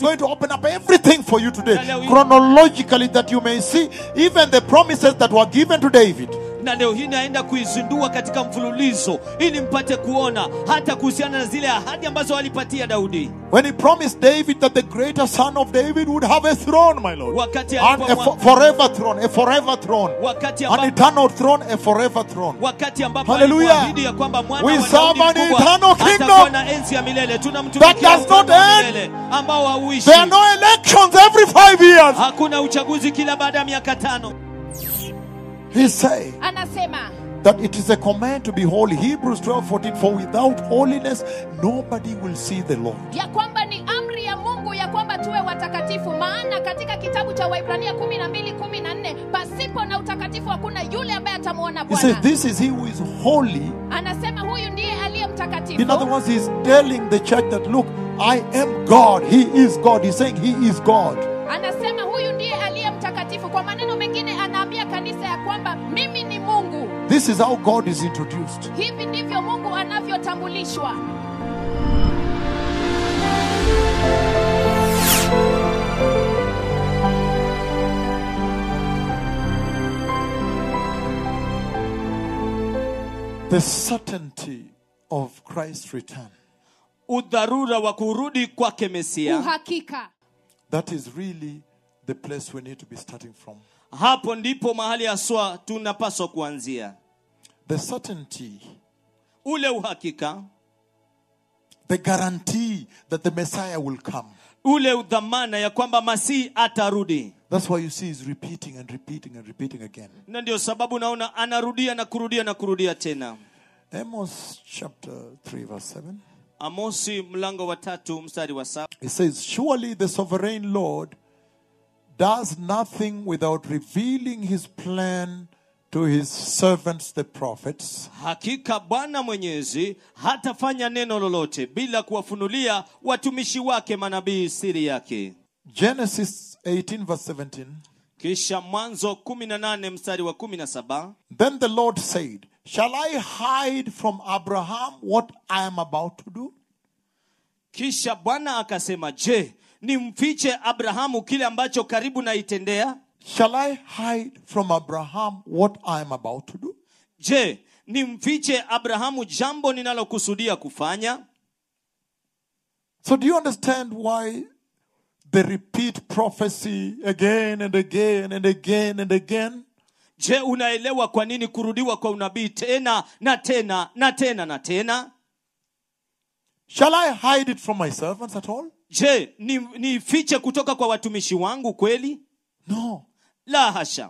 going to open up everything for you today, Na leo hii- chronologically, that you may see even the promises that were given to David. na leo hii naenda kuizindua katika mfululizo ili mpate kuona hata kuhusiana na zile ahadi ambazo walipatia daudi When he promised David that the greater son of David would have a throne, my Lord, wakati and a alipomwa- fo- forever throne, a forever throne, wakati an ambapo eternal throne, a forever throne. wakati ambapo Hallelujah. alipoahidi ya kwamba mwana We wa serve Daudi an mkubwa eternal kingdom atakuwa na enzi ya milele that tunamtumikia does not ufalme wa end. milele ambao hauishi There are no elections every five years. hakuna uchaguzi kila baada ya miaka tano He's saying anasema that it is a command to be holy. Hebrews 12 14. For without holiness, nobody will see the Lord. ya kwamba ni amri ya mungu ya kwamba tuwe watakatifu maana katika kitabu cha waibrania 12 14 pasipo na utakatifu hakuna yule ambaye atamwona He says, bwana This is he who is holy. anasema huyu ndiye aliye mtakatifu In other words, he's telling the church that, look, I am God. He is God. He's saying he is God. anasema huyu ndiye aliye mtakatifu kwa maneno mengine anaambia kanisa ya kwamba mimi ni mungu This is how God is introduced. hivi ndivyo mungu anavyotambulishwa The certainty of Christ's return. udharura wa kurudi kwake mesia uhakika That is really the place we need to be starting from. hapo ndipo mahali haswa tunapaswa kuanzia The certainty, ule uhakika the guarantee that the Messiah will come. ule udhamana ya kwamba masihi atarudi That's why you see he's repeating and repeating and repeating again. na ndio sababu naona anarudia na kurudia na kurudia tena Amos chapter 3, verse 7. amosi mlango wa tatu mstari wa saba It says, Surely the sovereign Lord does nothing without revealing his plan to his servants, the prophets. hakika bwana mwenyezi hatafanya neno lolote bila kuwafunulia watumishi wake manabii siri yake Genesis 18, verse 17. kisha mwanzo 18 mstari wa 17 Then the Lord said, Shall I hide from Abraham what I am about to do? kisha bwana akasema je nimfiche abrahamu kile ambacho karibu naitendea Shall I hide from Abraham what I am about to do? je nimfiche abrahamu jambo ninalokusudia kufanya So, do you understand why they repeat prophecy again and again and again and again? je unaelewa kwa nini kurudiwa kwa unabii tena na tena na tena na tena Shall I hide it from my servants at all? je ni- nifiche kutoka kwa watumishi wangu kweli No. la hasha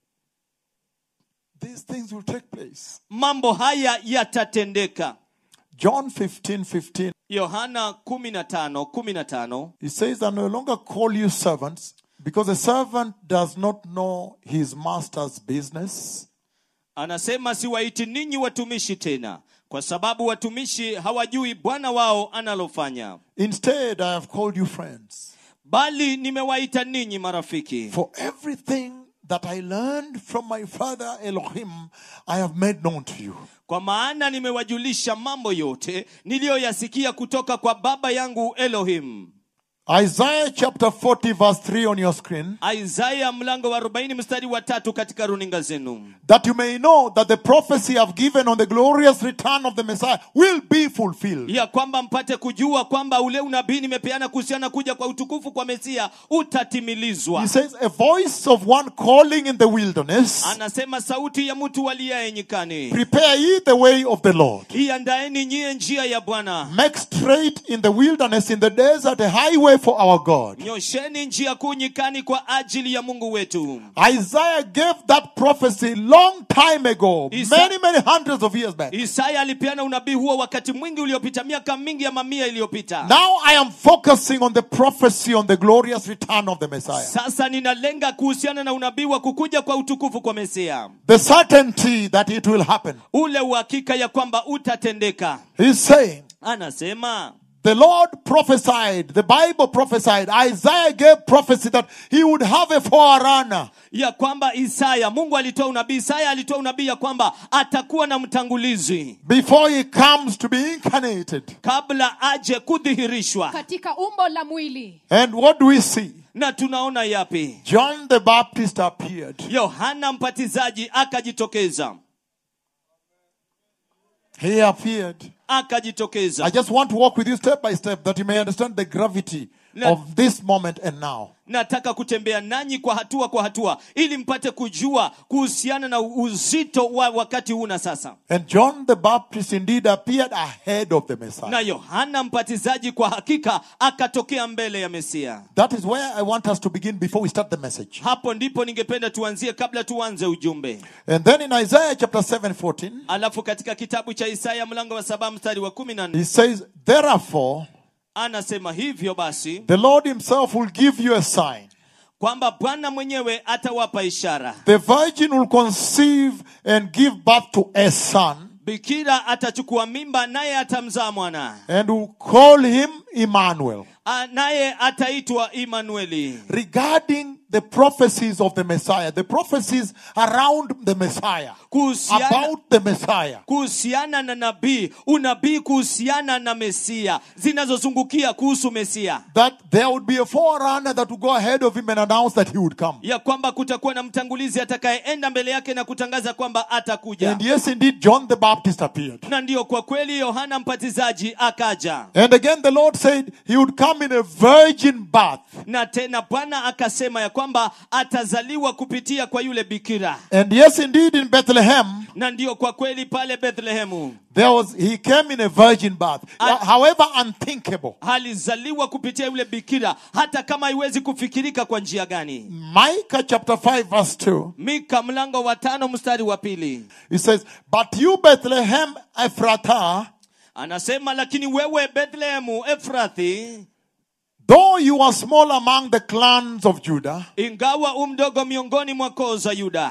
These things will take place. mambo haya yatatendeka John 15 15. yohana 15 15 He says, I no longer call you servants because a servant does not know his master's business. anasema siwaiti ninyi watumishi tena kwa sababu watumishi hawajui bwana wao analofanya Instead, I have called you friends. bali nimewaita ninyi marafiki For everything that I learned from my father Elohim, I have made known to you. kwa maana nimewajulisha mambo yote niliyoyasikia kutoka kwa baba yangu elohim Isaiah chapter 40, verse 3 on your screen. isaya mlango wa 40 mstari wa tatu katika runinga zenu That you may know that the prophecy I've given on the glorious return of the Messiah will be fulfilled. ya kwamba mpate kujua kwamba ule unabii nimepeana kuhusiana kuja kwa utukufu kwa mesia utatimilizwa He says, A voice of one calling in the wilderness, anasema sauti ya mtu aliyaye nyikani Prepare ye the way of the Lord. iandaeni nyie njia ya bwana Make straight in the wilderness, in the desert, a highway for our God. nyosheni njia kuu nyikani kwa ajili ya mungu wetu Isaiah gave that prophecy long time ago, Isa- many, many hundreds of years back. isaya alipeana unabii huo wakati mwingi uliopita miaka mingi ya mamia iliyopita Now I am focusing on the prophecy on the glorious return of the Messiah. sasa ninalenga kuhusiana na unabii wa kukuja kwa utukufu kwa mesia The certainty that it will happen. ule uhakika ya kwamba utatendeka He's saying, anasema the Lord prophesied, the Bible prophesied, Isaiah gave prophecy that he would have a forerunner. ya kwamba isaya mungu alitoa unabii isaya alitoa unabii ya kwamba atakuwa na mtangulizi before he comes to be incarnated. kabla aje kudhihirishwa katika umbo la mwili And what do we see? na tunaona yapi John the Baptist appeared. yohana mpatizaji akajitokeza He appeared. akajitokeza I just want to walk with you step by step that you may understand the gravity Na- of this moment and now. nataka kutembea nanyi kwa hatua kwa hatua ili mpate kujua kuhusiana na uzito wa wakati huu na sasa And John the Baptist indeed appeared ahead of the Messiah. na yohana mpatizaji kwa hakika akatokea mbele ya mesia That is where I want us to begin before we start the message. hapo ndipo ningependa tuanzie kabla tuanze ujumbe And then in Isaiah chapter 7 14, alafu katika kitabu cha isaya mlango wa saba mstari wa kumi na nne he says, Therefore, anasema hivyo basi the Lord himself will give you a sign. kwamba bwana mwenyewe atawapa ishara The virgin will conceive and give birth to a son, bikira atachukua mimba naye atamzaa mwana and will call him Emmanuel. A- naye ataitwa imanueli Regarding the prophecies of the Messiah, the prophecies around the Messiah, kuhusiana, about the Messiah. kuhusiana na nabii unabii kuhusiana na mesia zinazozungukia kuhusu mesia That there would be a forerunner that would go ahead of him and announce that he would come. ya kwamba kutakuwa na mtangulizi atakayeenda mbele yake na kutangaza kwamba atakuja And yes, indeed, John the Baptist appeared. na ndiyo kwa kweli yohana mpatizaji akaja And again, the Lord said he would come in a virgin birth. na tena bwana akasema ya kwamba atazaliwa kupitia kwa yule bikira And yes, indeed, in Bethlehem, na ndiyo kwa kweli pale bethlehemu there was he came in a virgin birth. I- However unthinkable. alizaliwa kupitia yule bikira hata kama haiwezi kufikirika kwa njia gani Micah chapter 5, verse 2. mika mlango wa tano mstari wa pili He says, But you, Bethlehem Ephratah, anasema lakini wewe bethlehemu efrathi though you are small among the clans of Judah, ingawa umdogo miongoni mwa koo za yuda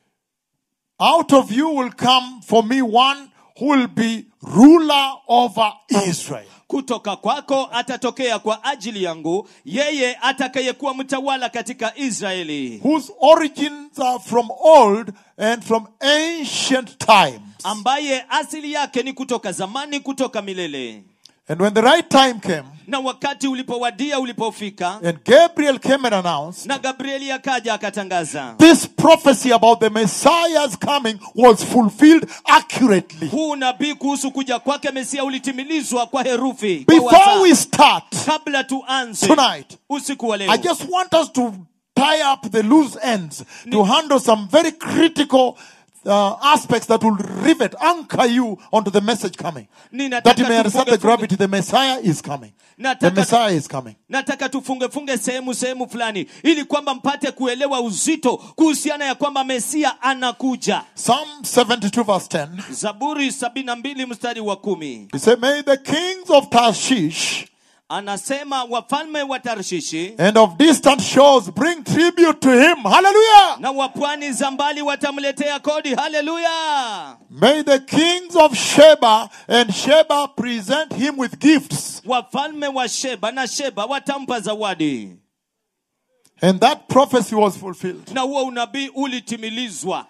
out of you will come for me one who will be ruler over Israel. kutoka kwako atatokea kwa ajili yangu yeye atakayekuwa mtawala katika israeli whose origins are from old and from ancient times. ambaye asili yake ni kutoka zamani kutoka milele And when the right time came, na wakati ulipowadia ulipofika and Gabriel came and announced, na gabrieli akaja akatangaza this prophecy about the Messiah's coming was fulfilled accurately. huu nabii kuhusu kuja kwake mesia ulitimilizwa kwa herufi kwa Before wasaa. we start kabla tuanze tonight, usiku wa leo I just want us to tie up the loose ends to handle some very critical uh, aspects that will rivet, anchor you onto the message coming. Ninataka That you may understand the tufunge- gravity. The Messiah is coming. The Nataka- Messiah is coming. nataka tufungefunge sehemu sehemu fulani ili kwamba mpate kuelewa uzito kuhusiana ya kwamba mesia anakuja Psalm 72 verse 10. zaburi 72 mstari wa kumi He said, May the kings of Tarshish anasema wafalme wa tarshishi and of distant shores bring tribute to him. Hallelujah. na wapwani za mbali watamletea kodi haleluya May the kings of Sheba and Sheba present him with gifts. wafalme wa sheba na sheba watampa zawadi And that prophecy was fulfilled. na huo unabii ulitimilizwa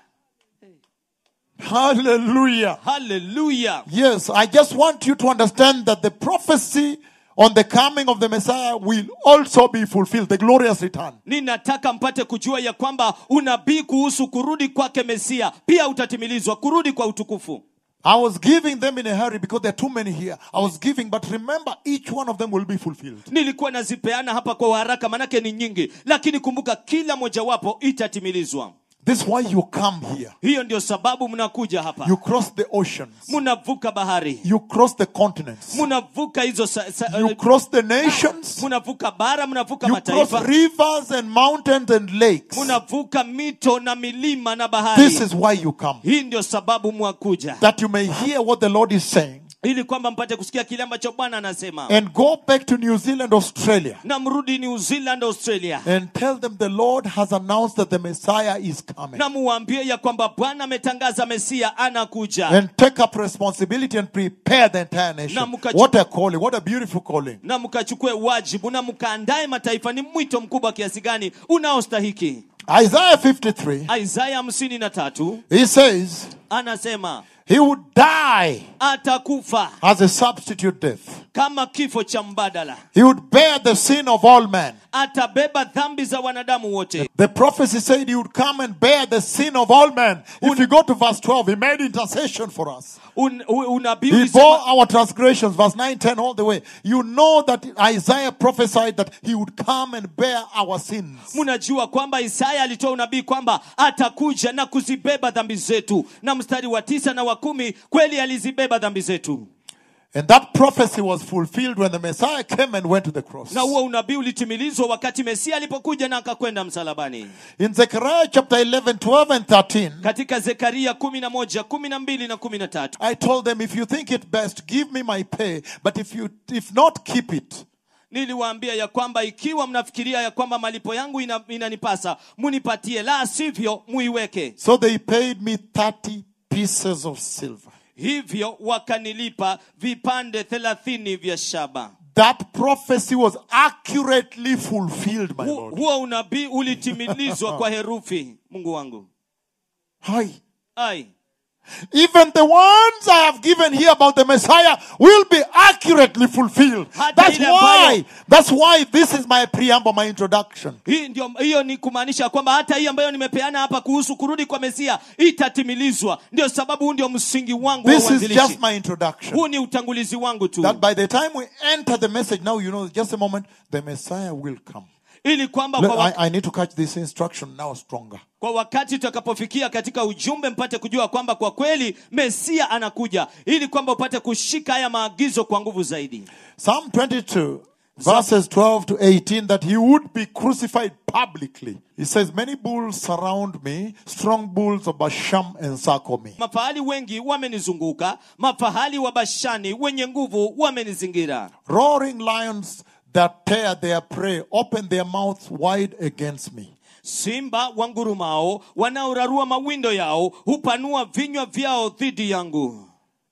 Hallelujah. haleluya Yes, I just want you to understand that the prophecy on the coming of the Messiah will also be fulfilled, the glorious return. ninataka mpate kujua ya kwamba unabii kuhusu kurudi kwake mesia pia utatimilizwa kurudi kwa utukufu I was giving them in a hurry because there are too many here. I was giving, but remember, each one of them will be fulfilled. nilikuwa nazipeana hapa kwa haraka manake ni nyingi lakini kumbuka kila mojawapo itatimilizwa This is why you come here. hiyo ndio sababu mnakuja hapa You cross the oceans. mnavuka bahari You cross the continents. mnavuka hizo sa, sa, You cross the nations. mnavuka bara mnavuka You cross mataifa rivers and mountains and lakes. mnavuka mito na milima na bahari This is why you come. hii ndio sababu mwakuja That you may hear what the Lord is saying ili kwamba mpate kusikia kile ambacho bwana anasema and go back to New Zealand, Australia, na mrudi new zealand australia and tell them the Lord has announced that the Messiah is coming. na muwaambie ya kwamba bwana ametangaza mesia anakuja And take up responsibility and prepare the entire nation. Na mkachu- What a calling, what a beautiful calling. na mkachukue wajibu na mkaandae mataifa ni mwito mkubwa kiasi gani unaostahiki Isaiah 53, isaya hamsini na tatu he says, anasema He would die atakufa as a substitute death. kama kifo cha mbadala He would bear the sin of all men. atabeba dhambi za wanadamu wote The prophecy said he would come and bear the sin of all men. If you go to verse 12, he made intercession for us. Un, u- unabii He bore ulisema, our transgressions, verse 9, 10, all the way. You know that Isaiah prophesied that he would come and bear our sins. mnajua kwamba isaya alitoa unabii kwamba atakuja na kuzibeba dhambi zetu na mstari wa tisa na wa kumi kweli alizibeba dhambi zetu And that prophecy was fulfilled when the Messiah came and went to the cross. na huo unabii ulitimilizwa wakati mesia alipokuja na akakwenda msalabani In Zechariah chapter 11, 12, and 13, katika zekaria kumi na moja kumi na mbili na kumi na tatu I told them, if you think it best, give me my pay, but if you if not, keep it. niliwaambia ya kwamba ikiwa mnafikiria ya kwamba malipo yangu ina, inanipasa munipatie la sivyo muiweke So they paid me 30 pieces of silver. hivyo wakanilipa vipande thelathini vya shaba That prophecy was accurately fulfilled, my Hu, Lord. huo unabii ulitimilizwa kwa herufi mungu wangu Hi. ai Even the ones I have given here about the Messiah will be accurately fulfilled. Hata That's ile why, ambayo- that's why this is my preamble, my introduction. hii ndio hiyo ni kumaanisha kwamba hata hii ambayo nimepeana hapa kuhusu kurudi kwa mesia itatimilizwa ndio sababu huu ndio msingi wangu wa This is uanzilishi just my introduction. huu ni utangulizi wangu tu That by the time we enter the message, now you know, just a moment, the Messiah will come. ili kwamba Look, kwa, wa, I, I need to catch this instruction now stronger. kwa wakati tutakapofikia katika ujumbe mpate kujua kwamba kwa kweli mesia anakuja ili kwamba upate kushika haya maagizo kwa nguvu zaidi Psalm 22, verses 12 to 18, that he would be crucified publicly. He says, Many bulls surround me, strong bulls of Basham encircle me. mafahali wengi wamenizunguka mafahali wa bashani wenye nguvu wamenizingira Roaring lions that tear their prey open their mouths wide against me. simba wangurumao wanaorarua mawindo yao hupanua vinywa vyao dhidi yangu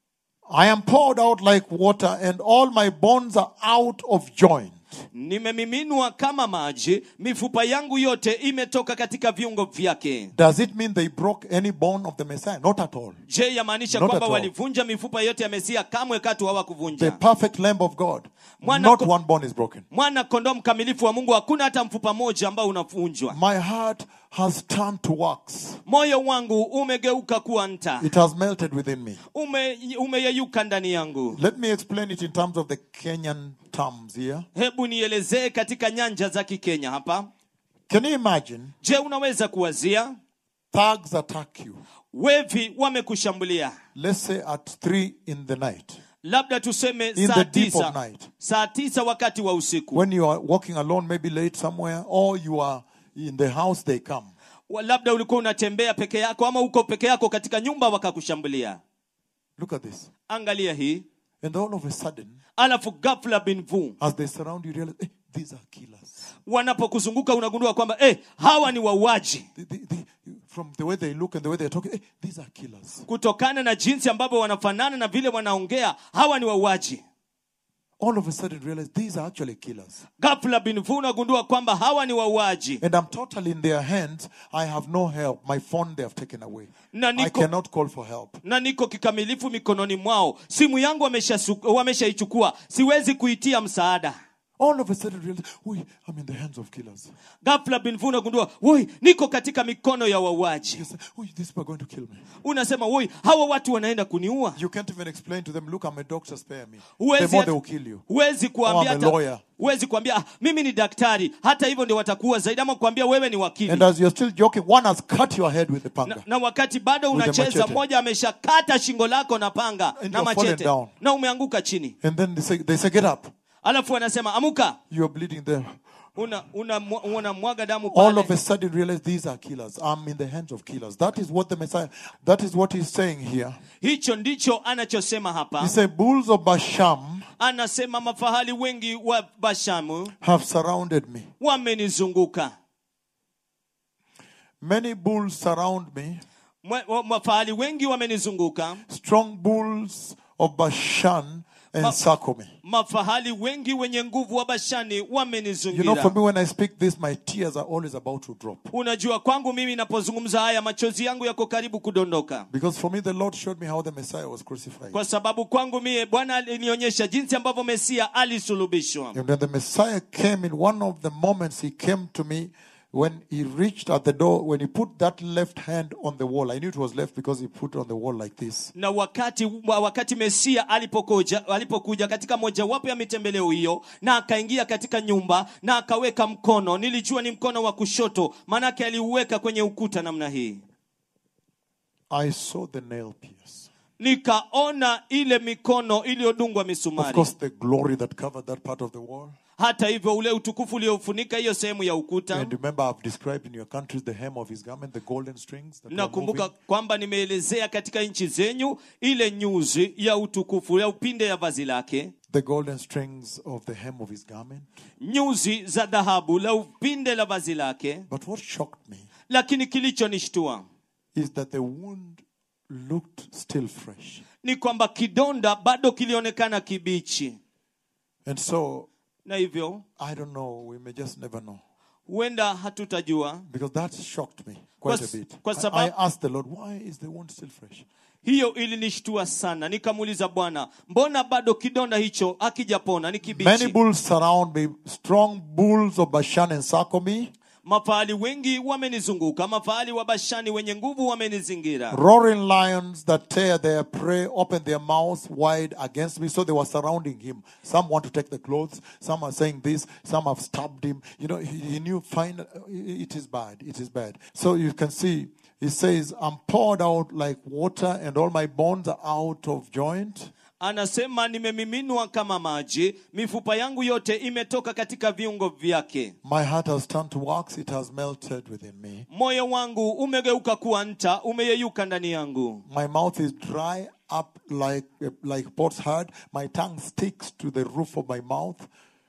I am poured out like water, and all my bones are out of joint. nimemiminwa kama maji mifupa yangu yote imetoka katika viungo vyake Does it mean they broke any bone of the Messiah? Not at all. je yamaanisha Not kwamba at all. walivunja mifupa yote ya mesia kamwe katu The hawakuvunja perfect Lamb of God. Mwana Not ko- one bone is broken. mwana kondoo mkamilifu wa mungu hakuna hata mfupa moja ambao unavunjwa My heart has turned to wax. moyo wangu umegeuka kuwa nta It has melted within me. ume umeyeyuka ndani yangu Let me explain it in terms of the Kenyan terms here. hebu nielezee katika nyanja za kikenya hapa Can you imagine je unaweza kuwazia thugs attack you? wevi wamekushambulia Let's say at three in the night. labda tuseme In saa the deep of tisa night. saa tisa wakati wa usiku When you are walking alone, maybe late somewhere, or you are in the house, they come. Wa- labda ulikuwa unatembea peke yako ama uko peke yako katika nyumba wakakushambulia Look at this. angalia hii And all of a sudden, alafu ghafla bin vu as they surround you, you realize, hey, these are killers. wanapokuzunguka unagundua kwamba eh, hawa ni wauaji They- they- they- from the way they look and the way they're talking, hey, these are killers. kutokana na jinsi ambavyo wanafanana na vile wanaongea hawa ni wauaji All of a sudden, you realize these are actually killers. ghafla bin vu unagundua kwamba hawa ni wauaji And I'm totally in their hands. I have no help. My phone they have taken away. Na I niko- cannot call for help. na niko kikamilifu mikononi mwao simu yangu wameshaichukua wameshaichukua. siwezi kuitia msaada All of a sudden, realize, Oi, I'm in the hands of killers. ghafla bin vu unagundua woi niko katika mikono ya wauaji You say, Oi, these people are going to kill me. unasema woi hawa watu wanaenda kuniua You can't even explain to them, look, I'm a doctor, spare me. The huwezi more hata- they will kill you. huwezi kuambia Oh, I'm a hata- lawyer. huwezi kuambia ah, mimi ni daktari hata hivyo ndio watakuwa zaidi ama kuambia wewe ni wakili And as you're still joking, one has cut your head with the na, panga. na wakati bado With the unacheza machete. mmoja ameshakata shingo lako na panga And na you're fallen machete down. na umeanguka chini And then they say, they say, get up. alafu anasema amuka You're bleeding there. una una unamwaga damu all pale of a sudden realize these are killers. I'm in the hands of killers. That is what the Messiah, that is what he's saying here. hicho ndicho anachosema He hapa said, Bulls of Basham anasema mafahali wengi wa bashamu have surrounded me. wamenizunguka Many bulls surround me. Mwa- wa- mafahali wengi wamenizunguka Strong bulls of Bashan encircle me. mafahali wengi wenye nguvu wa bashani You know, wamenizingira for me, when I speak this, my tears are always about to drop. unajua kwangu mimi napozungumza haya machozi yangu yako karibu kudondoka Because for me, the Lord showed me how the Messiah was crucified. kwa sababu kwangu mie bwana alinionyesha jinsi ambavyo mesia alisulubishwa And when the Messiah came in one of the moments he came to me when he reached at the door, when he put that left hand on the wall. I knew it was left because he put it on the wall like this. na wakati wa- wakati mesia alipokuja, alipokuja katika mojawapo ya mitembeleo hiyo na akaingia katika nyumba na akaweka mkono nilijua ni mkono wa kushoto maanake aliuweka kwenye ukuta namna hii I saw the nail pierce. nikaona ile mikono iliyodungwa Of misumari course, the glory that covered that part of the wall. hata hivyo ule utukufu uliofunika hiyo sehemu ya ukuta And remember, I've described in your countries the hem of his garment, the golden strings. That were nakumbuka moving. kwamba nimeelezea katika nchi zenyu ile nyuzi ya utukufu ya upinde ya vazi lake The golden strings of the hem of his garment. nyuzi za dhahabu la upinde la vazi lake But what shocked me lakini kilichonishtua is that the wound looked still fresh. ni kwamba kidonda bado kilionekana kibichi And so, na hivyo I don't know, we may just never know. huenda hatutajua Because that shocked me quite Kwa- a bit. kwa I, I sababu- asked the Lord, why is the wound still fresh? hiyo ilinishtua sana nikamuuliza bwana mbona bado kidonda hicho hakijapona ni Many kibichi bulls surround me, strong bulls of Bashan encircle me, mafahali wengi wamenizunguka mafahali wa bashani wenye nguvu wamenizingira roaring lions that tear their prey open their mouths wide against me. So they were surrounding him. Some want to take the clothes, some are saying this, some have stabbed him. You know, he, he knew fine, it is bad, it is bad. So you can see, he says, I'm poured out like water and all my bones are out of joint. anasema nimemiminwa kama maji mifupa yangu yote imetoka katika viungo vyake My heart has turned to wax, it has melted within me. moyo wangu umegeuka kuwa nta umeyeyuka ndani yangu My mouth is dry up like like pot's hard. My tongue sticks to the roof of my mouth.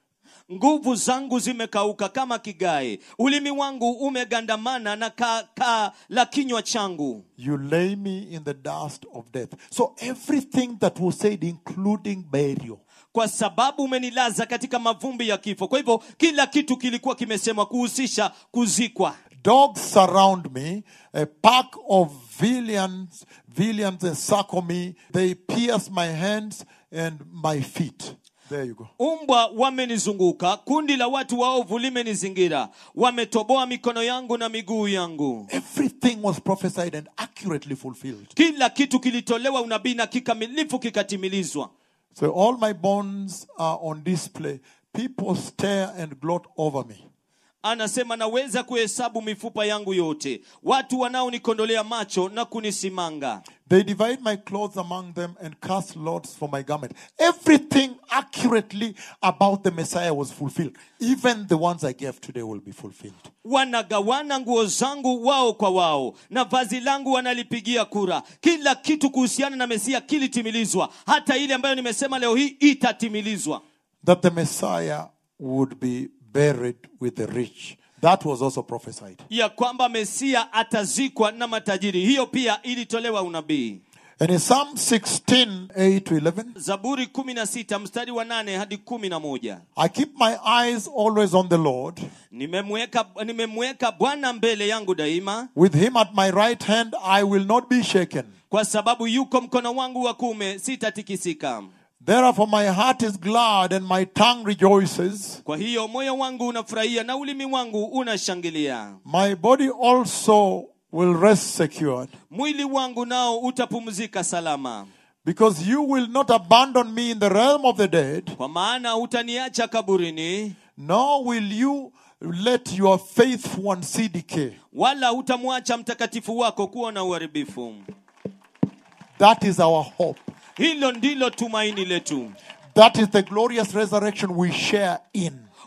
nguvu zangu zimekauka kama kigae ulimi wangu umegandamana na kaa ka la kinywa changu You lay me in the dust of death. So everything that was said, including burial, kwa sababu umenilaza katika mavumbi ya kifo kwa hivyo kila kitu kilikuwa kimesemwa kuhusisha kuzikwa dogs surround me. A pack of villains, villains encircle me. They pierce my hands and my feet. There you go. umbwa wamenizunguka kundi la watu waovu limenizingira wametoboa mikono yangu na miguu yangu Everything was prophesied and accurately fulfilled. kila kitu kilitolewa unabii na kikamilifu kikatimilizwa So all my bones are on display. People stare and gloat over me. anasema naweza kuhesabu mifupa yangu yote watu wanaonikondolea macho na kunisimanga They divide my clothes among them and cast lots for my garment. Everything accurately about the Messiah was fulfilled. Even the ones I gave today will be fulfilled. wanagawana nguo zangu wao kwa wao na vazi langu wanalipigia kura kila kitu kuhusiana na mesia kilitimilizwa hata ile ambayo nimesema leo hii itatimilizwa That the Messiah would be buried with the rich. That was also prophesied. ya kwamba mesia atazikwa na matajiri hiyo pia ilitolewa unabii And in Psalm 16, 8 to 11, zaburi 16 mstari wa 8 hadi 11 I keep my eyes always on the Lord. nimemweka nimemweka bwana mbele yangu daima With him at my right hand, I will not be shaken. kwa sababu yuko mkono wangu wa kuume sitatikisika Therefore, my heart is glad and my tongue rejoices. kwa hiyo moyo wangu unafurahia na ulimi wangu unashangilia My body also will rest secured. mwili wangu nao utapumzika salama Because you will not abandon me in the realm of the dead, kwa maana hutaniacha kaburini nor will you let your faithful one see decay. wala hutamwacha mtakatifu wako kuwa na uharibifu That is our hope. hilo ndilo tumaini letu That is the glorious resurrection we share in.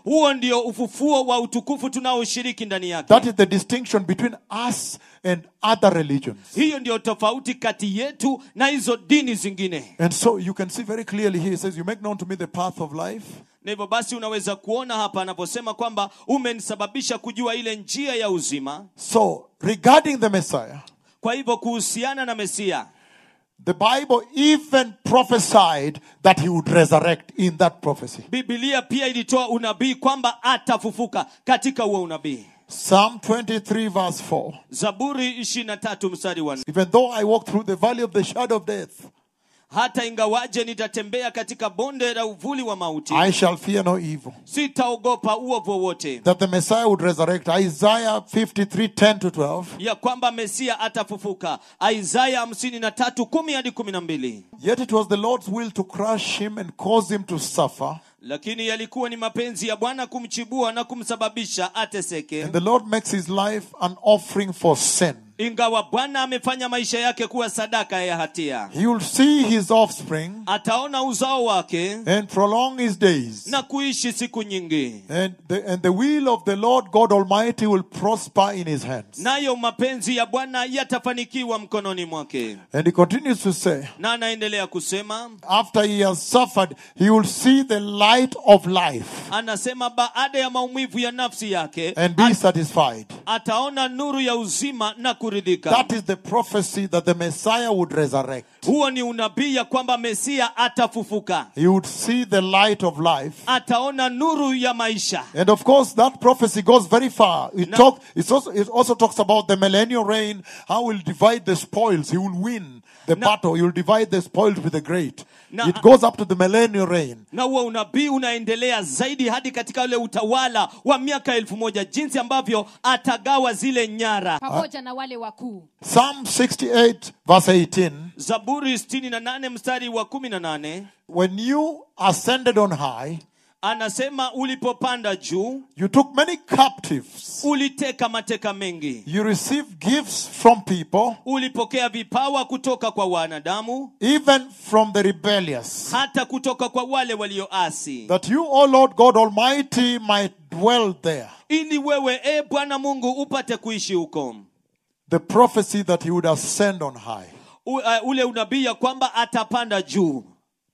huo ndio ufufuo wa utukufu tunaoshiriki ndani yake That is the distinction between us and other religions. hiyo ndio tofauti kati yetu na hizo dini zingine And so you can see very clearly here, he says, You make known to me the path of life. na hivyo basi unaweza kuona hapa anaposema kwamba umenisababisha kujua ile njia ya uzima So, regarding the Messiah, kwa hivyo kuhusiana na mesia the Bible even prophesied that he would resurrect in that prophecy. bibilia pia ilitoa unabii kwamba atafufuka katika huo unabii Psalm 23, verse 4. zaburi 23 mstari wa nne. Even though I walk through the valley of the shadow of death, hata ingawaje nitatembea katika bonde la uvuli wa mauti I shall fear no evil. sitaogopa uovu wowote That the Messiah would resurrect. Isaiah 53, 10 to 12. ya kwamba mesia atafufuka isaya 53 10 hadi 12 Yet it was the Lord's will to crush him and cause him to suffer. lakini yalikuwa ni mapenzi ya bwana kumchibua na kumsababisha ateseke And the Lord makes his life an offering for sin. ingawa bwana amefanya maisha yake kuwa sadaka ya hatia He will see his offspring ataona uzao wake and prolong his days. na kuishi siku nyingi And the, and the will of the Lord God Almighty will prosper in his hands. nayo mapenzi ya bwana yatafanikiwa mkononi mwake And he continues to say, na anaendelea kusema after he has suffered, he will see the light of life anasema baada ya maumivu ya nafsi yake and be satisfied. ataona nuru ya uzima na kuridhika That is the prophecy that the Messiah would resurrect. huo ni unabii ya kwamba mesia atafufuka He would see the light of life. ataona nuru ya maisha And of course, that prophecy goes very far. It, No. talk, it's also, it also talks about the millennial reign, how he'll divide the spoils. He will win the No. battle. He will divide the spoils with the great. No. It goes up to the millennial reign. na huo unabii unaendelea zaidi hadi katika ule utawala wa miaka elfu moja jinsi ambavyo atagawa zile nyara pamoja na wale wakuu Psalm 68, verse 18. zaburi 68 mstari wa 18 When you ascended on high, anasema ulipopanda juu you took many captives. uliteka mateka mengi You received gifts from people, ulipokea vipawa kutoka kwa wanadamu even from the rebellious. hata kutoka kwa wale walioasi That you, O Lord God Almighty, might dwell there. ili wewe e bwana mungu upate kuishi huko The prophecy that he would ascend on high. U, uh, ule unabii ya kwamba atapanda juu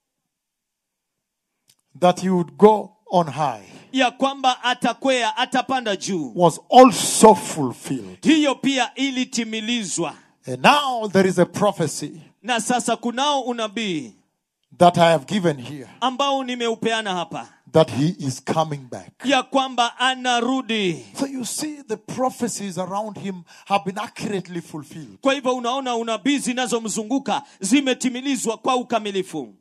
That he would go on high ya kwamba atakwea atapanda juu was also fulfilled. hiyo pia ilitimilizwa And now there is a prophecy na sasa kunao unabii that I have given here ambao nimeupeana hapa that he is coming back. ya kwamba anarudi So you see, the prophecies around him have been accurately fulfilled. kwa hivyo unaona unabii zinazomzunguka zimetimilizwa kwa ukamilifu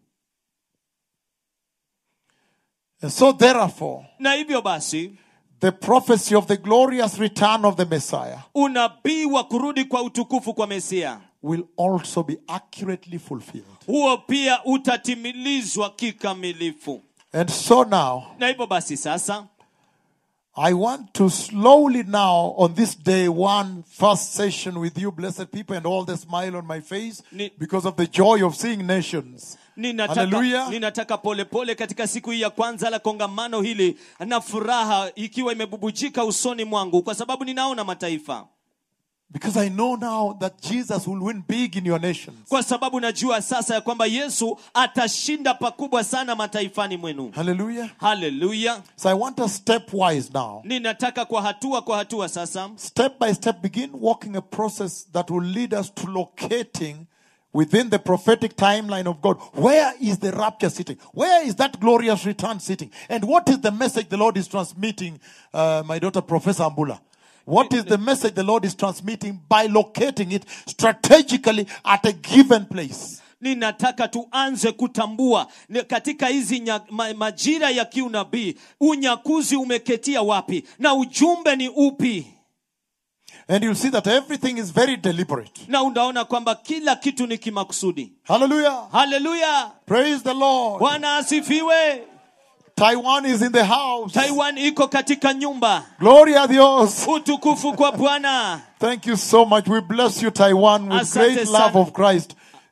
And so, therefore, na hivyo basi the prophecy of the glorious return of the Messiah unabii wa kurudi kwa utukufu kwa mesia will also be accurately fulfilled. huo pia utatimilizwa kikamilifu And so now, na hivyo basi sasa I want to slowly now, on this day one, first session with you, blessed people, and all the smile on my face Ni- because of the joy of seeing nations. ninataka, Hallelujah. ninataka pole pole katika siku hii ya kwanza la kongamano hili na furaha ikiwa imebubujika usoni mwangu kwa sababu ninaona mataifa Because I know now that Jesus will win big in your nations. kwa sababu najua sasa ya kwamba yesu atashinda pakubwa sana mataifani mwenu Hallelujah. haleluya So I want us stepwise now. ninataka kwa hatua kwa hatua sasa Step by step, begin walking a process that will lead us to locating within the prophetic timeline of God. Where is the rapture sitting? Where is that glorious return sitting? And what is the message the Lord is transmitting, uh, my daughter, Professor Ambula? What is the message the Lord is transmitting by locating it strategically at a given place? ninataka tuanze kutambua ni katika hizi nya, ma, majira ya kiunabii unyakuzi umeketia wapi na ujumbe ni upi And you'll see that everything is very deliberate. na unaona kwamba kila kitu ni kimakusudi Hallelujah. haleluya Praise the Lord. bwana asifiwe Taiwan is in the house. taiwan iko katika nyumba Gloria a Dios. utukufu kwa bwana Thank you so much. We bless you, Taiwan, with Asante great sana. love of Christ.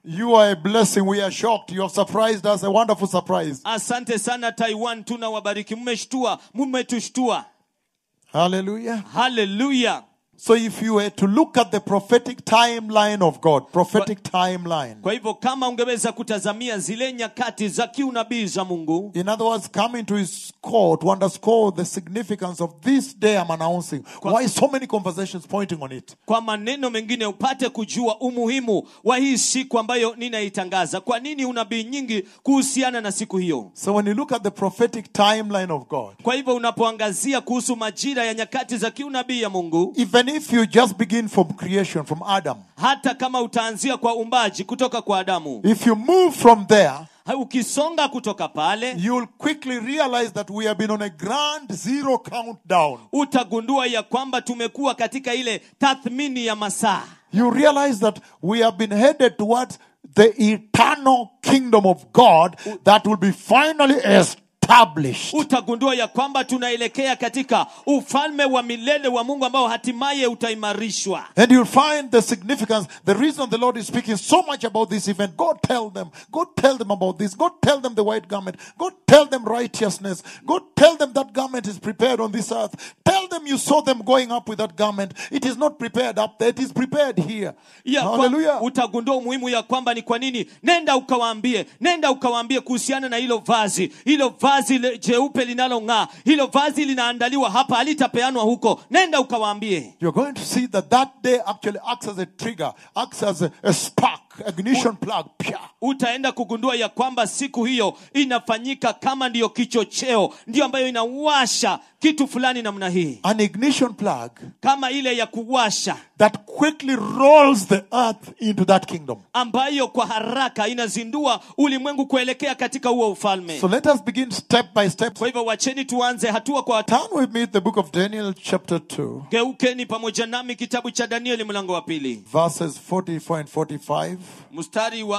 You are a blessing. We are shocked. You have surprised us. A wonderful surprise. asante sana taiwan tunawabariki mmeshtua mmetushtua Hallelujah. haleluya So if you were to look at the prophetic timeline of God, prophetic timeline, kwa hivyo kama ungeweza kutazamia zile nyakati za kiunabii za mungu in other words, coming to his court to underscore the significance of this day I'm announcing. Why so many conversations pointing on it? kwa maneno mengine upate kujua umuhimu wa hii siku ambayo ninaitangaza kwa nini unabii nyingi kuhusiana na siku hiyo So when you look at the prophetic timeline of God, kwa hivyo unapoangazia kuhusu majira ya nyakati za kiunabii ya mungu even if you just begin from creation, from Adam, hata kama utaanzia kwa umbaji kutoka kwa adamu if you move from there, Ha- ukisonga kutoka pale you'll quickly realize that we have been on a grand zero countdown. utagundua ya kwamba tumekuwa katika ile tathmini ya masaa You realize that we have been headed towards the eternal kingdom of God that will be finally established. utagundua ya kwamba tunaelekea katika ufalme wa milele wa mungu ambao hatimaye utaimarishwa And you'll find the significance, the reason the Lord is speaking so much about this event. God tell them, God tell them about this. God tell them the white garment. God tell them righteousness. God tell them that garment is prepared on this earth. Tell them you saw them going up with that garment. It is not prepared up there. It is prepared here. ya kwa, Hallelujah. utagundua umuhimu ya kwamba ni kwa nini nenda ukawaambie nenda ukawaambie kuhusiana na hilo vazi hilo vazi le- jeupe linalong'aa hilo vazi linaandaliwa hapa halitapeanwa huko nenda ukawaambie You're going to see that that day actually acts as a trigger, acts as a, a spark, ignition plug. Pia. utaenda kugundua ya kwamba siku hiyo inafanyika kama ndiyo kichocheo ndiyo ambayo inawasha kitu fulani namna hii An ignition plug kama ile ya kuwasha that quickly rolls the earth into that kingdom. ambayo kwa haraka inazindua ulimwengu kuelekea katika huo ufalme So let us begin step by step. kwa hivyo wacheni tuanze hatua kwa hatua Turn with me to the book of Daniel, chapter 2, geukeni pamoja nami kitabu cha danieli mlango wa pili verses 44 and 45. mstari wa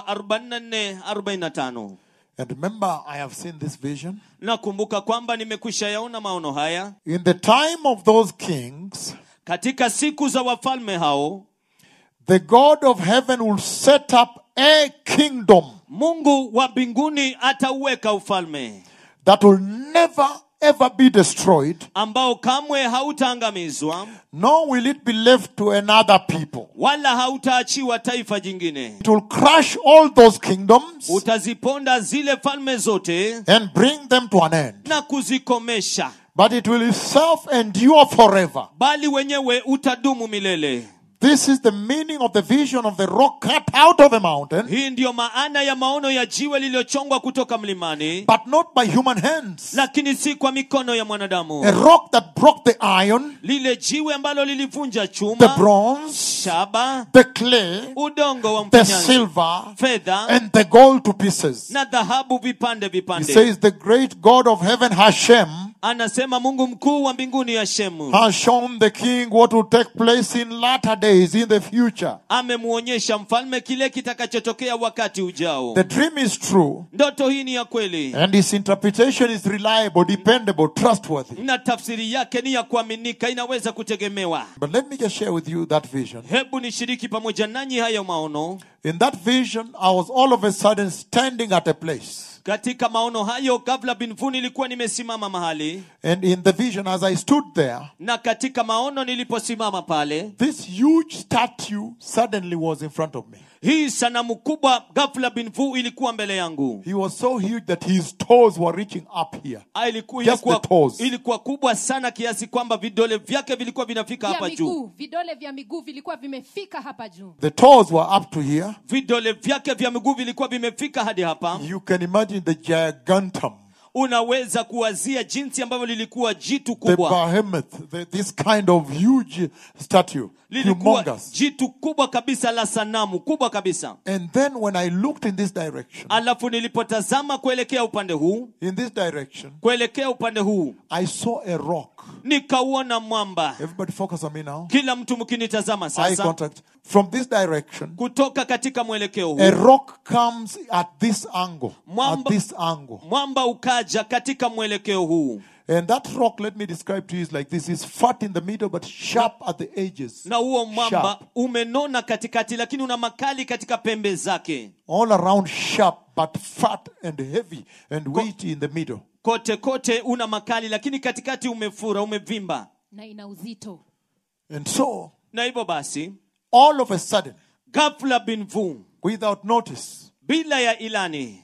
44 45 And remember, I have seen this vision. nakumbuka kwamba nimekwisha yaona maono haya In the time of those kings, katika siku za wafalme hao the God of heaven will set up a kingdom mungu wa mbinguni atauweka ufalme that will never ever be destroyed, ambao kamwe hautaangamizwa nor will it be left to another people. wala hautaachiwa taifa jingine It will crush all those kingdoms utaziponda zile falme zote and bring them to an end. na kuzikomesha But it will itself endure forever. bali wenyewe utadumu milele This is the meaning of the vision of the rock cut out of the mountain, hii ndiyo maana ya maono ya jiwe lililochongwa kutoka mlimani but not by human hands. lakini si kwa mikono ya A mwanadamu rock that broke the iron, lile jiwe ambalo lilivunja the chuma bronze, shaba the clay, udongo wa the mfinyanzi silver, fedha and the gold to pieces. na dhahabu vipande He vipande says the great God of heaven Hashem anasema mungu mkuu wa mbinguni ya shemu has shown the king what will take place in latter days in the future. amemuonyesha mfalme kile kitakachotokea wakati ujao The dream is true ndoto hii ni ya kweli and its interpretation is reliable, dependable, trustworthy. na tafsiri yake ni ya kuaminika inaweza kutegemewa But let me just share with you that vision. hebu nishiriki pamoja nanyi hayo maono In that vision, I was all of a sudden standing at a place. katika maono hayo gavla binvu nilikuwa nimesimama mahali And in the vision, as I stood there, na katika maono niliposimama pale this huge statue suddenly was in front of me. hii sanamu kubwa gafla binvu ilikuwa mbele yangu He was so huge that his toes were reaching up here. Ah, ilikuwa, Just ilikuwa, the toes. ilikuwa kubwa sana kiasi kwamba vidole vyake vilikuwa vinafika vya hapa juu miguu vidole vya miguu vilikuwa vimefika hapa juu The toes were up to here. vidole vyake vya miguu vilikuwa vimefika hadi hapa You can imagine the gigantum, unaweza kuwazia jinsi ambavyo lilikuwa jitu the kubwa behemoth, the, this kind of huge statue, lilikuwa humongous. jitu kubwa kabisa la sanamu kubwa kabisa And then when I looked in this direction, alafu nilipotazama kuelekea upande huu in this direction, kuelekea upande huu I saw a rock. nikauona mwamba Everybody focus on me now. kila mtu mkinitazama Eye sasa contact. From this direction, kutoka katika mwelekeo a huu rock comes at this angle. At Mwamba- this angle. mwamba ukaja katika mwelekeo huu And that rock, let me describe to you, is like this: it's fat in the middle, but sharp at the edges. na huo mwamba Sharp. umenona katikati lakini una makali katika pembe zake All around sharp, but fat and heavy and weighty in the middle. kote kote una makali lakini katikati umefura umevimba na ina uzito And so, na hivyo basi all of a sudden, ghafla bin vu without notice, bila ya ilani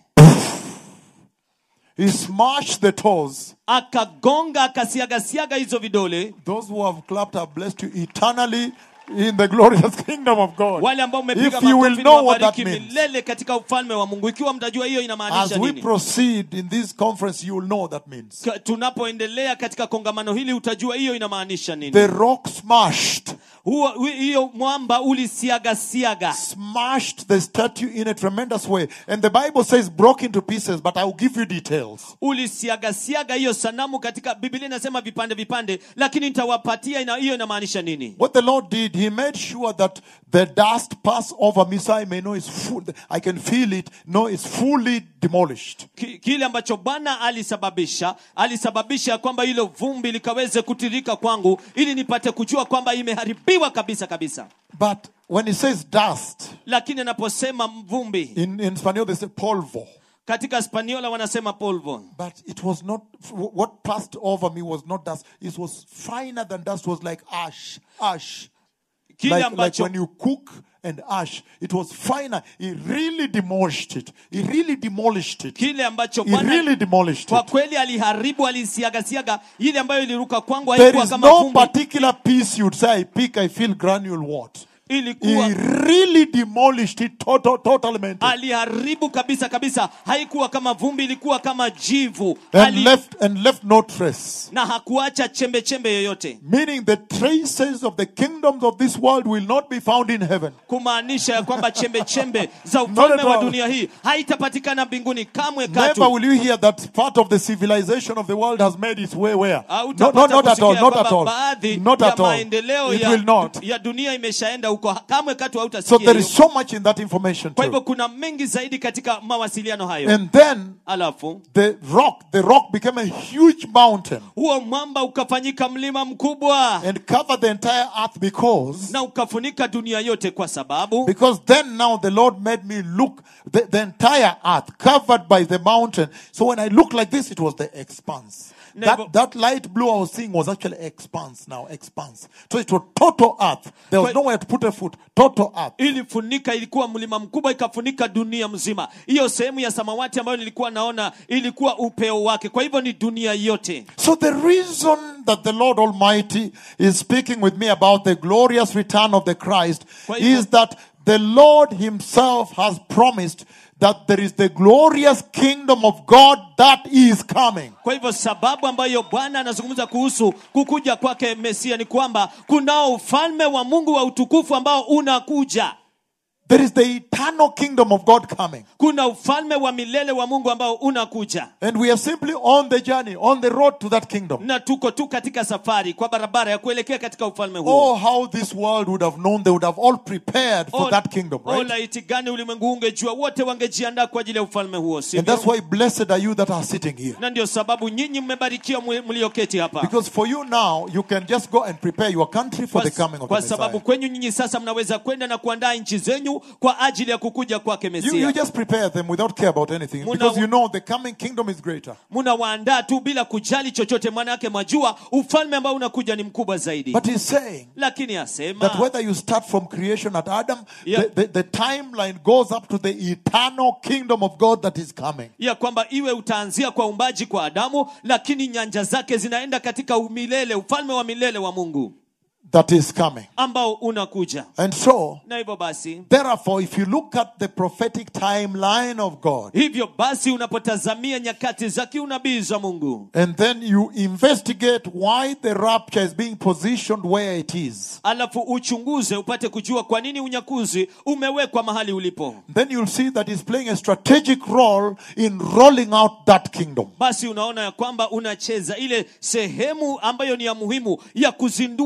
he smashed the toes. akagonga akasiagasiaga hizo vidole Those who have clapped are blessed you eternally in the glorious kingdom of God. wale ambao mmepiga If you will makofi know what that niwabariki means. milele katika ufalme wa mungu ikiwa mtajua hiyo As inamaanisha we nini proceed in this conference, you will know what that means. Ka- tunapoendelea katika kongamano hili utajua hiyo inamaanisha nini The rock smashed, huo hu- hiyo mwamba ulisiagasiaga smashed the statue in a tremendous way. And the Bible says broke into pieces, but I will give you details. ulisiagasiaga hiyo sanamu katika biblia inasema vipande vipande lakini nitawapatia ina, hiyo inamaanisha nini What the Lord did, He made sure that the dust pass over me so I may know it's full. I can feel it. No, it's fully demolished. Ki- kile ambacho bwana alisababisha alisababisha kwamba hilo vumbi likaweze kutirika kwangu ili nipate kujua kwamba imeharibiwa kabisa kabisa But when He says dust, lakini anaposema vumbi in, in Spanish they say polvo. katika spaniola wanasema polvo But it was not, what passed over me was not dust. It was finer than dust. It was like ash. Ash. kile like, like ambacho when you cook and ash, it was finer. He really demolished it. He really demolished it. kile ambacho He bwana really demolished kwa it. kweli aliharibu alisiagasiaga ile ambayo iliruka kwangu There haikuwa is kama no vumbi particular piece you'd say, I pick, I feel granule what. He ilikuwa really demolished it total, totalmente. aliharibu kabisa kabisa haikuwa kama vumbi ilikuwa kama jivu And Ali, left, and left no trace. na hakuacha chembe chembe yoyote Meaning the traces of the kingdoms of this world will not be found in heaven. kumaanisha ya kwamba chembe chembe za Not ufalme at wa all. dunia hii haitapatikana mbinguni kamwe Never katu will you hear that part of the civilization of the world has made its way where? No, no, Hautapata not at all, kusikia not at kwamba all. baadhi Not ya at all. maendeleo It ya, will not. ya dunia imeshaenda huko kamwe katu So hautasikia there hiyo. is so much in that information kwa hivyo too. kuna mengi zaidi katika mawasiliano hayo And then alafu the rock, the rock became a huge mountain huo mwamba ukafanyika mlima mkubwa and covered the entire earth because na ukafunika dunia yote kwa sababu because then now the Lord made me look the, the entire earth covered by the mountain. So when I look like this, it was the expanse. Never- That, that light blue I was seeing was actually expanse now, expanse. So it was total earth. There was Kwa- nowhere to put a foot. Total earth. ilifunika ilikuwa mlima mkubwa ikafunika dunia mzima hiyo sehemu ya samawati ambayo nilikuwa naona ilikuwa upeo wake kwa hivyo ni dunia yote So the reason that the Lord Almighty is speaking with me about the glorious return of the Christ Kwa hivyo- is that the Lord himself has promised that there is the glorious kingdom of God that is coming. kwa hivyo sababu ambayo bwana anazungumza kuhusu kukuja kwake mesia ni kwamba kunao ufalme wa mungu wa utukufu ambao unakuja There is the eternal kingdom of God coming. kuna ufalme wa milele wa mungu ambao unakuja And we are simply on the journey, on the road to that kingdom. na tuko tu katika safari kwa barabara ya kuelekea katika ufalme huo Oh, how this world would have known, they would have all prepared for Oh, that kingdom, oh, right? laiti gani ulimwengu huu ungejua wote wangejiandaa kwa ajili ya ufalme huo And sivyo that's why blessed are you that are sitting here. na ndio sababu nyinyi mmebarikiwa mwe- mlioketi hapa Because for you now, you can just go and prepare your country for kwa, the coming of the kwa Messiah. sababu kwenyu nyinyi sasa mnaweza kwenda na kuandaa nchi zenyu kwa ajili ya kukuja kwake You, mesia you just prepare them without care about anything Muna- because you know the coming kingdom is greater. mnawaandaa tu bila kujali chochote maana yake mwajua ufalme ambao unakuja ni mkubwa zaidi But he's saying lakini asema that whether you start from creation at Adam, Yeah. the, the, the timeline goes up to the eternal kingdom of God that is coming. ya kwamba iwe utaanzia kwa umbaji kwa adamu lakini nyanja zake zinaenda katika umilele ufalme wa milele wa mungu That is coming. ambao unakuja And so, na hivyo basi therefore, if you look at the prophetic timeline of God, hivyo basi unapotazamia nyakati za kiunabii za mungu and then you investigate why the rapture is being positioned where it is, alafu uchunguze upate kujua kwa nini unyakuzi umewekwa mahali ulipo then you'll see that he's playing a strategic role in rolling out that kingdom. basi unaona ya kwamba unacheza ile sehemu ambayo ni ya muhimu ya kuzindua kuhusiana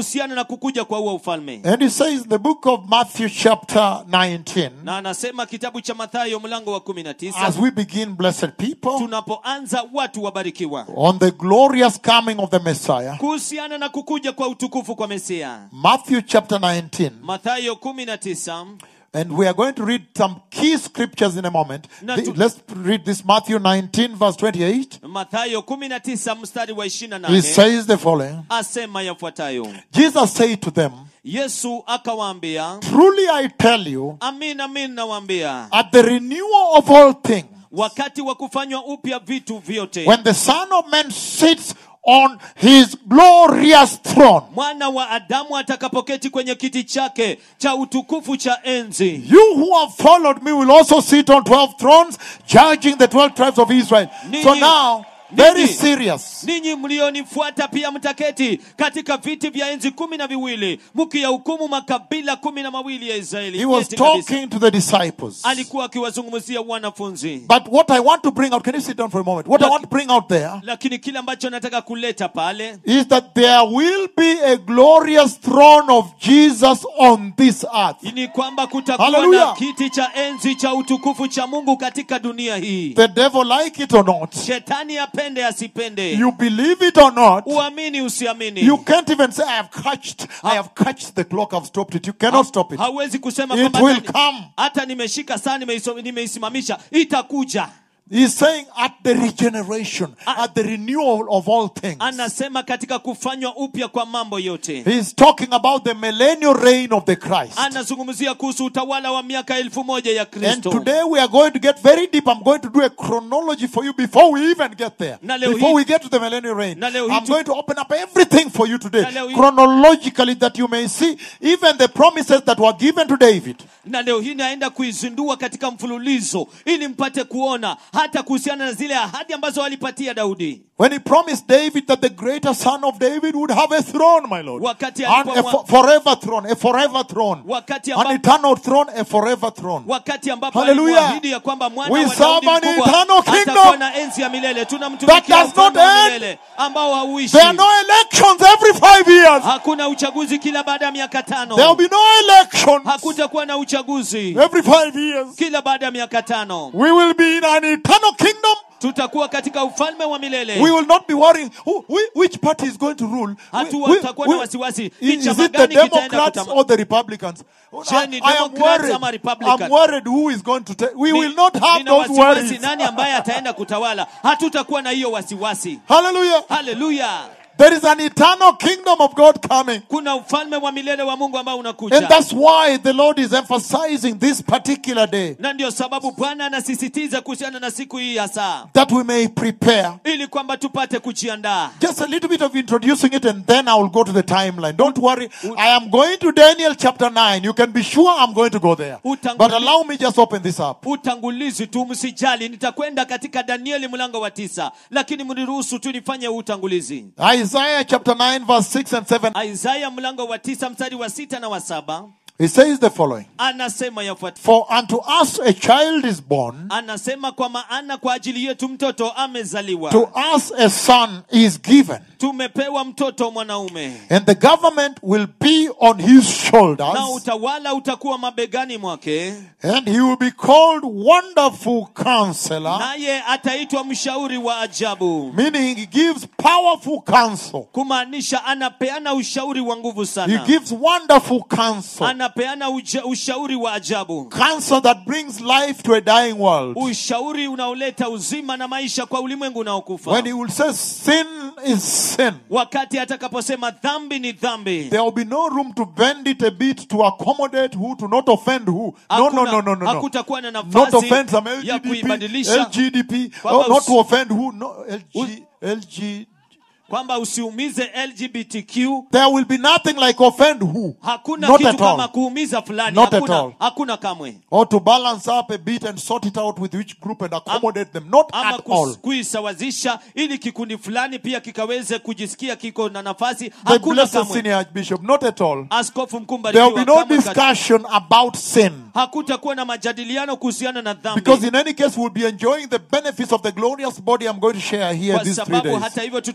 kuhusiana na kukuja kwa huo ufalme And he says in the book of Matthew, chapter 19, na anasema kitabu cha mathayo mlango wa kumi na tisa as we begin, blessed people, tunapoanza watu wabarikiwa on the glorious coming of the Messiah, kuhusiana na kukuja kwa utukufu kwa mesia Matthew chapter 19. mathayo kumi na tisa And we are going to read some key scriptures in a moment. Na The- tu- let's read this Matthew 19, verse 28. mathayo kumi na tisa mstari wa ishirini na He nane says the following asema yafuatayo Jesus said to them, yesu akawaambia Truly I tell you, amin amin nawaambia at the renewal of all things, wakati wa kufanywa upya vitu vyote when the Son of Man sits on his glorious throne, mwana wa adamu atakapoketi kwenye kiti chake cha utukufu cha enzi you who have followed me will also sit on 12 thrones, judging the 12 tribes of Israel. So Ninyi- now, very ninyi- serious. ninyi mlionifuata pia mtaketi katika viti vya enzi kumi na viwili mkiyahukumu makabila kumi na mawili ya israeli He was Nyeti kabisa. talking to the disciples. alikuwa akiwazungumzia wanafunzi But what I want to bring out, can you sit down for a moment? What I want to bring out there lakini kile ambacho nataka kuleta pale is that there will be a glorious throne of Jesus on this earth. ni kwamba kutakuwa Hallelujah. na kiti cha enzi cha utukufu cha mungu katika dunia hii The devil like it or not, shetani apende asipende you believe it or not, uamini usiamini you can't even say, I have catched, I have catched the clock, I've stopped it. You cannot stop it. hauwezi kusema It kwamba will hata- come. hata nimeshika saa nimeiso- nimeisimamisha itakuja He's saying at the regeneration, at the renewal of all things. anasema katika kufanywa upya kwa mambo yote He's talking about the millennial reign of the Christ. anazungumzia kuhusu utawala wa miaka elfu moja ya And kristo today we are going to get very deep. I'm going to do a chronology for you before we even get there. Na leo Before hii- we get to the millennial reign. Na leo hii I'm tu- going to open up everything for you today. Na leo hii- Chronologically that you may see even the promises that were given to David. na leo hii naenda kuizindua katika mfululizo ili mpate kuona hata kuhusiana na zile ahadi ambazo walipatia daudi When he promised David that the greater son of David would have a throne, my Lord. Wakati And a alipoamua- fo- forever throne, a forever throne. wakati An ambapo, eternal throne, a forever throne. wakati ambapo Hallelujah. alimwahidi ya kwamba mwana We wa serve Daudi an mkubwa eternal kingdom atakuwa na enzi ya milele that tunamtumikia does not ufalme wa end. milele ambao hauishi There are no elections every five years. hakuna uchaguzi kila baada ya miaka There will tano be no elections hakutakuwa na uchaguzi every five years. kila baada ya miaka tano We will be in an eternal kingdom. tutakuwa katika ufalme wa milele We will not be worrying who, whi- which party is going to rule. Hatu- We- we- tutakuwa na we- wasiwasi. is, Ni is chama it the gani kitaenda Democrats kutama- or the Republicans? Je, ni I, I am Democrats worried. ama Republican? I'm worried who is going to take. We Ni- will not have nina those wasiwasi worries. nani ambaye ataenda kutawala hatutakuwa na hiyo wasiwasi Hallelujah. haleluya There is an eternal kingdom of God coming. kuna ufalme wa milele wa mungu ambao And unakuja that's why the Lord is emphasizing this particular day na ndio sababu bwana anasisitiza kuhusiana na siku hii hasa that we may prepare. ili kwamba tupate kujiandaa Just a little bit of introducing it and then I will go to the timeline. Don't worry. I am going to Daniel chapter 9. You can be sure I'm going to go there. Utanguli- But allow me just open this up. utangulizi tu msijali nitakwenda katika danieli mlango wa tisa lakini mniruhusu tu nifanye utangulizi Isaiah chapter 9 verse 6 and 7. isaya mlango wa tisa mstari wa sita na wa saba He says the following. anasema yafuata For unto us a child is born, anasema kwa maana kwa ajili yetu mtoto amezaliwa to us a son is given, tumepewa mtoto mwanaume and the government will be on his na shoulders, utawala utakuwa mabegani mwake and he will be called Wonderful Counselor, naye ataitwa mshauri wa ajabu meaning he gives powerful counsel. kumaanisha anapeana ushauri wa nguvu He sana gives wonderful counsel. anapeana uja, ushauri wa ajabu Counsel that brings life to a dying world. ushauri unaoleta uzima na maisha kwa ulimwengu unaokufa When he will say sin is sin, wakati atakaposema dhambi ni dhambi there will be no room to bend it a bit to accommodate who, to not offend who. No, no, Hakuna- no, no, no, no. hakutakuwa na Not nafasi offend some ya LGDP, kuibadilisha LGDP, Kwamba oh, not usi- to offend who, no, LG, LG. kwamba usiumize lgbtq There will be nothing like offend who. hakuna Not kitu at kama all. kuumiza fulani Not at hakuna, all. hakuna kamwe Or to balance up a bit and sort it out with which group and accommodate them. Not ama at all. kus- kuisawazisha ili kikundi fulani pia kikaweze kujisikia kiko na nafasi The hakuna blessed kamwe senior archbishop. Not at all. askofu mkuu There will mbarikiwa be no kamwe kati- discussion about sin. hakutakuwa na majadiliano kuhusiana na dhambi Because in any case, we'll be enjoying the benefits of the glorious body I'm going to share here kwa these three sababu days. hata hivyo tutakuwa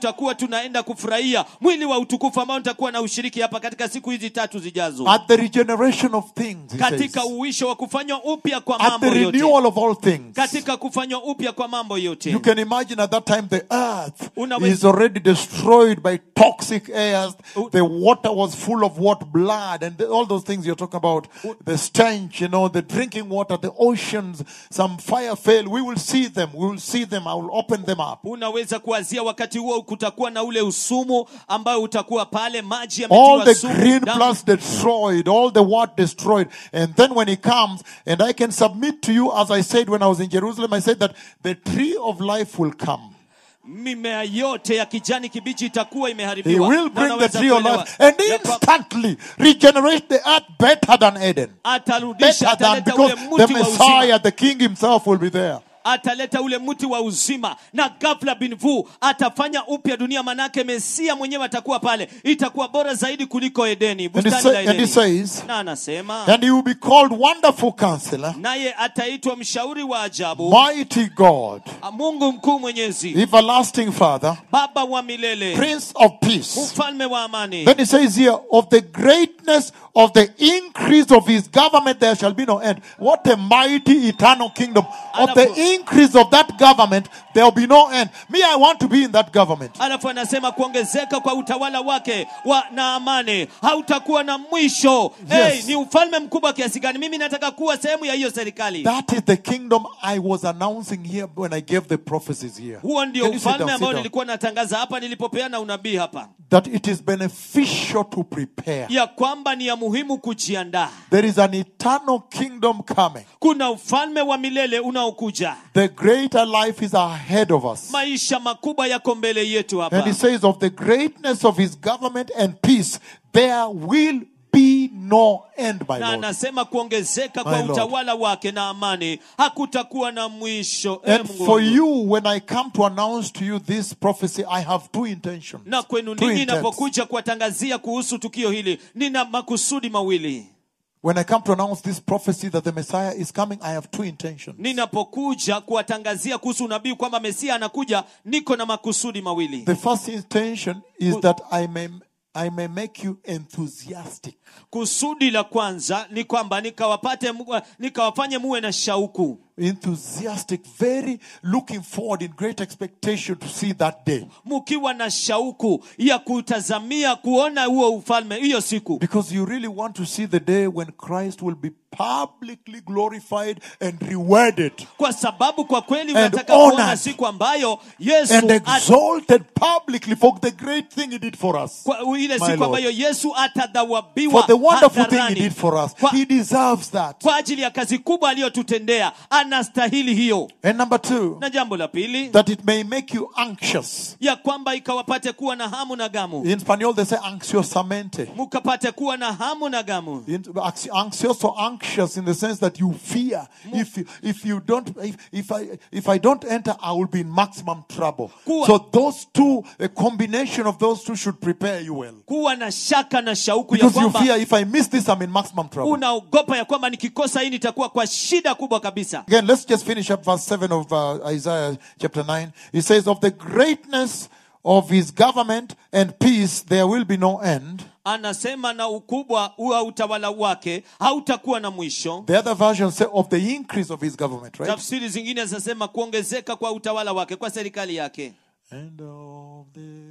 tunaenda kufurahia mwili wa utukufu ambao nitakuwa na ushiriki hapa katika siku hizi tatu zijazo At the regeneration of things, he katika says. uwisho wa kufanywa upya kwa At mambo the yote renewal of all things. katika kufanywa upya kwa mambo yote You can imagine at that time the earth Unaweza- is already destroyed by toxic airs. U- The water was full of what? Blood and the- all those things you're talking about. The stench, you know, the drinking water, the oceans, some fire fell. We will see them. We will see them. I will open them up. unaweza kuwazia wakati huo kutakuwa na ule usumu ambayo utakuwa pale maji All yametiwa the sumu green damu. plants destroyed, all the what destroyed. And then when he comes, and I can submit to you, as I said when I was in Jerusalem, I said that the tree of life will come. mimea yote ya kijani kibichi itakuwa He imeharibiwa will Na bring the unaweza tree of kuelewa life and ya kwa- instantly regenerate the earth better than Eden. atarudisha Better than ataleta ule because the mti wa uzima Messiah, the King himself will be there. ataleta ule mti wa uzima na ghafla binvu atafanya upya dunia manake mesia mwenyewe atakuwa pale itakuwa bora zaidi kuliko edeni And he, bustani say, la and he edeni says, na anasema and he will be called Wonderful Counselor, naye ataitwa mshauri wa ajabu Mighty God, mungu mkuu mwenyezi Everlasting Father, baba wa milele Prince of Peace. mfalme wa amani Then he says here, of the greatness of the increase of his government, there shall be no end. What a mighty eternal kingdom. Of Alafu- the increase of that government, there will be no end. Me, I want to be in that government. alafu anasema kuongezeka kwa utawala wake wa na amani hautakuwa na mwisho Yes. hey, ni ufalme mkubwa kiasi gani mimi nataka kuwa sehemu ya hiyo serikali That is the kingdom I was announcing here when I gave the prophecies here. huo ndio Can you sit ufalme down, sit ambao down? nilikuwa natangaza hapa nilipopeana unabii hapa That it is beneficial to prepare. ya kwamba ni ya muhimu kujiandaa There is an eternal kingdom coming. kuna ufalme wa milele unaokuja The greater life is ahead of us. maisha makubwa yako mbele yetu And hapa he says, of the greatness of his government and peace, there will be no end, my na Lord. anasema kuongezeka My kwa Lord. utawala wake na amani hakutakuwa na mwisho Eh, And Mungu for wangu. you, when I come to announce to you this prophecy, I have two intentions. na kwenu Two ninyi intents. inapokuja kuwatangazia kuhusu tukio hili nina makusudi mawili When I come to announce this prophecy that the Messiah is coming, I have two intentions. ninapokuja kuwatangazia kuhusu unabii kwamba mesia anakuja niko na makusudi mawili The first intention is that I may I may make you enthusiastic. kusudi la kwanza ni kwamba nikawapate mu- nikawafanye muwe na shauku Enthusiastic, very looking forward in great expectation to see that day. mukiwa na shauku ya kutazamia kuona huo ufalme hiyo siku Because you really want to see the day when Christ will be publicly glorified and rewarded kwa sababu kwa kweli And unataka kuona honored. siku ambayo yesu and at- exalted publicly for the great thing he did for us. kwa ile My siku Lord. ambayo yesu For atadhawabiwa the wonderful thing he hadharani. did for us. Kwa- He deserves that. kwa ajili ya kazi kubwa aliyotutendea anastahili hiyo And number two, na jambo la pili that it may make you anxious. ya kwamba ikawapate kuwa na hamu na gamu In Spanish, they say anxiosamente. mukapate kuwa na hamu na gamu In- anx- Anxious or anxious in the sense that you fear if you, if you don't if, if I if I don't enter I will be in maximum trouble. Kuwa- So those two a combination of those two should prepare you well. kuwa na shaka na shauku ya Because you kwamba fear if I miss this I'm in maximum trouble. unaogopa ya kwamba nikikosa hii nitakuwa kwa shida kubwa kabisa Again, let's just finish up verse 7 of uh, Isaiah chapter 9. It says, Of the greatness of his government and peace, there will be no end. anasema na ukubwa wa utawala wake hautakuwa na mwisho The other versions say, Of the increase of his government, right? tafsiri zingine zinasema kuongezeka kwa utawala wake kwa serikali yake And of the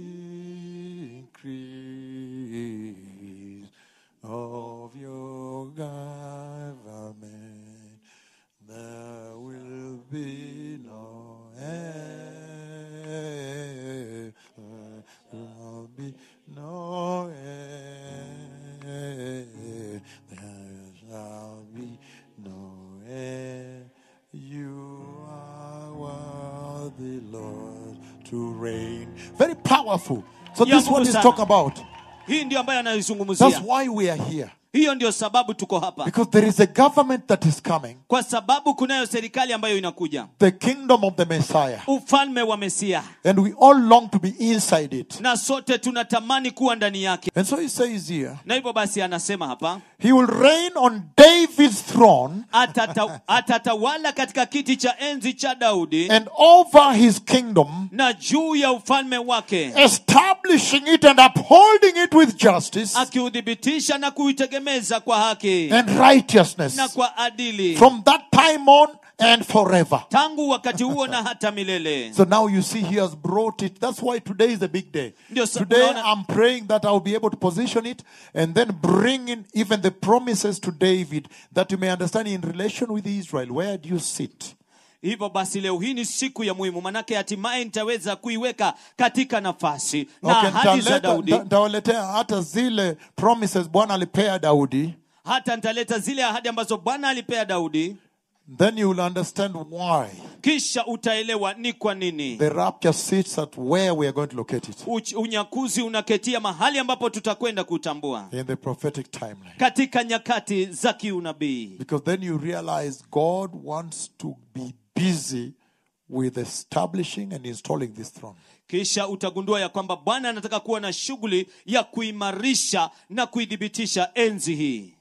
increase of your government, there will be no end. There will be no end. There shall be no end. You are worthy, Lord, to reign. Very powerful. So Ya this one nguvu is sana. talk about. hii ndio ambayo That's anaizungumzia why we are here. hiyo ndio sababu tuko hapa Because there is a government that is coming, kwa sababu kunayo serikali ambayo inakuja the kingdom of the Messiah. ufalme wa mesia And we all long to be inside it. na sote tunatamani kuwa ndani yake And so he says here, na hivyo basi anasema hapa he will reign on David's throne atata, atatawala katika kiti cha enzi cha daudi and over his kingdom, na juu ya ufalme wake establishing it and upholding it with justice akiudhibitisha na kuitegemeza kwa haki and righteousness na kwa adili from that time on and forever. tangu wakati huo na hata milele So now you see he has brought it. That's why today is a big day. Ndio sa- Today unaona- I'm praying that I'll be able to position it and then bring in even the promises to David that you may understand in relation with Israel. Where do you sit? hivyo basi leo hii ni siku ya muhimu manake hatimaye nitaweza kuiweka katika nafasi na Okay, ahadi za nitaleta- daudi nita- nitawaletea hata zile promises Bwana alipea Daudi. hata nitaleta zile ahadi ambazo bwana alipea daudi Then you will understand why kisha utaelewa ni kwa nini the rapture sits at where we are going to locate it Uch- unyakuzi unaketia mahali ambapo tutakwenda kutambua in the prophetic timeline. katika nyakati za kiunabii Because then you realize God wants to be busy with establishing and installing this throne. kisha utagundua ya kwamba bwana anataka kuwa na shughuli ya kuimarisha na kuidhibitisha enzi hii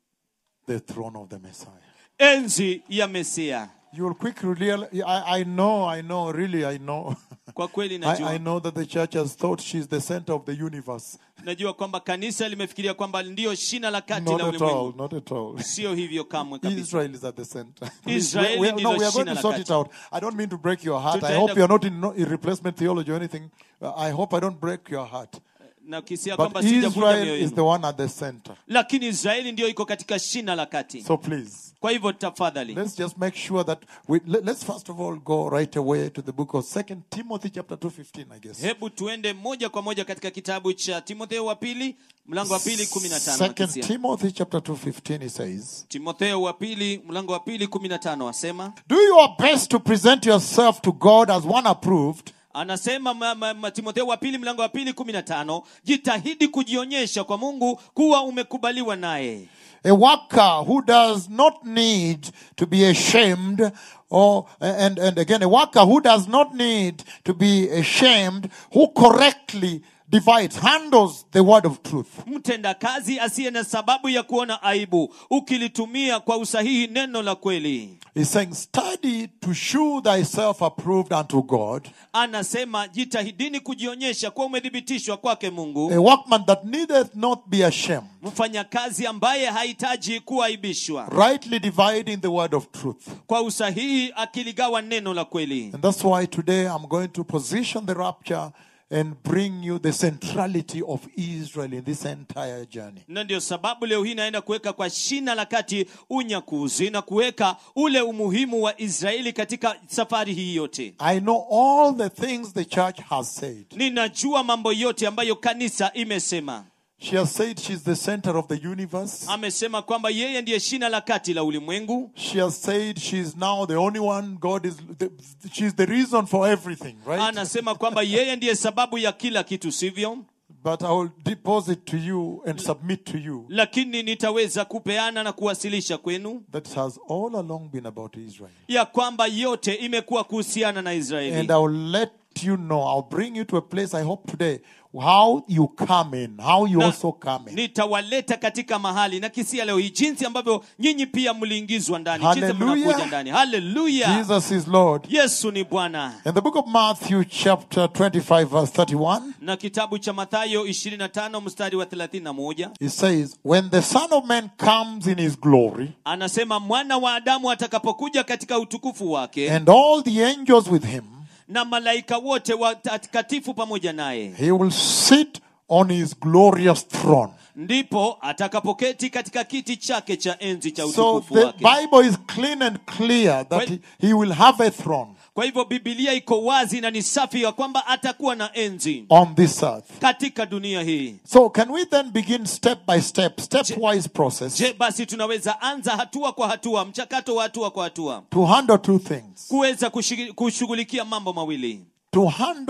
The throne of the Messiah. enzi ya mesia You will quickly realize, I, I know, I know, really, I know. kwa kweli I, najua I know that the church has thought she's the center of the universe. najua kwamba kanisa limefikiria kwamba ndiyo shina la kati Not la at all, ulimwengu not at all. sio hivyo kamwe kabisa Israel is at the center. Please, Israeli we, we, ndilo no, we are going shina to la sort kati. it out. I don't mean to break your heart. I Tutaenda- hope you are not in, no, in replacement theology or anything. Uh, I hope I don't break your heart. na kisia But kwamba sijavunja Israel mioyo is yenu the one at the center. lakini israeli ndiyo iko katika shina la kati So please, kwa hivyo tafadhali let's just make sure that we let, let's first of all go right away to the book of Second Timothy chapter 2:15, I guess. hebu tuende moja kwa moja katika kitabu cha timotheo wa pili mlango wa pili kumi na tano Second akisia. Timothy chapter 2:15 he says, timotheo wa pili mlango wa pili kumi na tano asema "Do your best to present yourself to God as one approved, anasema ma, ma, ma, timotheo wa pili mlango wa pili kumi na tano jitahidi kujionyesha kwa mungu kuwa umekubaliwa naye a worker who does not need to be ashamed or and and again a worker who does not need to be ashamed who correctly divides handles the word of truth mtendakazi asiye na sababu ya kuona aibu ukilitumia kwa usahihi neno la kweli he's saying study to shew thyself approved unto god anasema jitahidini kujionyesha kuwa umethibitishwa kwake mungu a workman that needeth not be ashamed mfanyakazi ambaye hahitaji kuaibishwa rightly dividing the word of truth kwa usahihi akiligawa neno la kweli and that's why today i'm going to position the rapture and bring you the centrality of israel in this entire journey na ndio sababu leo hii naenda kuweka kwa shina la kati unyakuzi na kuweka ule umuhimu wa israeli katika safari hii yote I know all the things the church has said. ninajua mambo yote ambayo kanisa imesema She has said she's the center of the universe. amesema kwamba yeye ndiye shina la kati la ulimwengu She has said she's now the only one. God is, the, she's the reason for everything, right? anasema kwamba yeye ndiye sababu ya kila kitu sivyo But I will deposit to you and submit to you lakini nitaweza kupeana na kuwasilisha kwenu that it has all along been about Israel. ya kwamba yote imekuwa kuhusiana na israeli And I will let you know, I'll bring you to a place, I hope today, how you come in, how you Na also come in. nitawaleta katika mahali na kisia leo hii jinsi ambavyo nyinyi pia mliingizwa ndani jinsi Hallelujah. mnakuja ndani haleluya Jesus is Lord. yesu ni bwana In the book of Matthew, chapter 25, verse 31, na kitabu cha mathayo 25 mstari wa 31 It says, When the Son of Man comes in his glory, anasema mwana wa adamu atakapokuja katika utukufu wake and all the angels with him, na malaika wote watakatifu pamoja naye he will sit on his glorious throne. ndipo atakapoketi katika kiti chake cha enzi cha So utukufu the wake Bible is clean and clear that he, he will have a throne kwa hivyo bibilia iko wazi na ni safi ya kwamba atakuwa na enzi on this earth. katika dunia hii So can we then begin step by step, stepwise process je basi tunaweza anza hatua kwa hatua mchakato wa hatua kwa hatua to handle two things? kuweza kushigi- kushughulikia mambo mawili To handle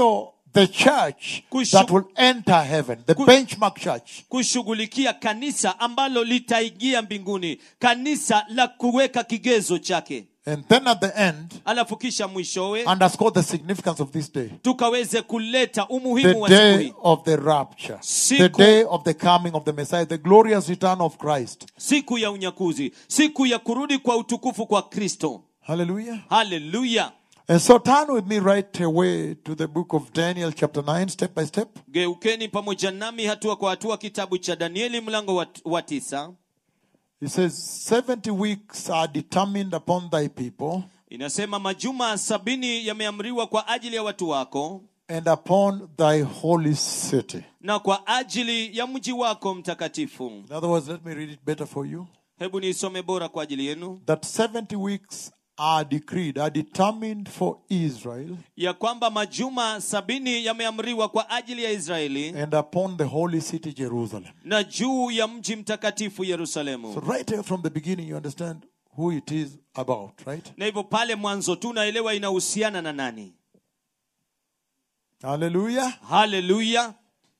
the church Kushu- that will enter heaven, the Ku- benchmark church. kushughulikia kanisa ambalo litaingia mbinguni kanisa la kuweka kigezo chake And then at the end, alafu kisha mwishowe underscore the significance of this day. tukaweze kuleta The umuhimu wa siku day hii of the rapture, the Siku- day of the coming of the Messiah, the glorious return of Christ. siku ya unyakuzi siku ya kurudi kwa utukufu kwa kristo Hallelujah. haleluya And so turn with me right away to the book of Daniel, chapter 9, step by step. geukeni pamoja nami hatua kwa hatua kitabu cha danieli mlango wa, wa tisa It says, 70 weeks are determined upon thy people inasema majuma sabini yameamriwa kwa ajili ya watu wako and upon thy holy city. na kwa ajili ya mji wako mtakatifu In other words, let me read it better for you. hebu niisome bora kwa ajili yenu That 70 weeks are decreed, are determined for Israel ya kwamba majuma sabini yameamriwa kwa ajili ya israeli and upon the holy city Jerusalem. na juu ya mji mtakatifu So yerusalemu right away from the beginning, you understand who it is about, right? na hivyo pale mwanzo tu naelewa inahusiana na nani Hallelujah. haleluya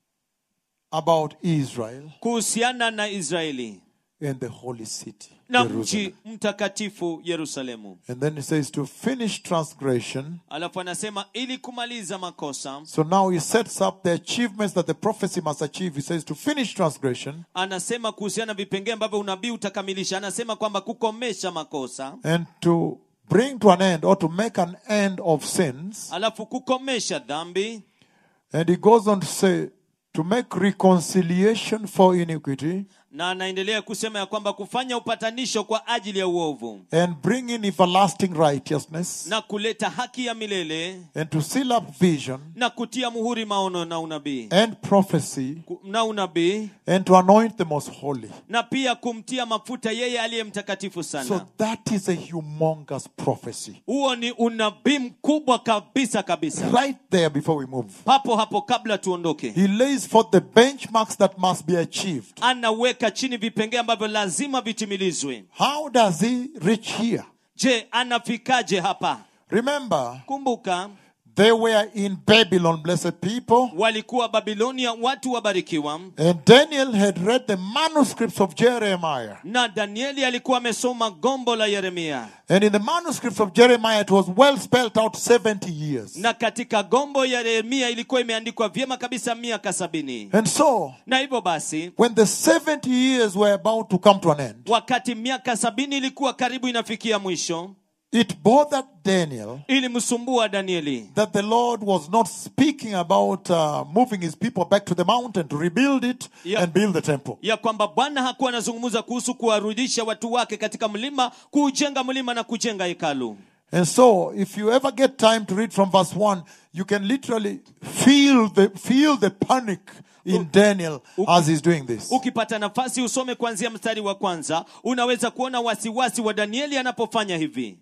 About Israel kuhusiana na israeli and the holy city na Jerusalem. mji mtakatifu yerusalemu And then it says to finish transgression. alafu anasema ili kumaliza makosa So now he sets up the achievements that the prophecy must achieve. He says to finish transgression anasema kuhusiana na vipengee ambavyo unabii utakamilisha anasema kwamba kukomesha makosa and to bring to an end or to make an end of sins. alafu kukomesha dhambi And he goes on to say to make reconciliation for iniquity na anaendelea kusema ya kwamba kufanya upatanisho kwa ajili ya uovu and bring in everlasting righteousness na kuleta haki ya milele and to seal up vision na kutia muhuri maono na unabii and prophecy Ku- na unabii and to anoint the most holy. na pia kumtia mafuta yeye aliye mtakatifu So sana that is a humongous prophecy. huo ni unabii mkubwa kabisa kabisa Right there before we move. papo hapo kabla tuondoke He lays forth the benchmarks that must be achieved. anaweka chini vipengee ambavyo lazima vitimilizwe How does he reach here? je anafikaje hapa Remember, kumbuka they were in Babylon, blessed people, walikuwa babilonia watu wabarikiwa and Daniel had read the manuscripts of Jeremiah. na danieli alikuwa amesoma gombo la yeremia And in the manuscripts of Jeremiah, it was well spelled out 70 years. na katika gombo ya yeremia ilikuwa imeandikwa vyema kabisa miaka sabini And so, na hivyo basi when the 70 years were about to come to an end, wakati miaka sabini ilikuwa karibu inafikia mwisho it bothered Daniel ilimsumbua danieli that the Lord was not speaking about uh, moving his people back to the mountain to rebuild it Yeah. and build the temple. ya kwamba bwana hakuwa anazungumza kuhusu kuwarudisha watu wake katika mlima kuujenga mlima na kujenga hekalu And so, if you ever get time to read from verse 1, you can literally feel the, feel the panic in Daniel as he's doing this. ukipata nafasi usome kuanzia mstari wa kwanza unaweza kuona wasiwasi wa danieli anapofanya hivi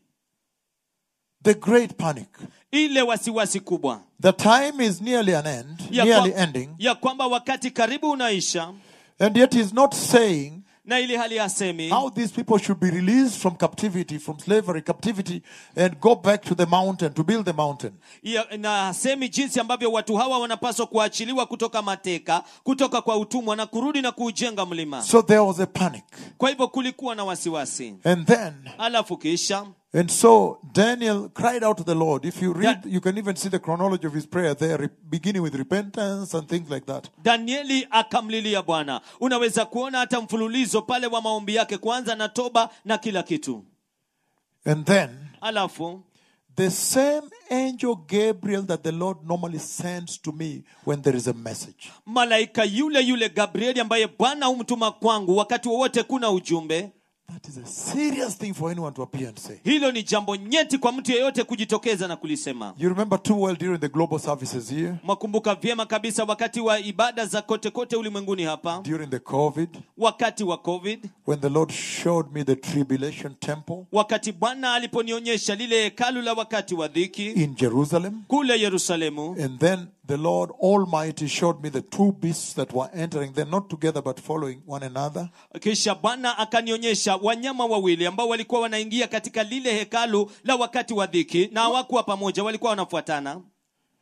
The great panic. ile wasiwasi kubwa The time is nearly an end, ya, nearly kwa, ending, ya kwamba wakati karibu unaisha and yet he's not saying na ili hali hasemi how these people should be released from captivity, from slavery, captivity, and go back to the mountain to build the mountain. ya- na hasemi jinsi ambavyo watu hawa wanapaswa kuachiliwa kutoka mateka kutoka kwa utumwa na kurudi na kuujenga mlima So there was a panic. kwa hivyo kulikuwa na wasiwasi And then, alafu kisha and so Daniel cried out to the Lord. If you read, Yeah. you can even see the chronology of his prayer there, re- beginning with repentance and things like that. danieli akamlilia bwana unaweza kuona hata mfululizo pale wa maombi yake kwanza na toba na kila kitu And then, alafu the same angel Gabriel that the Lord normally sends to me when there is a message. malaika yule yule gabrieli ambaye bwana humtuma kwangu wakati wowote kuna ujumbe That is a serious thing for anyone to appear and say. hilo ni jambo nyeti kwa mtu yeyote kujitokeza na kulisema You remember too well during the global services here, mwakumbuka vyema kabisa wakati wa ibada za kote kote ulimwenguni hapa during the COVID, wakati wa covid when the Lord showed me the tribulation temple wakati bwana aliponionyesha lile hekalu la wakati wa dhiki in Jerusalem. kule yerusalemu And then the Lord Almighty showed me the two beasts that were entering, they're not together but following one another. kisha bwana akanionyesha wanyama wawili ambao walikuwa wanaingia katika lile hekalu la wakati wa dhiki na hawakuwa pamoja walikuwa wanafuatana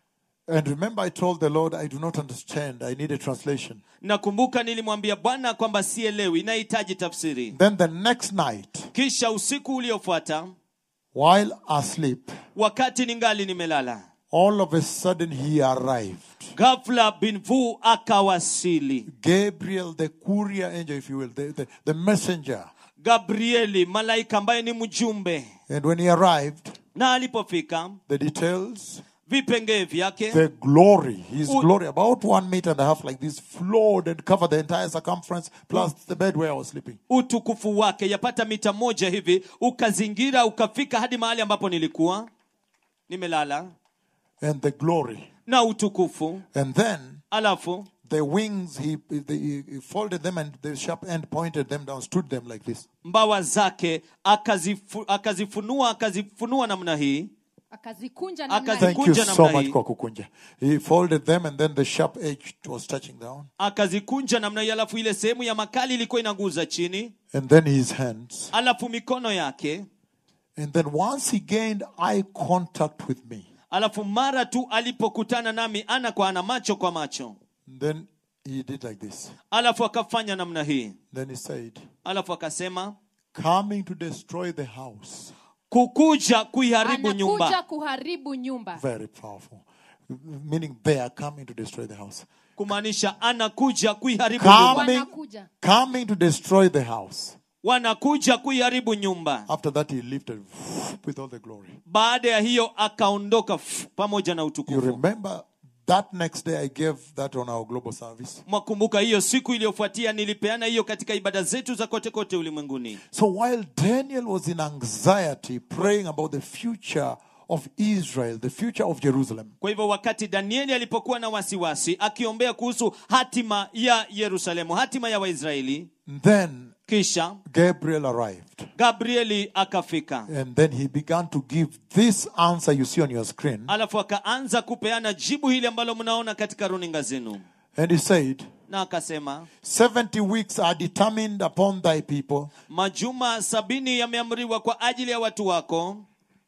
And remember, I told the Lord, I do not understand. I need a translation. nakumbuka nilimwambia bwana kwamba sielewi nahitaji tafsiri Then the next night, kisha usiku uliofuata while asleep, wakati ningali nimelala all of a sudden he arrived. ghafla binvu akawasili Gabriel, the courier angel, if you will, the, the, the messenger. gabrieli malaika ambaye ni mjumbe And when he arrived, na alipofika the details, vipengee vyake the glory, his U- glory, about one meter and a half like this, flowed and covered the entire circumference, plus the bed where I was sleeping. utukufu wake yapata mita moja hivi ukazingira ukafika hadi mahali ambapo nilikuwa nimelala And the glory. na utukufu And then alafu the wings, he, he, he folded them and the sharp end pointed them down, stood them like this. mbawa zake akazifu, akazifunua akazifunua namna hii akazikunja namna Akazi- hii. Thank you Kunja so namna much, hii. kwa kukunja. He folded them and then the sharp edge was touching down. akazikunja namna hii alafu ile sehemu ya makali ilikuwa inaguza chini And then his hands. alafu mikono yake And then once he gained eye contact with me, alafu mara tu alipokutana nami ana kwa ana macho kwa macho then he did like this. alafu akafanya namna hii Then he said, alafu akasema coming to destroy the house. kukuja kuiharibu anakuja nyumba kuharibu nyumba Very powerful. Meaning they are coming to destroy the house. kumaanisha anakuja kuiharibu nyumba Coming, wanakuja coming to destroy the house. wanakuja kuiharibu nyumba After that, he lifted with all the glory. baada ya hiyo akaondoka f- pamoja na You utukufu remember that next day I gave that on our global service. mwakumbuka hiyo siku iliyofuatia nilipeana hiyo katika ibada zetu za kote kote ulimwenguni So while Daniel was in anxiety, praying about the future of Israel, the future of Jerusalem, kwa hivyo wakati danieli alipokuwa na wasiwasi akiombea kuhusu hatima ya yerusalemu hatima ya waisraeli then kisha Gabriel arrived. gabrieli akafika And then he began to give this answer you see on your screen. alafu akaanza kupeana jibu hili ambalo mnaona katika runinga zenu And he said, na akasema 70 weeks are determined upon thy people. majuma sabini yameamriwa kwa ajili ya watu wako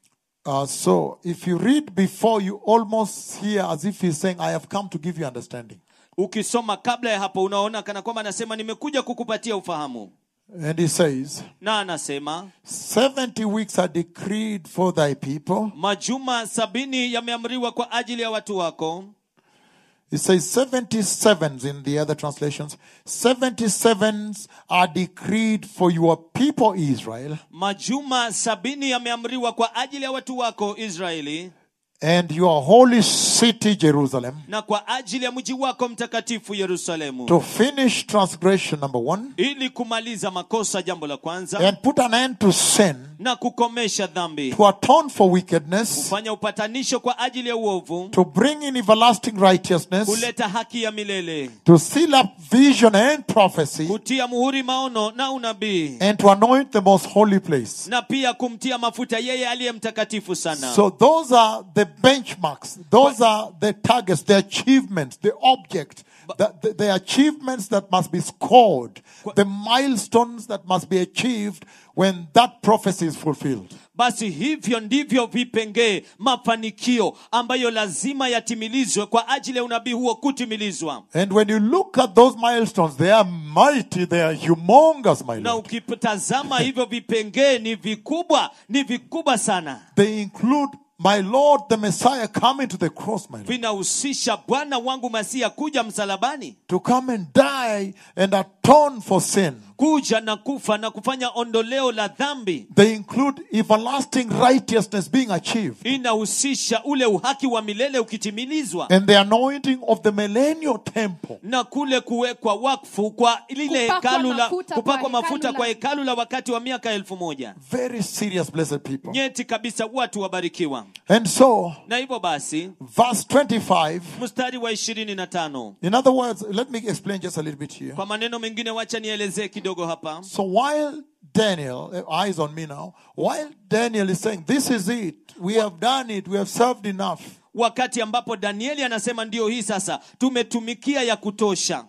Uh, so if you read before, you almost hear as if he's saying, I have come to give you understanding. ukisoma kabla ya hapo unaona kana kwamba anasema nimekuja kukupatia ufahamu And he says, na anasema 70 weeks are decreed for thy people. majuma sabini yameamriwa kwa ajili ya watu wako He says 77s in the other translations. 77s are decreed for your people Israel majuma sabini yameamriwa kwa ajili ya watu wako israeli and your holy city Jerusalem na kwa ajili ya mji wako mtakatifu yerusalemu to finish transgression number one ili kumaliza makosa jambo la kwanza and put an end to sin, na kukomesha dhambi to atone for wickedness, kufanya upatanisho kwa ajili ya uovu to bring in everlasting righteousness, kuleta haki ya milele to seal up vision and prophecy, kutia muhuri maono na unabii and to anoint the most holy place. na pia kumtia mafuta yeye aliye mtakatifu sana So those are the benchmarks. Those are the targets, the achievements, the object, the, the, the achievements that must be scored, the milestones that must be achieved when that prophecy is fulfilled. basi hivyo ndivyo vipengee mafanikio ambayo lazima yatimilizwe kwa ajili ya unabii huo kutimilizwa And when you look at those milestones, they are mighty, they are humongous, my na Lord. ukitazama hivyo vipengee ni vikubwa ni vikubwa sana They include my Lord, the Messiah, coming to the cross, my Lord, vinahusisha bwana wangu masia kuja msalabani to come and die and atone for sin. kuja na kufa na kufanya ondoleo la dhambi They include everlasting righteousness being achieved. inahusisha ule uhaki wa milele ukitimilizwa and the anointing of the millennial temple. na kule kuwekwa wakfu kwa lile Kupakwa hekalu la mafuta kwa kupakwa hekalu mafuta la- kwa hekalu la wakati wa miaka elfu moja Very serious, blessed people. nyeti kabisa watu wabarikiwa And so, na hivyo basi verse 25, mstari wa ishirini na tano in other words, let me explain just a little bit here. kwa maneno mengine wacha nielezee kidogo hapa So while Daniel, uh, eyes on me now, while Daniel is saying, This is it, we have done it, we have served enough. wakati ambapo danieli anasema ndio hii sasa tumetumikia ya kutosha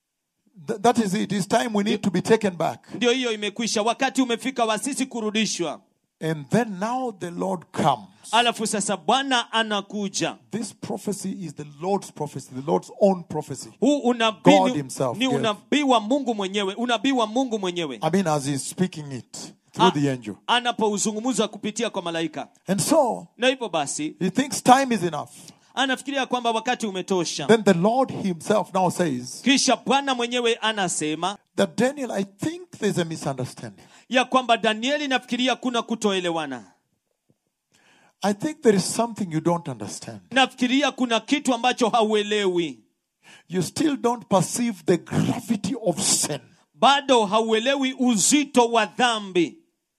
Th- that is it. It's time we need to be taken back. ndio hiyo imekwisha wakati umefika wa sisi kurudishwa And then now the Lord comes. alafu sasa bwana anakuja This prophecy is the Lord's prophecy, the Lord's own prophecy. huu unabii God ni- himself ni gave. unabii wa mungu mwenyewe unabii wa mungu mwenyewe I mean, as he's speaking it through Ah. the angel. anapouzungumza kupitia kwa malaika And so na hivyo basi he thinks time is enough. anafikiria kwamba wakati umetosha Then the Lord himself now says kisha bwana mwenyewe anasema that Daniel, I think there's a misunderstanding. ya kwamba danieli nafikiria kuna kutoelewana I think there is something you don't understand. nafikiria kuna kitu ambacho hauelewi You still don't perceive the gravity of sin. bado hauelewi uzito wa dhambi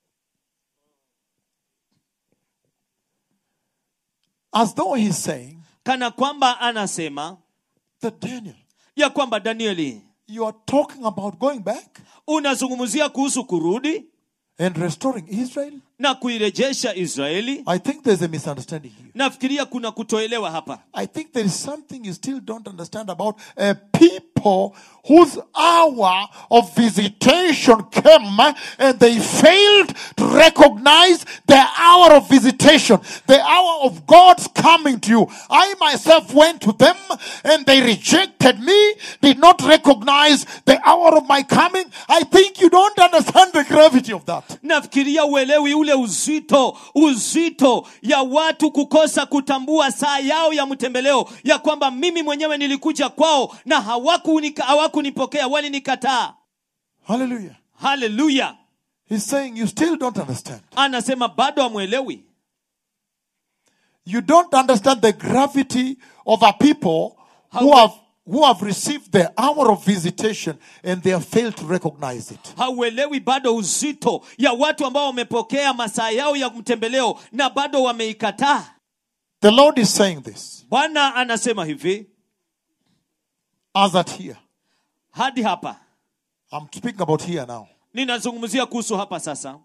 As though he's saying kana kwamba anasema that Daniel, ya kwamba danieli you are talking about going back unazungumzia kuhusu kurudi and restoring Israel. na kuirejesha israeli I think there's a misunderstanding here. nafikiria kuna kutoelewa hapa I think there is something you still don't understand about a people whose hour of visitation came and they failed to recognize the hour of visitation, the hour of God's coming to you. I myself went to them and they rejected me, did not recognize the hour of my coming. I think you don't understand the gravity of that. nafikiria uelewi ule uzito uzito ya watu kukosa kutambua saa yao ya mtembeleo ya kwamba mimi mwenyewe nilikuja kwao na hawakunika- hawakunipokea walinikataa Hallelujah. haleluya He's saying you still don't understand. anasema bado hamwelewi You don't understand the gravity of a people who How- have who have received the hour of visitation and they have failed to recognize it. hauelewi bado uzito ya watu ambao wamepokea masaa yao ya mtembeleo na bado wameikataa The Lord is saying this bwana anasema hivi as at here. hadi hapa I'm speaking about here now. ninazungumzia kuhusu hapa sasa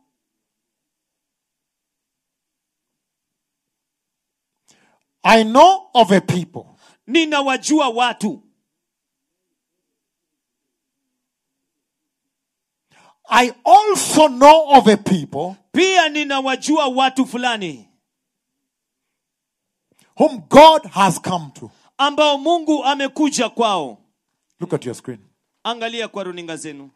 I know of a people ninawajua watu I also know of a people pia ninawajua watu fulani whom God has come to. ambao mungu amekuja kwao Look at your screen. angalia kwa runinga zenu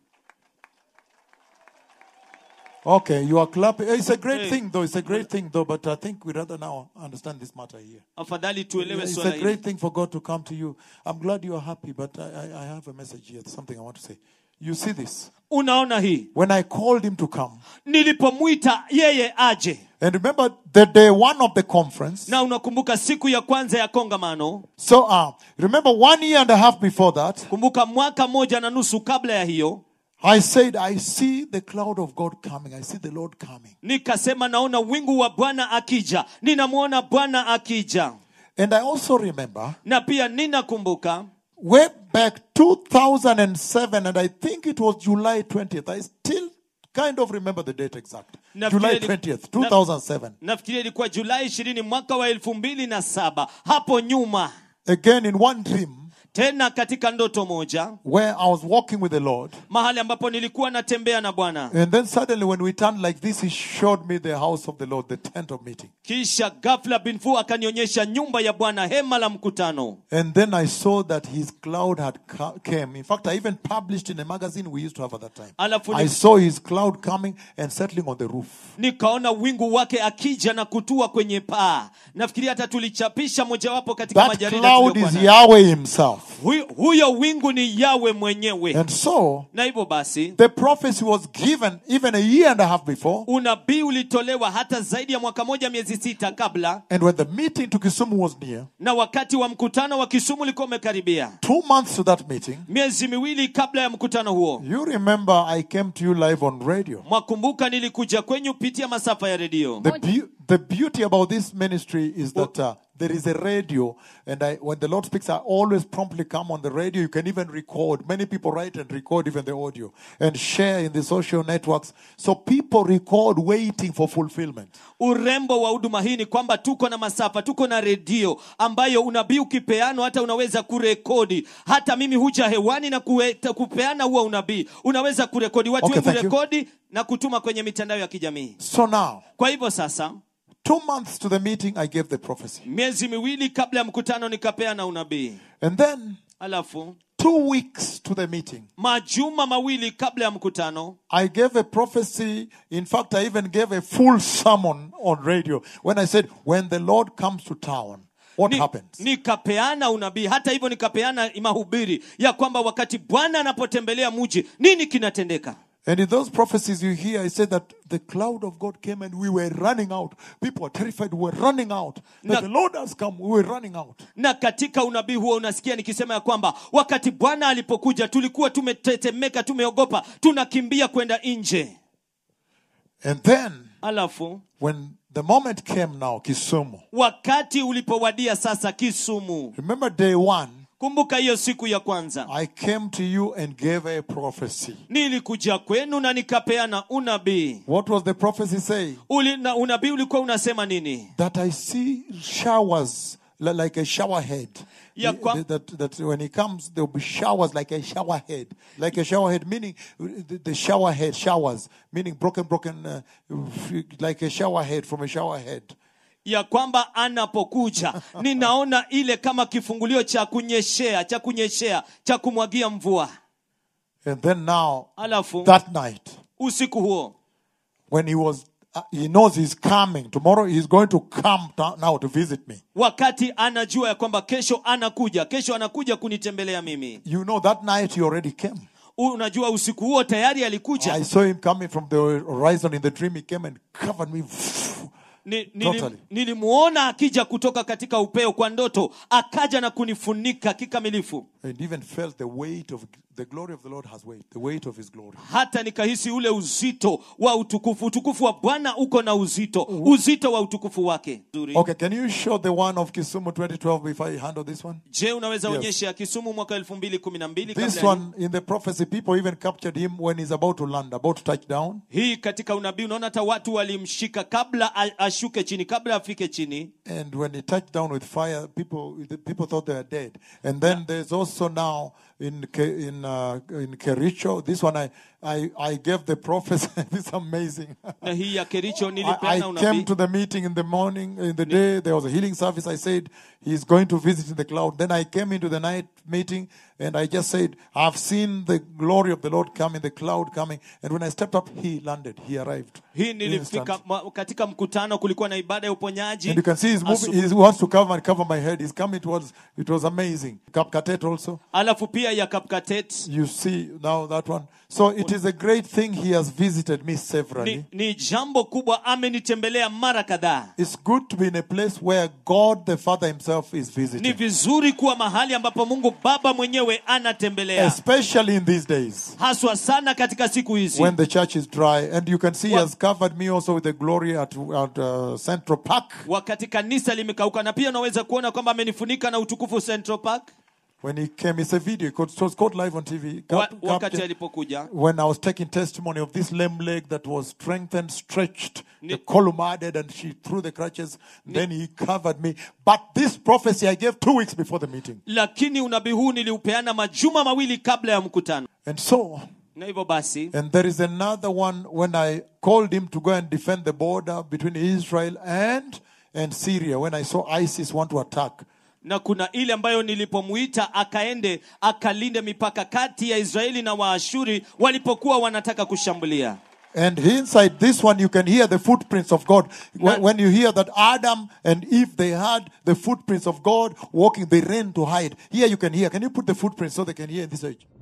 Okay, you are clapping. It's a great Hey. thing, though. It's a great thing, though. But I think we rather now understand this matter here. afadhali tuelewe It's swala a hili great thing for God to come to you. I'm glad you are happy, but I, I, I have a message here. Something I want to say. You see this? unaona hii When I called him to come, nilipomwita yeye aje and remember the day one of the conference. na unakumbuka siku ya kwanza ya kongamano So, uh, remember one year and a half before that, kumbuka mwaka moja na nusu kabla ya hiyo I said, I see the cloud of God coming. I see the Lord coming. nikasema naona wingu wa bwana akija ninamwona bwana akija And I also remember na pia ninakumbuka way back 2007, and I think it was July 20th. I still kind of remember the date exact. Na July vile- 20th, na- 2007. nafikiria ilikuwa julai ishirini mwaka wa elfu mbili na saba hapo nyuma Again, in one dream, tena katika ndoto moja where I was walking with the Lord. mahali ambapo nilikuwa natembea na bwana And then suddenly, when we turned like this, He showed me the house of the Lord, the tent of meeting. kisha ghafla binfu akanionyesha nyumba ya bwana hema la mkutano And then I saw that His cloud had co- came. In fact, I even published in a magazine we used to have at that time. Alafu I ni- saw His cloud coming and settling on the roof. nikaona wingu wake akija na kutua kwenye paa nafikiria hata tulichapisha mojawapo katika That majarida cloud tuliyokuwa is nayo. Yahweh Himself. Huyo- huyo wingu ni yawe mwenyewe And so, na hivyo basi the prophecy was given even a year and a half before. unabii ulitolewa hata zaidi ya mwaka moja miezi sita kabla And when the meeting to Kisumu was near, na wakati wa mkutano wa kisumu ulikuwa umekaribia two months to that meeting, miezi miwili kabla ya mkutano huo you remember I came to you live on radio. mwakumbuka nilikuja kwenyu kupitia masafa ya redio The, beau- the beauty about this ministry is that uh, there is a radio, and I, when the Lord speaks, I always promptly come on the radio. You can even record. Many people write and record even the audio and share in the social networks. So people record waiting for fulfillment. urembo wa huduma hii ni kwamba tuko na masafa tuko na redio ambayo unabii ukipeanwa hata unaweza kurekodi hata mimi huja hewani na kueta, kupeana huo unabii unaweza kurekodi watu Okay, wengi thank you. kurekodi na kutuma kwenye mitandao ya kijamii So now, kwa hivyo sasa two months to the meeting, I gave the prophecy. miezi miwili kabla ya mkutano nikapeana unabii And then, alafu two weeks to the meeting, majuma mawili kabla ya mkutano I gave a prophecy. In fact, I even gave a full sermon on radio when I said, When the Lord comes to town, what ni, happens? nikapeana unabii hata hivyo nikapeana mahubiri ya kwamba wakati bwana anapotembelea mji nini kinatendeka And in those prophecies you hear, I said that the cloud of God came and we were running out. People were terrified, we were running out. That Na- the Lord has come, we were running out. na katika unabii huo unasikia nikisema ya kwamba wakati bwana alipokuja tulikuwa tumetetemeka tumeogopa tunakimbia kwenda nje And then, alafu when the moment came now, Kisumu, wakati ulipowadia sasa kisumu remember day one, kumbuka hiyo siku ya kwanza I came to you and gave a prophecy. nilikuja kwenu na nikapeana unabii What was the prophecy saying? Uli, na unabii ulikuwa unasema nini That I see showers li- like a shower head. Ya kwa- that, that when he comes, there will be showers like a shower head. Like a shower head, meaning uh, the, the shower head, showers, meaning broken, broken, uh, like a shower head from a shower head. ya kwamba anapokuja ninaona ile kama kifungulio cha kunyeshea cha kunyeshea cha kumwagia mvua And then now, alafu that night, usiku huo when he was, uh, he knows he's coming. Tomorrow he's going to come to, now to visit me. wakati anajua ya kwamba kesho anakuja kesho anakuja kunitembelea mimi You know, that night he already came. unajua usiku huo tayari alikuja I saw him coming from the horizon in the dream. He came and covered me. Ni, nili, Totally. nilimuona akija kutoka katika upeo kwa ndoto akaja na kunifunika kikamilifu And even felt the weight of the glory of the Lord has weight, the weight of his glory. hata nikahisi ule uzito wa utukufu utukufu wa bwana uko na uzito uzito wa utukufu wake Nzuri. Okay, can you show the one of Kisumu 2012 if I handle this one? je unaweza Yes. onyesha kisumu mwaka elfu mbili kumi na mbili This kabla ya one in the prophecy, people even captured him when he's about to land, about to touch down. hii katika unabii unaona hata watu walimshika kabla a- ashuke chini kabla afike chini And when he touched down with fire, people the people thought they were dead. And then there's also now in Ke- in uh, in Kericho, this one I I, I gave the prophecy. this is amazing. na hii ya kericho I, I nilipeana came unabii to the meeting in the morning, in the day, there was a healing service. I said, He's going to visit in the cloud. Then I came into the night meeting and I just said, I've seen the glory of the Lord coming, the cloud coming. And when I stepped up, He landed, He arrived. hii nilifika Instant. ma, katika mkutano kulikuwa na ibada ya uponyaji And you can see he's moving, he wants to cover and cover my head. He's coming towards, it was amazing. Kapkatet also. alafu pia ya kapkatet You see now that one. So it is a great thing he has visited me severally. ni, ni jambo kubwa amenitembelea mara kadhaa It's good to be in a place where God the Father Himself is ni visiting. vizuri kuwa mahali ambapo mungu baba mwenyewe anatembelea Especially in these days haswa sana katika siku hizi when the church is dry. And you can see he Wa- has covered me also with the glory at, at uh, Central Park. wakati kanisa limekauka na pia unaweza kuona kwamba amenifunika na utukufu central park When he came, it's a video. It was- it was caught live on TV. wa, Cap- wakati captured- alipokuja when I was taking testimony of this lame leg that was strengthened, stretched, Ni- the column added, and she threw the crutches. Then he covered me. But this prophecy I gave two weeks before the meeting. lakini unabii huu niliupeana majuma mawili kabla ya mkutano And so, na hivyo basi and there is another one when I called him to go and defend the border between Israel and and Syria when I saw ISIS want to attack. na kuna ile ambayo nilipomuita akaende akalinde mipaka kati ya israeli na waashuri walipokuwa wanataka kushambulia And inside this one, you can hear the footprints of God. Na- When, when you hear that Adam and Eve, they had the footprints of God walking, they ran to hide. Here you can hear. Can you put the footprints so they can hear in this age?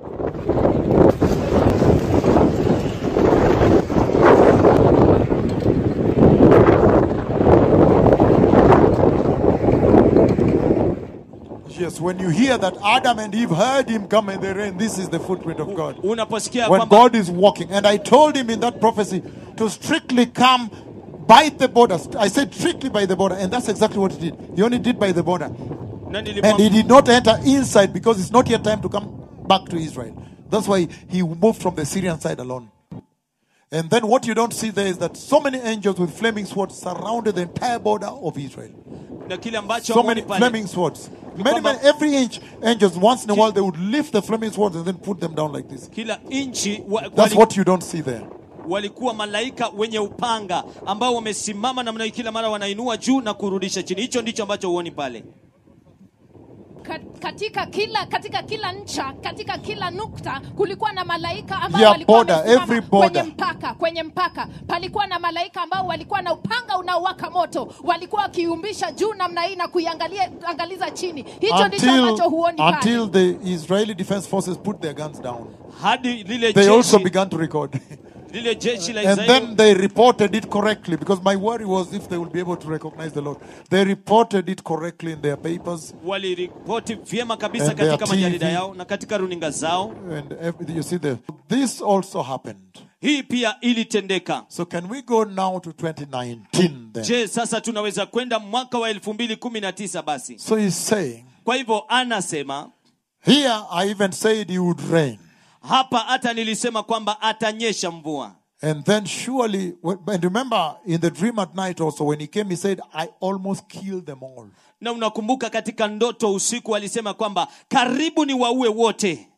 Yes, when you hear that Adam and Eve heard him come and they ran, this is the footprint of God. unaposikia when kwamba God is walking. And I told him in that prophecy to strictly come by the border. I said strictly by the border, and that's exactly what he did. He only did by the border. na And he nilimwambia did not enter inside because it's not yet time to come back to Israel. That's why he moved from the Syrian side alone. And then what you don't see there is that so many angels with flaming swords surrounded the entire border of Israel. na kile ambacho So hamuoni many pale. flaming swords. Many, kwamba- many, every inch, angels, once in a while, they would lift the flaming swords and then put them down like this. kila nchi wa, That's wali, what you don't see there. walikuwa malaika wenye upanga ambao wamesimama namna hii kila mara wanainua juu na kurudisha chini hicho ndicho ambacho huoni pale Ka- katika kila katika kila ncha katika kila nukta kulikuwa na malaika ambao Yeah, walikuwa border, wamesimama every border. kwenye mpaka kwenye mpaka palikuwa na malaika ambao walikuwa na upanga unaowaka moto walikuwa wakiumbisha juu namna hii na kuiangalia angaliza chini hicho ndicho until, ambacho huoni pale until the Israeli Defense Forces put their guns down. hadi lile They also jeshi, began to record. lile jeshi la and Israeli then they reported it correctly because my worry was if they will be able to recognize the Lord. They reported it correctly in their papers. waliripoti vyema kabisa And their katika majarida TV. yao na katika runinga zao And every- you see, the, this also happened. hii pia ilitendeka So, can we go now to 2019 then? je sasa tunaweza kwenda mwaka wa 2019 basi So, he's saying, kwa hivyo anasema here I even said it would rain. hapa hata nilisema kwamba atanyesha mvua And then surely, when- and remember in the dream at night also, when he came, he said, I almost killed them all. na unakumbuka katika ndoto usiku alisema kwamba karibu ni waue wote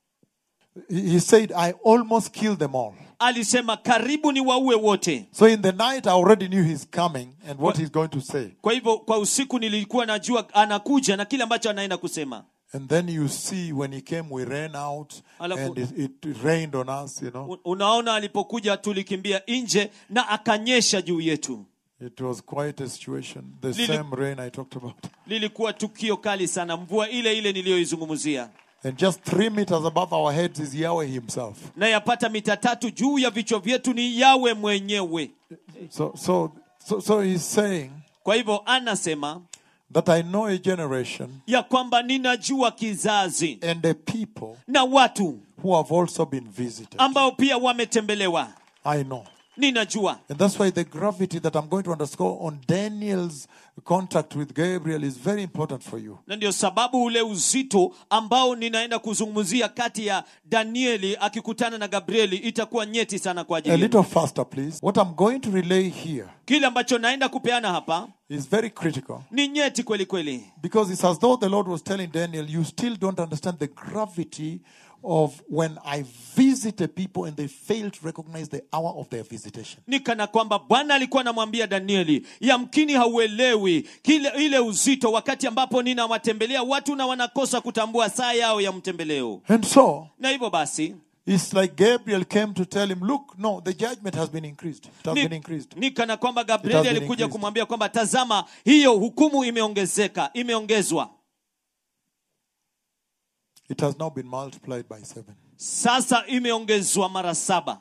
He he said, I almost killed them all. alisema karibu ni waue wote So in the night, I already knew he's coming and what he's going to say. kwa hivyo kwa usiku nilikuwa najua anakuja na kile ambacho anaenda kusema And then you see when he came, we ran out Alafu- and it, it rained on us, you know. U- unaona alipokuja tulikimbia nje na akanyesha juu yetu It was quite a situation. The Lili- same rain I talked about. lilikuwa tukio kali sana mvua ile ile niliyoizungumzia And just three meters above our heads is Yahweh himself. na yapata mita tatu juu ya vichwa vyetu ni yawe mwenyewe So, so, so, so he's saying kwa hivyo anasema that I know a generation ya kwamba ninajua kizazi and a people na watu who have also been visited. ambao pia wametembelewa I know. ninajua And that's why the gravity that I'm going to underscore on Daniel's contact with Gabriel is very important for you. na ndio sababu ule uzito ambao ninaenda kuzungumzia kati ya danieli akikutana na gabrieli itakuwa nyeti sana kwa A ajili yenu. little faster, please. What I'm going to relay here kile ambacho naenda kupeana hapa is very critical ni nyeti kweli kweli because it's as though the Lord was telling Daniel, You still don't understand the gravity of when I visited people and they failed to recognize the hour of their visitation. ni kana kwamba bwana alikuwa anamwambia danieli yamkini hauelewi kile ile uzito wakati ambapo ninawatembelea watu na wanakosa kutambua saa yao ya mtembeleo And so, na hivyo basi it's like Gabriel came to tell him, Look, no, the judgment has been increased. It has ni, been increased. ni kana kwamba It has gabrieli been alikuja increased. kumwambia kwamba tazama hiyo hukumu imeongezeka imeongezwa It has now been multiplied by seven. sasa imeongezwa mara saba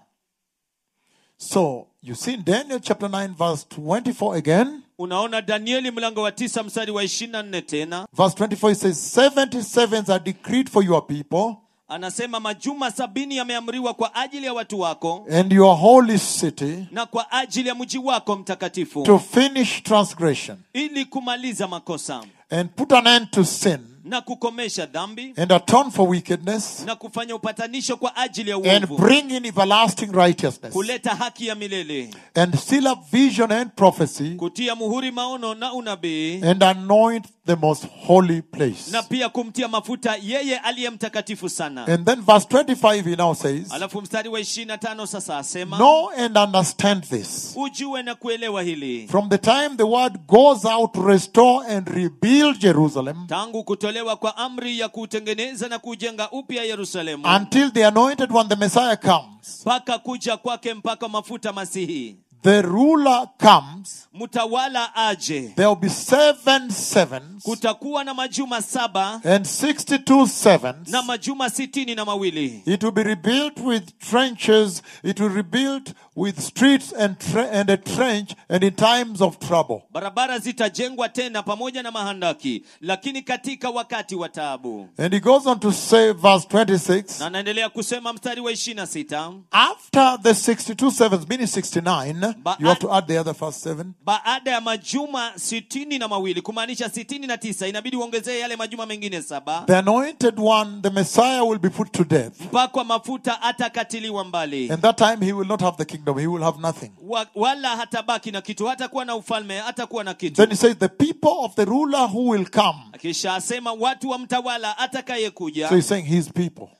So, you see in Daniel chapter 9, verse 24 again. unaona danieli mlango wa tisa mstari wa ishirini na nne tena Verse 24 it says, 77s are decreed for your people anasema majuma sabini yameamriwa kwa ajili ya watu wako and your holy city na kwa ajili ya mji wako mtakatifu to finish transgression ili kumaliza makosa and put an end to sin na kukomesha dhambi and atone for wickedness na kufanya upatanisho kwa ajili ya and uovu bring in everlasting righteousness kuleta haki ya milele and seal up vision and prophecy kutia muhuri maono na unabii and anoint the most holy place. na pia kumtia mafuta yeye aliye mtakatifu sana And then verse 25 he now says, alafu mstari wa ishirini na tano sasa asema Know and understand this. ujue na kuelewa hili From the time the word goes out to restore and rebuild Jerusalem tangu kutolewa kwa amri ya kuutengeneza na kujenga upya yerusalemu until the anointed one, the Messiah, comes, mpaka kuja kwake mpaka mafuta masihi the ruler comes, mtawala aje there will be seven sevens kutakuwa na majuma saba and 62 sevens. na majuma sitini na mawili It will be rebuilt with trenches, it will be rebuilt with streets and, tre- and a trench, and in times of trouble. barabara zitajengwa tena pamoja na mahandaki lakini katika wakati wa taabu And he goes on to say, verse 26 na anaendelea kusema mstari wa ishiri na sita after the 62 sevens, meaning 69, But you have I- to add the other first seven. baada ya majuma sitini na mawili kumaanisha sitini na tisa inabidi uongezee yale majuma mengine saba The anointed one, the Messiah, will be put to death. mpakwa mafuta atakatiliwa mbali And that time he will not have the kingdom, he will have nothing. Wa, wala hatabaki na kitu hatakuwa na ufalme hatakuwa na kitu Then he says, The people of the ruler who will come. kisha asema watu wa mtawala atakayekuja So he's saying his people.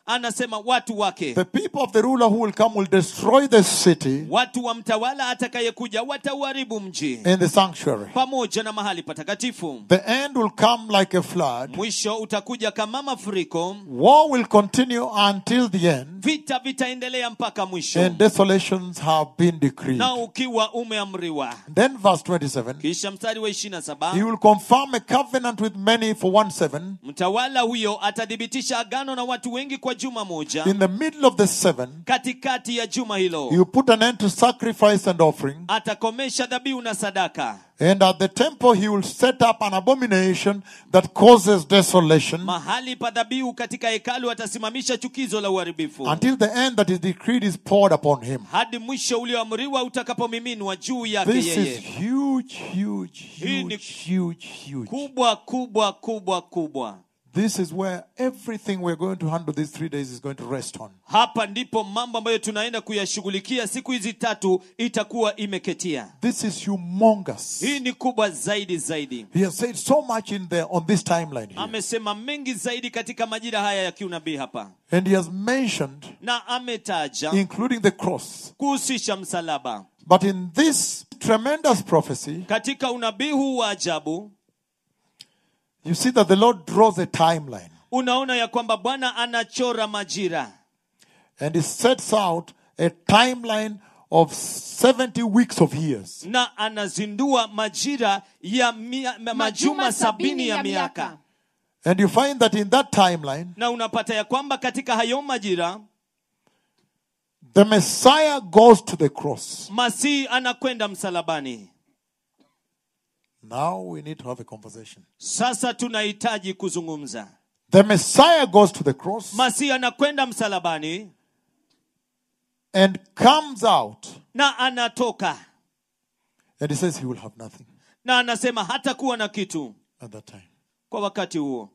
anasema watu wake the people of the ruler who will come will destroy the city watu wa mtawala atakayekuja watauharibu mji and the sanctuary. pamoja na mahali patakatifu The end will come like a flood. mwisho utakuja kama mafuriko War will continue until the end, vita vitaendelea mpaka mwisho and desolations have been decreed. na ukiwa umeamriwa Then, verse 27 kisha mstari wa ishirina He saba will confirm a covenant with many for one seven. mtawala huyo atathibitisha agano na watu wengi kwa juma moja In the middle of the seven, katikati ya juma he hilo will put an end to sacrifice and offering. atakomesha dhabihu na sadaka And at the temple, he will set up an abomination that causes desolation mahali pa dhabihu katika hekalu atasimamisha chukizo la uharibifu until the end that is decreed is poured upon him. hadi mwisho ulioamriwa utakapomiminwa juu yake This is yeye huge, huge, Hii ni- huge, huge, huge. kubwa kubwa kubwa kubwa This is where everything we're going to handle these three days is going to rest on. hapa ndipo mambo ambayo tunaenda kuyashughulikia siku hizi tatu itakuwa imeketia This is humongous. hii ni kubwa zaidi zaidi He has said so much in there on this timeline here. amesema mengi zaidi katika majira haya ya kiunabii hapa And he has mentioned, na ametaja including the cross. kuhusisha msalaba But in this tremendous prophecy, katika unabii huu wa ajabu you see that the Lord draws a timeline unaona ya kwamba bwana anachora majira and he sets out a timeline of 70 weeks of years. na anazindua majira ya mia, ma- majuma sabini ya miaka And you find that in that timeline, na unapata ya kwamba katika hayo majira the Messiah goes to the cross. masihi anakwenda msalabani Now we need to have a conversation. sasa tunahitaji kuzungumza The Messiah goes to the cross masihi anakwenda msalabani and comes out na anatoka and he says he will have nothing na anasema hatakuwa na kitu at that time. kwa wakati huo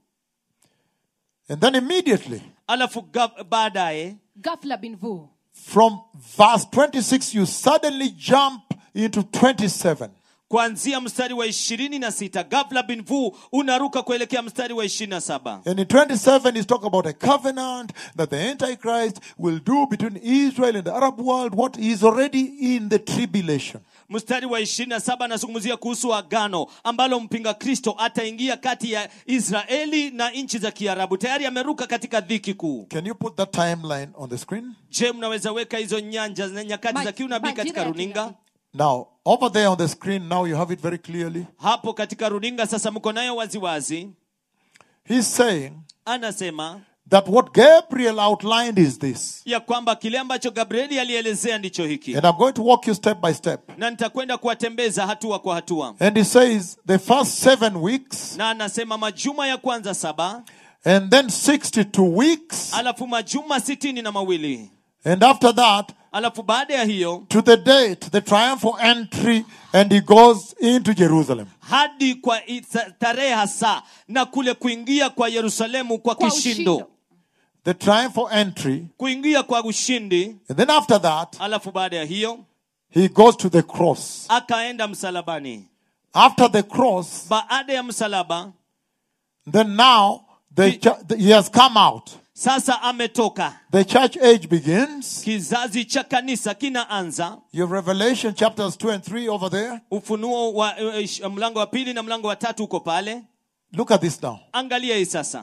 And then immediately, alafu ga- baadaye ghafla binvu from verse 26, you suddenly jump into 27. kuanzia mstari wa ishirini na sita gafla binvu unaruka kuelekea mstari wa ishirini na saba And in 27, he's talking about a covenant that the Antichrist will do between Israel and the Arab world, what is already in the tribulation. mstari wa ishirini na saba anazungumzia kuhusu agano ambalo mpinga kristo ataingia kati ya israeli na nchi za kiarabu tayari ameruka katika dhiki kuu Can you put that timeline on the screen? je mnaweza weka hizo nyanja na nyakati Ma- za kiunabii majira katika ya runinga kinabii. Now, over there on the screen, now you have it very clearly. hapo katika runinga sasa mko nayo waziwazi He's saying anasema that what Gabriel outlined is this. ya kwamba kile ambacho gabrieli alielezea ndicho hiki And I'm going to walk you step by step. na nitakwenda kuwatembeza hatua kwa hatua And he says the first seven weeks, na anasema majuma ya kwanza saba and then 62 weeks, alafu majuma sitini na mawili and after that, alafu baada ya hiyo to the date, the triumphal entry, and he goes into Jerusalem. hadi kwa i- sa- tarehe hasa na kule kuingia kwa yerusalemu kwa Kwa kishindo ushindo. The triumphal entry, kuingia kwa ushindi and then after that, alafu baada ya hiyo he goes to the cross. akaenda msalabani After the cross, baada ya msalaba then now the, He- chu- the- he has come out. sasa ametoka The church age begins. kizazi cha kanisa kinaanza You have Revelation chapters 2 and 3 over there. ufunuo wa eh, ish- mlango wa pili na mlango wa tatu uko pale Look at this now. angalia hii sasa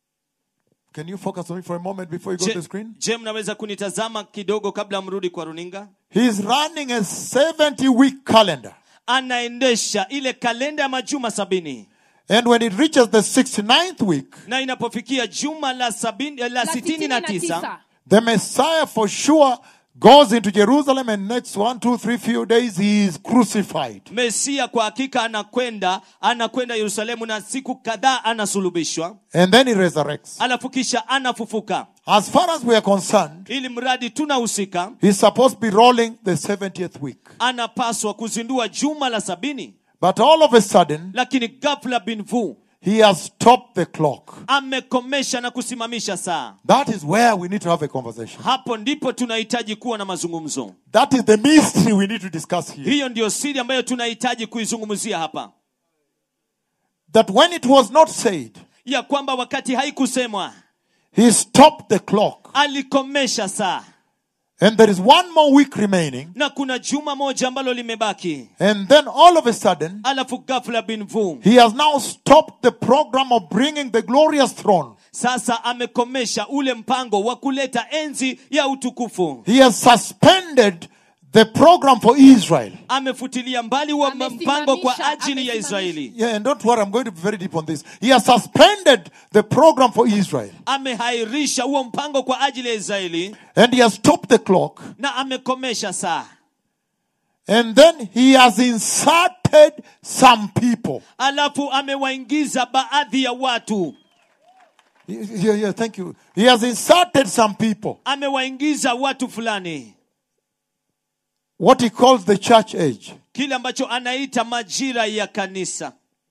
Can you focus on me for a moment before you go to je, the screen? je mnaweza kunitazama kidogo kabla mrudi kwa runinga He's running a 70 week calendar. anaendesha ile kalenda ya majuma sabini And when it reaches the 69th week, na inapofikia juma la, sabini, la la sitini na tisa the Messiah for sure goes into Jerusalem and next one, two, three few days he is crucified. mesia kwa hakika anakwenda anakwenda yerusalemu na siku kadhaa anasulubishwa And then he resurrects. alafu kisha anafufuka As far as we are concerned, ili mradi tunahusika he's supposed to be rolling the 70th week. anapaswa kuzindua juma la sabini But all of a sudden, lakini ghafla binvu he has stopped the clock. amekomesha na kusimamisha saa That is where we need to have a conversation. hapo ndipo tunahitaji kuwa na mazungumzo That is the mystery we need to discuss here. hiyo ndiyo siri ambayo tunahitaji kuizungumzia hapa That when it was not said, ya kwamba wakati haikusemwa he stopped the clock. alikomesha saa And there is one more week remaining. na kuna juma moja ambalo limebaki And then all of a sudden, alafu ghafla bin vu he has now stopped the program of bringing the glorious throne. sasa amekomesha ule mpango wa kuleta enzi ya utukufu He has suspended the program for Israel. amefutilia mbali wa mpango kwa ajili ya israeli Yeah, and don't worry, I'm going to be very deep on this. He has suspended the program for Israel. amehairisha huo mpango kwa ajili ya israeli And he has stopped the clock. na amekomesha saa And then he has inserted some people. alafu amewaingiza baadhi ya watu Yeah, yeah, thank you. He has inserted some people. amewaingiza watu fulani What he calls the church age. kile ambacho anaita majira ya kanisa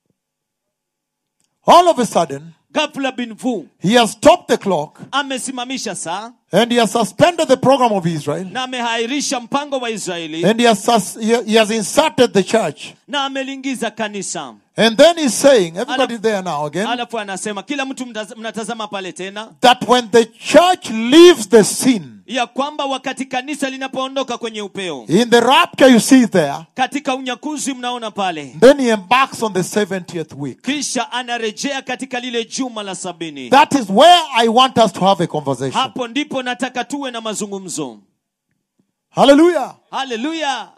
All of a sudden, ghafla bin vu he has stopped the clock amesimamisha saa and he has suspended the program of Israel. na amehairisha mpango wa israeli And he has, sus- he he has inserted the church. na ameliingiza kanisa And then he's saying, everybody Alaf- there now again, alafu anasema kila mtu mtaz- mnatazama pale tena that when the church leaves the scene, ya kwamba wakati kanisa linapoondoka kwenye upeo in the rapture you see there, katika unyakuzi mnaona pale then he embarks on the 70th week. kisha anarejea katika lile juma la sabini That is where I want us to have a conversation. hapo ndipo nataka tuwe na mazungumzo Hallelujah. haleluya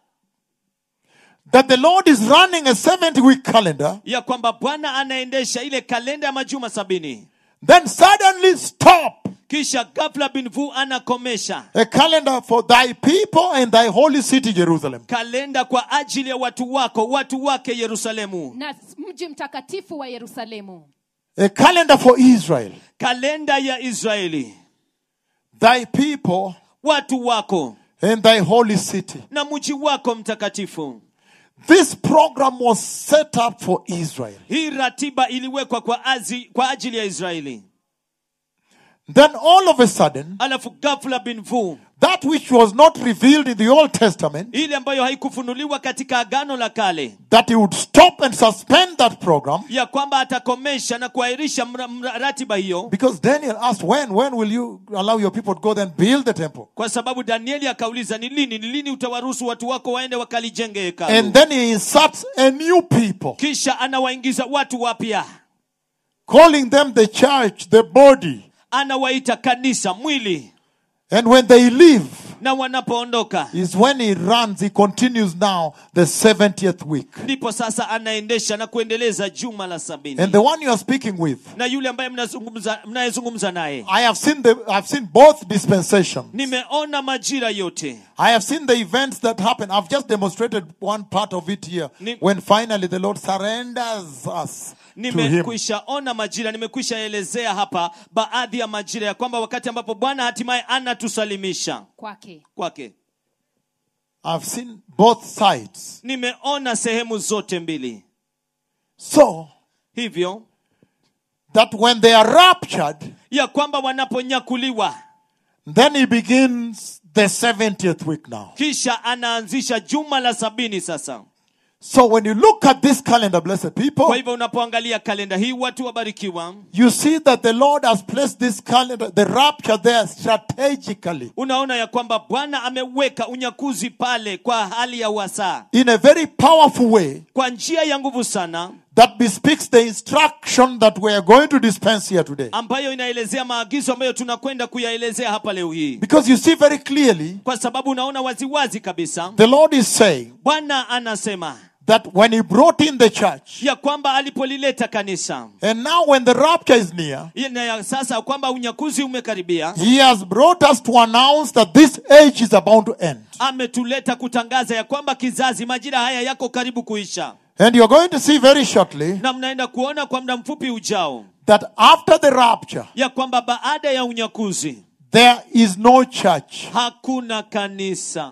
That the Lord is running a 70 week calendar, ya kwamba bwana anaendesha ile kalenda ya majuma sabini then suddenly stop kisha ghafla binvu anakomesha a calendar for thy people and thy holy city, Jerusalem. kalenda kwa ajili ya watu wako watu wake yerusalemu na mji mtakatifu wa yerusalemu A calendar for Israel, kalenda ya israeli thy people watu wako and thy holy city. na mji wako mtakatifu This program was set up for Israel. hii ratiba iliwekwa kwa, azi, kwa ajili ya israeli Then all of a sudden, alafu ghafla binvu that which was not revealed in the Old Testament, ile ambayo haikufunuliwa katika agano la kale that he would stop and suspend that program. ya kwamba atakomesha na kuahirisha mra- mra- ratiba hiyo Because Daniel asked, when, when will you allow your people to go then build the temple? kwa sababu danieli akauliza ni lini ni lini utawaruhusu watu wako waende wakalijenge And hekalu then he inserts a new people, kisha anawaingiza watu wapya calling them the church, the body. anawaita kanisa mwili And when they leave, na wanapoondoka is when he runs, he continues now the 70th week. ndipo sasa anaendesha na kuendeleza juma la sabini And the one you are speaking with, na yule ambaye mnazungumza mnayezungumza naye I have seen the I've seen both dispensations. nimeona majira yote I have seen the events that happen. I've just demonstrated one part of it here. Ni- when finally the Lord surrenders us to Him. nimekwisha ona majira nimekwisha elezea hapa baadhi ya majira ya kwamba wakati ambapo bwana hatimaye anatusalimisha kwake kwake I've seen both sides. nimeona sehemu zote mbili So hivyo that when they are raptured, ya kwamba wanaponyakuliwa then He begins the 70th week now. kisha anaanzisha juma la sabini sasa So when you look at this calendar, blessed people, kwa hivyo unapoangalia kalenda hii watu wabarikiwa you see that the Lord has placed this calendar, the rapture there strategically unaona ya kwamba bwana ameweka unyakuzi pale kwa hali ya wasaa in a very powerful way kwa njia ya nguvu sana that bespeaks the instruction that we are going to dispense here today. ambayo inaelezea maagizo ambayo tunakwenda kuyaelezea hapa leo hii Because you see very clearly, kwa sababu unaona waziwazi kabisa the Lord is saying bwana anasema that when He brought in the church, ya kwamba alipolileta kanisa and now when the rapture is near, na ya sasa kwamba unyakuzi umekaribia He has brought us to announce that this age is about to end. ametuleta kutangaza ya kwamba kizazi majira haya yako karibu kuisha And you're going to see very shortly na mnaenda kuona kwa muda mfupi ujao that after the rapture, ya kwamba baada ya unyakuzi there is no church. hakuna kanisa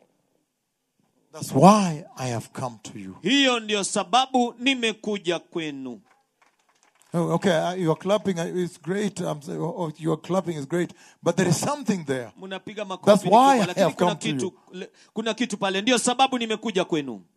That's why I have come to you. hiyo ndio sababu nimekuja kwenu Oh, okay, uh, you're clapping. uh, It's great. I'm saying, oh, oh, you're clapping is great. But there is something there. mnapiga That's makofi ni why kubwa, I lakini have kuna come to kitu, le- kuna kitu pale ndio sababu nimekuja kwenu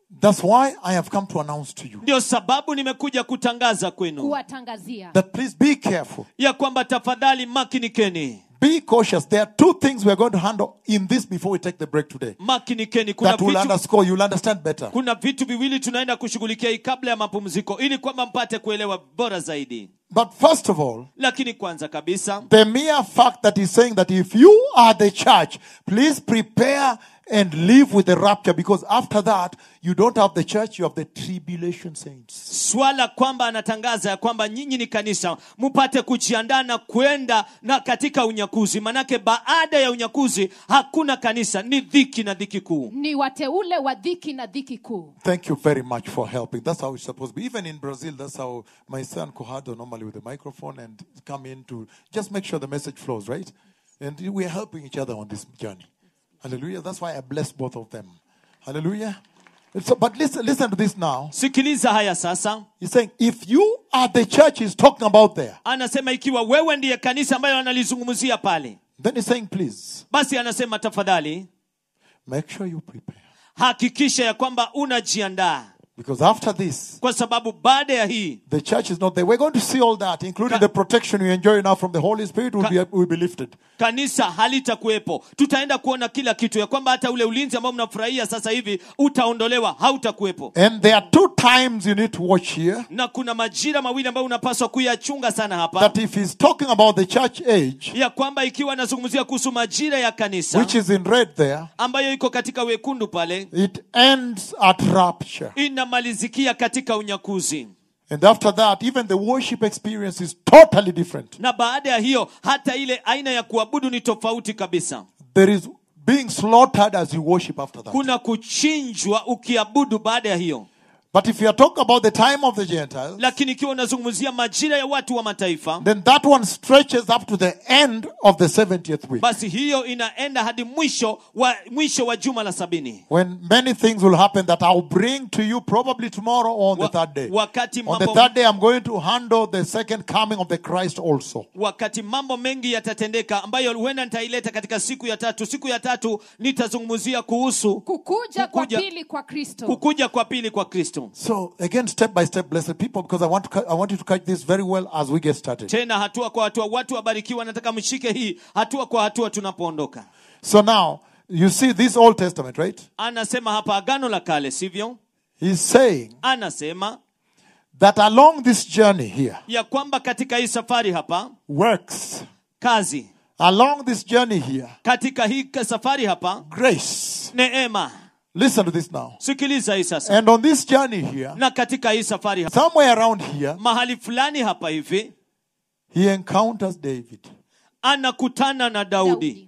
That's why I have come to announce to you ndio sababu nimekuja kutangaza kwenu kuwatangazia that please be careful. ya kwamba tafadhali makinikeni Be cautious. There are two things we are going to handle in this before we take the break today. makinikeni kuna That will vitu, underscore, you'll understand better. kuna vitu viwili tunaenda kushughulikia hii kabla ya mapumziko ili kwamba mpate kuelewa bora zaidi But first of all, lakini kwanza kabisa the mere fact that he's saying that if you are the church, please prepare and live with the rapture because after that, you don't have the church, you have the tribulation saints. swala kwamba anatangaza ya kwamba nyinyi ni kanisa mpate kujiandaa na kwenda na katika unyakuzi manake baada ya unyakuzi hakuna kanisa ni dhiki na dhiki kuu ni wateule wa dhiki na dhiki kuu Thank you very much for helping. That's how it's supposed to be. Even in Brazil, that's how my son Kohado normally with the microphone and come in to just make sure the message flows, right? And we're helping each other on this journey. Hallelujah. That's why I bless both of them. Hallelujah. So, but listen, listen to this now. sikiliza haya sasa He's saying, if you are the church he's talking about there, anasema ikiwa wewe ndiye kanisa ambayo analizungumzia pale then he's saying, please basi anasema tafadhali make sure you prepare. hakikisha ya kwamba unajiandaa Because after this, kwa sababu baada ya hii the church is not there. We're going to see all that, including the protection we enjoy now from the Holy Spirit, will be, will be lifted. kanisa halitakuwepo tutaenda kuona kila kitu ya kwamba hata ule ulinzi ambao mnafurahia sasa hivi utaondolewa hautakuwepo And there are two times you need to watch here. na kuna majira mawili ambayo unapaswa kuyachunga sana hapa that if he's talking about the church age, ya kwamba ikiwa anazungumzia kuhusu majira ya kanisa which is in red there, ambayo iko katika wekundu pale it ends at rapture. inamalizikia katika unyakuzi And after that, even the worship experience is totally different. na baada ya hiyo hata ile aina ya kuabudu ni tofauti kabisa There is being slaughtered as you worship after that. kuna kuchinjwa ukiabudu baada ya hiyo But if you are talking about the time of the Gentiles, lakini ikiwa unazungumzia majira ya watu wa mataifa then that one stretches up to the end of the 70th week. basi hiyo inaenda hadi mwisho wa mwisho wa juma la sabini When many things will happen that I'll bring to you probably tomorrow or on the Wa- third day. wakati On the mambo- third day, I'm going to handle the second coming of the Christ also. wakati mambo mengi yatatendeka ambayo huenda nitaileta katika siku ya tatu siku ya tatu nitazungumzia kuhusu kukuja kwa Kukuja- pili kwa kristo kukuja kwa pili kwa kristo So again, step by step, blessed people, because I want to, ca- I want you to catch this very well as we get started. tena hatua kwa hatua watu wabarikiwa nataka mshike hii hatua kwa hatua tunapoondoka So now you see this Old Testament, right? anasema hapa agano la kale sivyo He's saying anasema that along this journey here, ya kwamba katika hii safari hapa works kazi along this journey here, katika hii ka- safari hapa grace. neema Listen to this now. sikiliza hii sasa And on this journey here, na katika hii safari hapa somewhere around here, mahali fulani hapa hivi he encounters David. anakutana na daudi Daudi.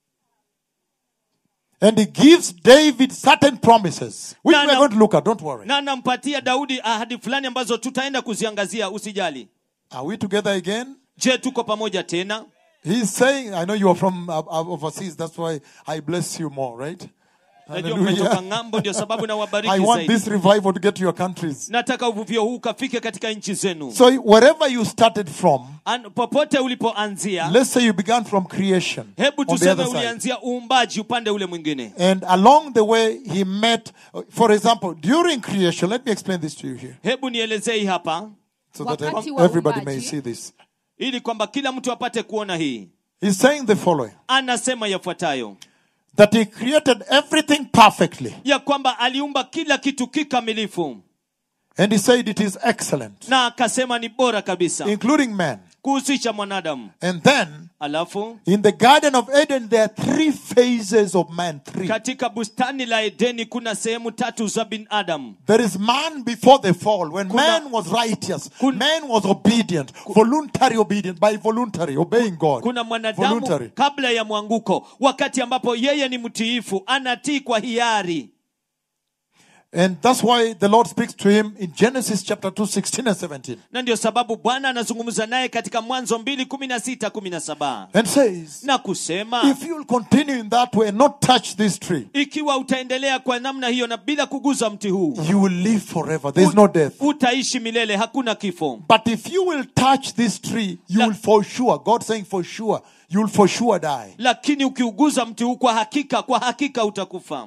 And he gives David certain promises, which No, we're no. going to look at. Don't worry. na anampatia daudi ahadi fulani ambazo tutaenda kuziangazia usijali Are we together again? je tuko pamoja tena He's saying, I know you are from uh, uh, overseas, that's why I bless you more, right? najua mmetoka Hallelujah. ng'ambo ndio sababu I nawabariki want zaidi this revival to get to your countries. nataka uvuvio huu ukafike katika nchi zenu So wherever you started from, An, popote ulipoanzia let's say you began from creation hebu on the tuseme other side. ulianzia uumbaji upande ule mwingine And along the way, he met, for example, during creation, let me explain this to you here hebu nielezee hii hapa so that Wakati wa everybody may uumbaji. see this. ili kwamba kila mtu apate kuona hii He's saying the following anasema yafuatayo that he created everything perfectly. ya kwamba aliumba kila kitu kikamilifu And he said it is excellent, na akasema ni bora kabisa including man. kuhusisha mwanadamu And then alafu in the Garden of Eden, there are three phases of man. Three. katika bustani la edeni kuna sehemu tatu za binadamu There is man before the fall, when Kuna- man was righteous, Kun- man was obedient, voluntary obedient, by voluntary, obeying God. kuna mwanadamu Voluntary. kabla ya mwanguko wakati ambapo yeye ni mtiifu anatii kwa hiari And that's why the Lord speaks to him in Genesis chapter 2, 16 and 17, na ndio sababu bwana anazungumza naye katika mwanzo mbili kumi na sita kumi na saba and says, na kusema If you'll continue in that way and not touch this tree, ikiwa utaendelea kwa namna hiyo na bila kuguza mti huu you will live forever. There's no death. utaishi milele hakuna kifo But if you will touch this tree, you La- will for sure, God saying for sure, you will for sure die. lakini ukiuguza mti huu kwa hakika kwa hakika utakufa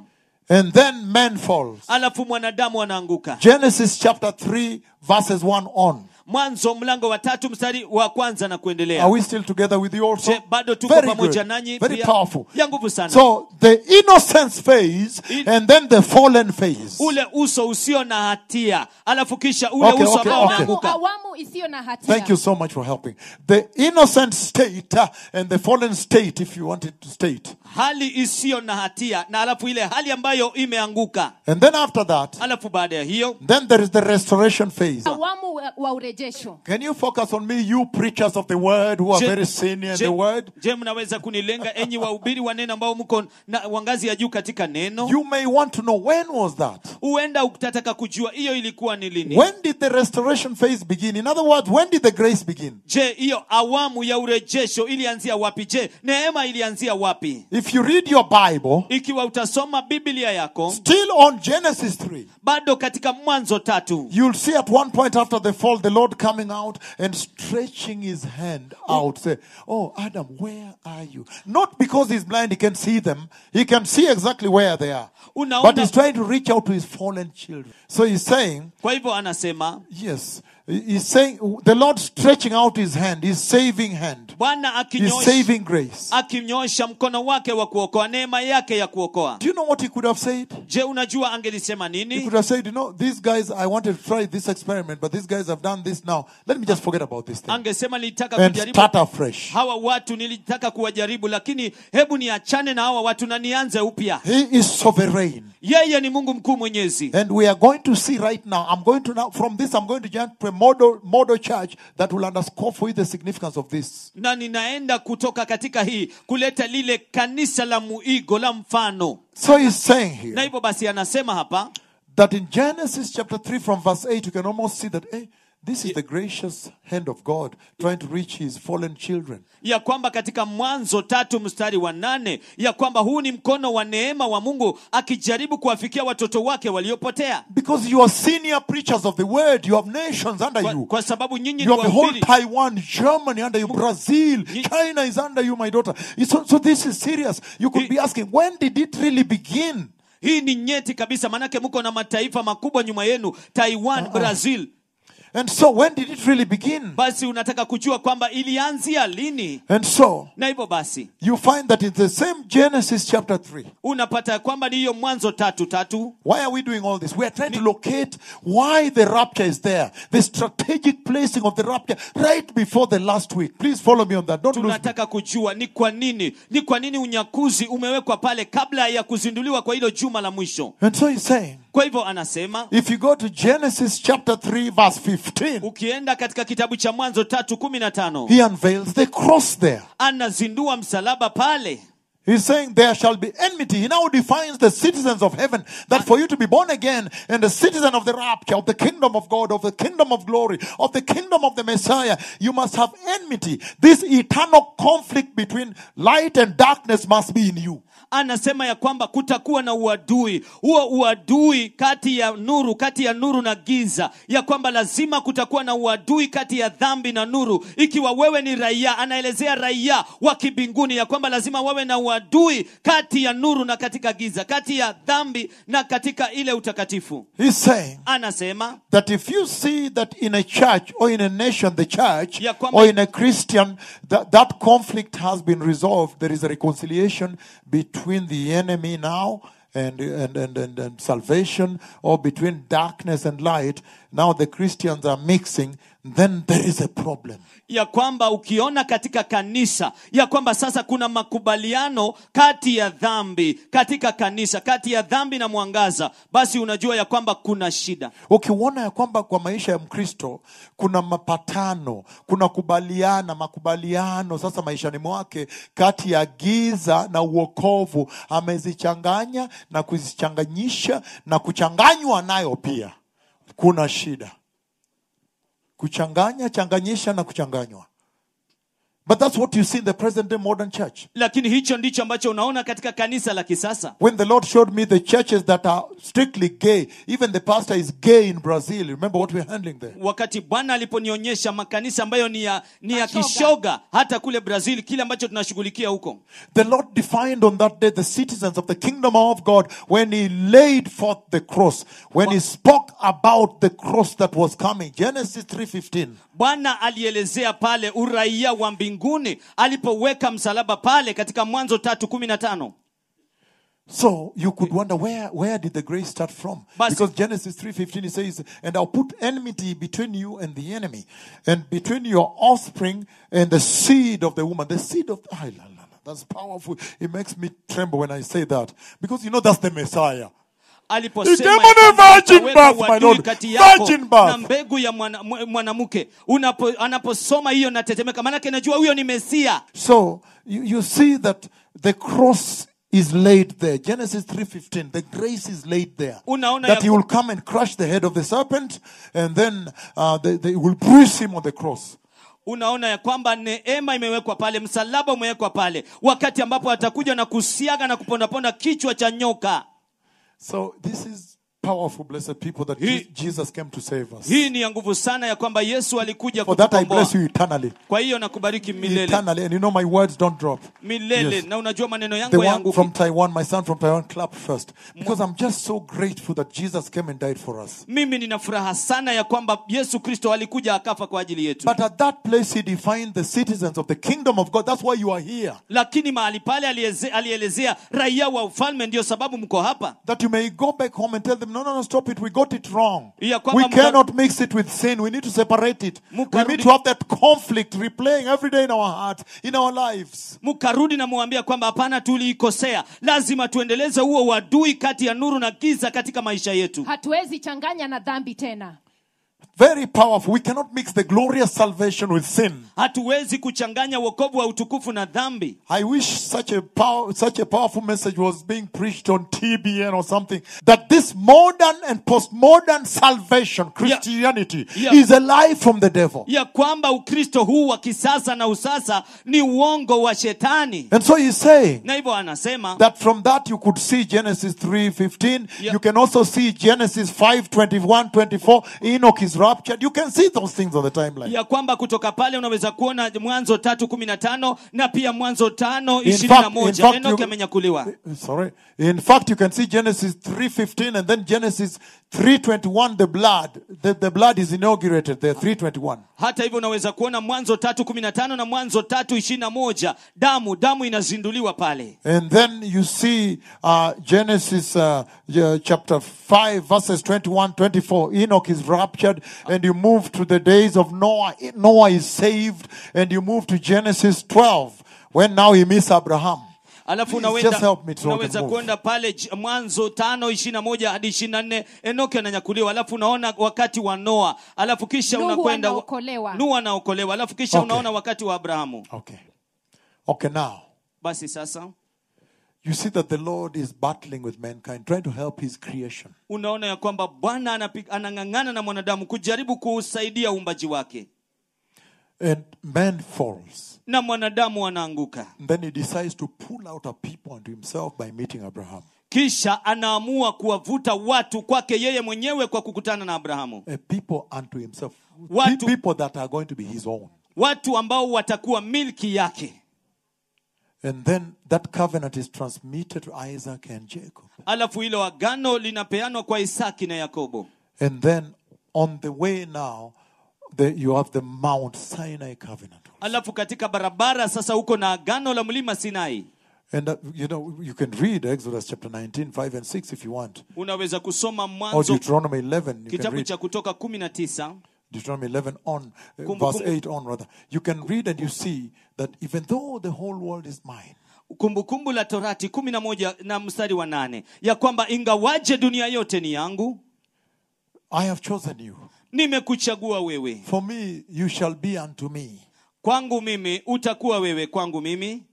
And then man falls. alafu mwanadamu anaanguka Genesis chapter 3, verses 1 on. mwanzo mlango wa tatu mstari wa kwanza na kuendelea Are we still together with you also? Je, bado tuko Very pamoja good. nanyi Very pia? powerful. ya nguvu sana So the innocence phase In- and then the fallen phase. ule uso usio na hatia alafu kisha ule Okay, uso okay, ambao okay. awamu, umeanguka awamu isiyo na hatia Thank you so much for helping. The innocent state uh, and the fallen state, if you wanted to state. hali isiyo na hatia na alafu ile hali ambayo imeanguka And then after that, alafu baada ya hiyo then there is the restoration phase. awamu wa, wa urejesho Can you focus on me, you preachers of the word who are Je- very senior in je, the word? je mnaweza kunilenga enyi wahubiri wa neno ambao mko na wa ngazi ya juu katika neno You may want to know when was that? huenda utataka kujua hiyo ilikuwa ni lini When did the restoration phase begin? In other words, when did the grace begin? je hiyo awamu ya urejesho ilianzia wapi je neema ilianzia wapi If you read your Bible, ikiwa utasoma biblia yako still on Genesis 3, bado katika mwanzo tatu you'll see at one point after the fall, the Lord coming out and stretching his hand out, say, Oh, Adam, where are you? Not because he's blind, he can see them. He can see exactly where they are. Unaona- But he's trying to reach out to his fallen children. So he's saying, kwa hivyo anasema Yes, he's saying, the Lord stretching out his hand, his saving hand, bwana his akinyosha saving grace. akinyosha mkono wake wa kuokoa neema yake ya kuokoa Do you know what he could have said? je unajua angelisema He nini could have said, you know, these guys, I wanted to try this experiment, but these guys have done this now. Let me just forget about this thing angesema nilitaka and kujaribu start afresh. hawa watu nilitaka kuwajaribu lakini hebu niachane na hawa watu na nianze upya He is sovereign. yeye ni mungu mkuu mwenyezi And we are going to see right now, I'm going to now, from this, I'm going to jump to a model, model church that will underscore for you the significance of this. na ninaenda kutoka katika hii kuleta lile kanisa la muigo la mfano So he's saying na here hivyo basi anasema hapa that in Genesis chapter 3 from verse 8, you can almost see that, hey, this is the gracious hand of God trying to reach his fallen children. ya kwamba katika mwanzo tatu mstari wa nane ya kwamba huu ni mkono wa neema wa mungu akijaribu kuwafikia watoto wake waliopotea Because you are senior preachers of the word, you have nations under kwa, you. kwa sababu nyinyi ni You have the whole wahubiri Taiwan, Germany under you, Brazil, Ye- China is under you, my daughter. So, so this is serious. You could Ye- be asking, when did it really begin? hii ni nyeti kabisa maanake mko na mataifa makubwa nyuma yenu taiwan brazil And so, when did it really begin? basi unataka kujua kwamba ilianzia lini And so, na hivyo basi you find that in the same Genesis chapter 3. unapata kwamba ni hiyo mwanzo tatu tatu Why are we doing all this? We are trying to locate why the rapture is there. The strategic placing of the rapture right before the last week. Please follow me on that. Don't lose me. tunataka kujua ni kwa nini ni kwa nini unyakuzi umewekwa pale kabla ya kuzinduliwa kwa hilo juma la mwisho And so he's saying, kwa hivyo anasema if you go to Genesis chapter 3, verse 15, ukienda katika kitabu cha mwanzo tatu kumi na tano he unveils the cross there. anazindua msalaba pale He's saying there shall be enmity. He now defines the citizens of heaven that for you to be born again and a citizen of the rapture, of the kingdom of God, of the kingdom of glory, of the kingdom of the Messiah, you must have enmity. This eternal conflict between light and darkness must be in you. anasema ya kwamba kutakuwa na uadui huo uadui kati ya nuru kati ya nuru na giza ya kwamba lazima kutakuwa na uadui kati ya dhambi na nuru ikiwa wewe ni raia anaelezea raia wa kibinguni ya kwamba lazima wawe na uadui kati ya nuru na katika giza kati ya dhambi na katika ile utakatifu He's saying anasema that if you see that in a church or in a nation, the church, Ya kwamba- or in a Christian, that, that conflict has been resolved, there is a reconciliation between the enemy now and, and, and, and, and salvation, or between darkness and light. Now the Christians are mixing, then there is a problem. ya kwamba ukiona katika kanisa ya kwamba sasa kuna makubaliano kati ya dhambi katika kanisa kati ya dhambi na mwangaza basi unajua ya kwamba kuna shida ukiona ya kwamba kwa maisha ya mkristo kuna mapatano kuna kubaliana makubaliano sasa maishani mwake kati ya giza na uokovu amezichanganya na kuzichanganyisha na kuchanganywa nayo pia kuna shida kuchanganya changanyisha na kuchanganywa But that's what you see in the present day modern church. lakini hicho ndicho ambacho unaona katika kanisa la kisasa When the Lord showed me the churches that are strictly gay, even the pastor is gay in Brazil. Remember what we're handling there? wakati bwana aliponionyesha makanisa ambayo ni ya, ni ya Mashoga. kishoga hata kule brazil kile ambacho tunashughulikia huko The Lord defined on that day the citizens of the kingdom of God when He laid forth the cross, when He spoke about the cross that was coming. Genesis 3:15. bwana alielezea pale uraia wa mbinguni alipoweka msalaba pale katika mwanzo tatu kumi na tano So you could wonder where where did the grace start from? Basi- Because Genesis 3:15 it says, "And I'll put enmity between you and the enemy, and between your offspring and the seed of the woman." The seed of ah, la, la, la. that's powerful. It makes me tremble when I say that because you know that's the Messiah. aliposema Demon ya kwamba of virgin utaweka birth, my uadui Lord. kati yako Virgin birth. na mbegu ya mwana- mw- mwanamke Unapo, anaposoma hiyo natetemeka maanake najua huyo ni mesia So you, you see that the cross is laid there. Genesis 3:15. The grace is laid there. Unaona that ya he will come and crush the head of the serpent, and then uh, they, they will bruise him on the cross. unaona ya kwamba neema imewekwa pale msalaba umewekwa pale wakati ambapo atakuja na kusiaga na kupondaponda kichwa cha nyoka So this is powerful, blessed people, that He- Je- Jesus came to save us. hii ni ya nguvu sana ya kwamba yesu alikuja For that I kutukomboa bless you eternally. kwa hiyo nakubariki milele Eternally. And you know my words don't drop. milele Yes. na unajua maneno The yangu one yangu from Taiwan, my son from Taiwan, clap first. Because I'm just so grateful that Jesus came and died for us. mimi nina furaha sana ya kwamba yesu kristo alikuja akafa kwa ajili yetu But at that place, he defined the citizens of the kingdom of God. That's why you are here. lakini mahali pale alieze- alielezea raia wa ufalme ndio sababu mko hapa That you may go back home and tell them, no, no, no, stop it. We got it wrong. Ya kwamba We muka- cannot mix it with sin. We need to separate it. We Mukarudi- need to have that conflict replaying every day in our hearts, in our lives. mkarudi na muambia kwamba hapana tuliikosea lazima tuendeleze huo uadui kati ya nuru na giza katika maisha yetu hatuwezi changanya na dhambi tena Very powerful. We cannot mix the glorious salvation with sin. hatuwezi kuchanganya wokovu wa utukufu na dhambi I wish such a power, such a powerful message was being preached on TBN or something. That this modern and postmodern salvation, Christianity, Yeah. is a lie from the devil. ya kwamba ukristo huu wa kisasa na usasa ni uongo wa shetani And so he's saying na hivyo anasema that from that you could see Genesis 3:15. Yeah. You can also see Genesis 5:21, 24. Enoch is raptured. You can see those things on the timeline. ya kwamba kutoka pale unaweza kuona mwanzo tatu kumi na tano na pia mwanzo tano In ishirini na fact, in moja fact, enoki you- amenyakuliwa Sorry. In fact, you can see Genesis 3:15 and then Genesis 3:21. The blood, the, the blood is inaugurated there. 3:21. hata hivyo unaweza kuona mwanzo tatu kumi na tano na mwanzo tatu ishirini na moja damu damu inazinduliwa pale And then you see uh, Genesis uh, uh, chapter 5, verses 21 24. Enoch is raptured, and you move to the days of Noah. Noah is saved, and you move to Genesis 12, when now he meets Abraham. alafu Please, unaweza, just help me so I can unaweza move. kwenda pale j- mwanzo tano ishirini na moja hadi ishirini na nne enoki ananyakuliwa alafu unaona wakati wa noa alafu kisha Nuhu unakwenda anaokolewa. nuhu anaokolewa alafu kisha Okay. unaona wakati wa abrahamu Okay. Okay, now, basi sasa you see that the Lord is battling with mankind, trying to help his creation. unaona ya kwamba bwana anapi- anang'ang'ana na mwanadamu kujaribu kuusaidia uumbaji wake And man falls. na mwanadamu anaanguka And then he decides to pull out a people unto himself by meeting Abraham. kisha anaamua kuwavuta watu kwake yeye mwenyewe kwa kukutana na abrahamu A people unto himself. Watu- People that are going to be his own. watu ambao watakuwa milki yake And then that covenant is transmitted to Isaac and Jacob. alafu hilo agano linapeanwa kwa isaki na yakobo And then on the way now, the, you have the Mount Sinai covenant. alafu katika barabara sasa uko na agano la mlima sinai And uh, you know, you can read Exodus chapter 19, 5 and 6 if you want. unaweza kusoma Or mwanzo Deuteronomy 11. You can kitabu read cha kutoka kumi na tisa Deuteronomy 11 on, uh, Kumbu- verse kumbu- 8 on rather. You can read and you see that even though the whole world is mine, kumbukumbu la torati kumi na moja na mstari wa nane ya kwamba ingawaje dunia yote ni yangu I have chosen you. nimekuchagua wewe For me, you shall be unto me kwangu mimi utakuwa wewe kwangu mimi